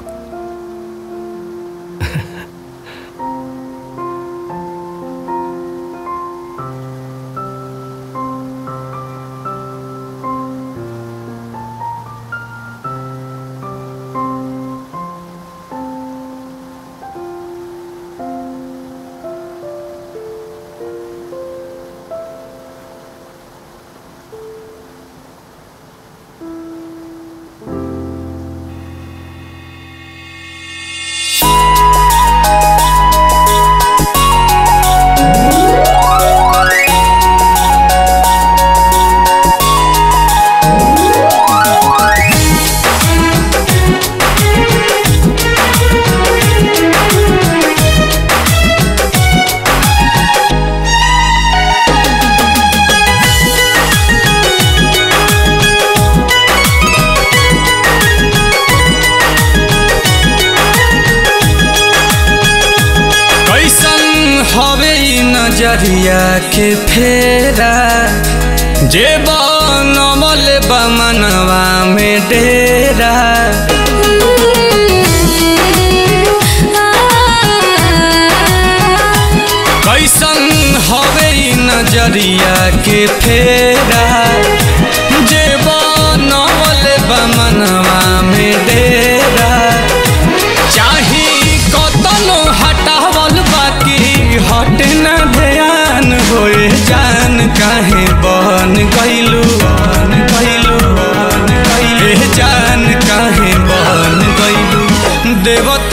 कैसन हवे ई नजरिया के फेरा जे बनमल बमनवा में डेरा कैसन हवे ई नजरिया के फेरा जे बनमल बमनवा में डेरा चाही कतनो हटावल बाकी हट न ध्यान होए जान काहे बन गइलू बन गइलू बन गइलू ए जान काहे बन गइलू देवता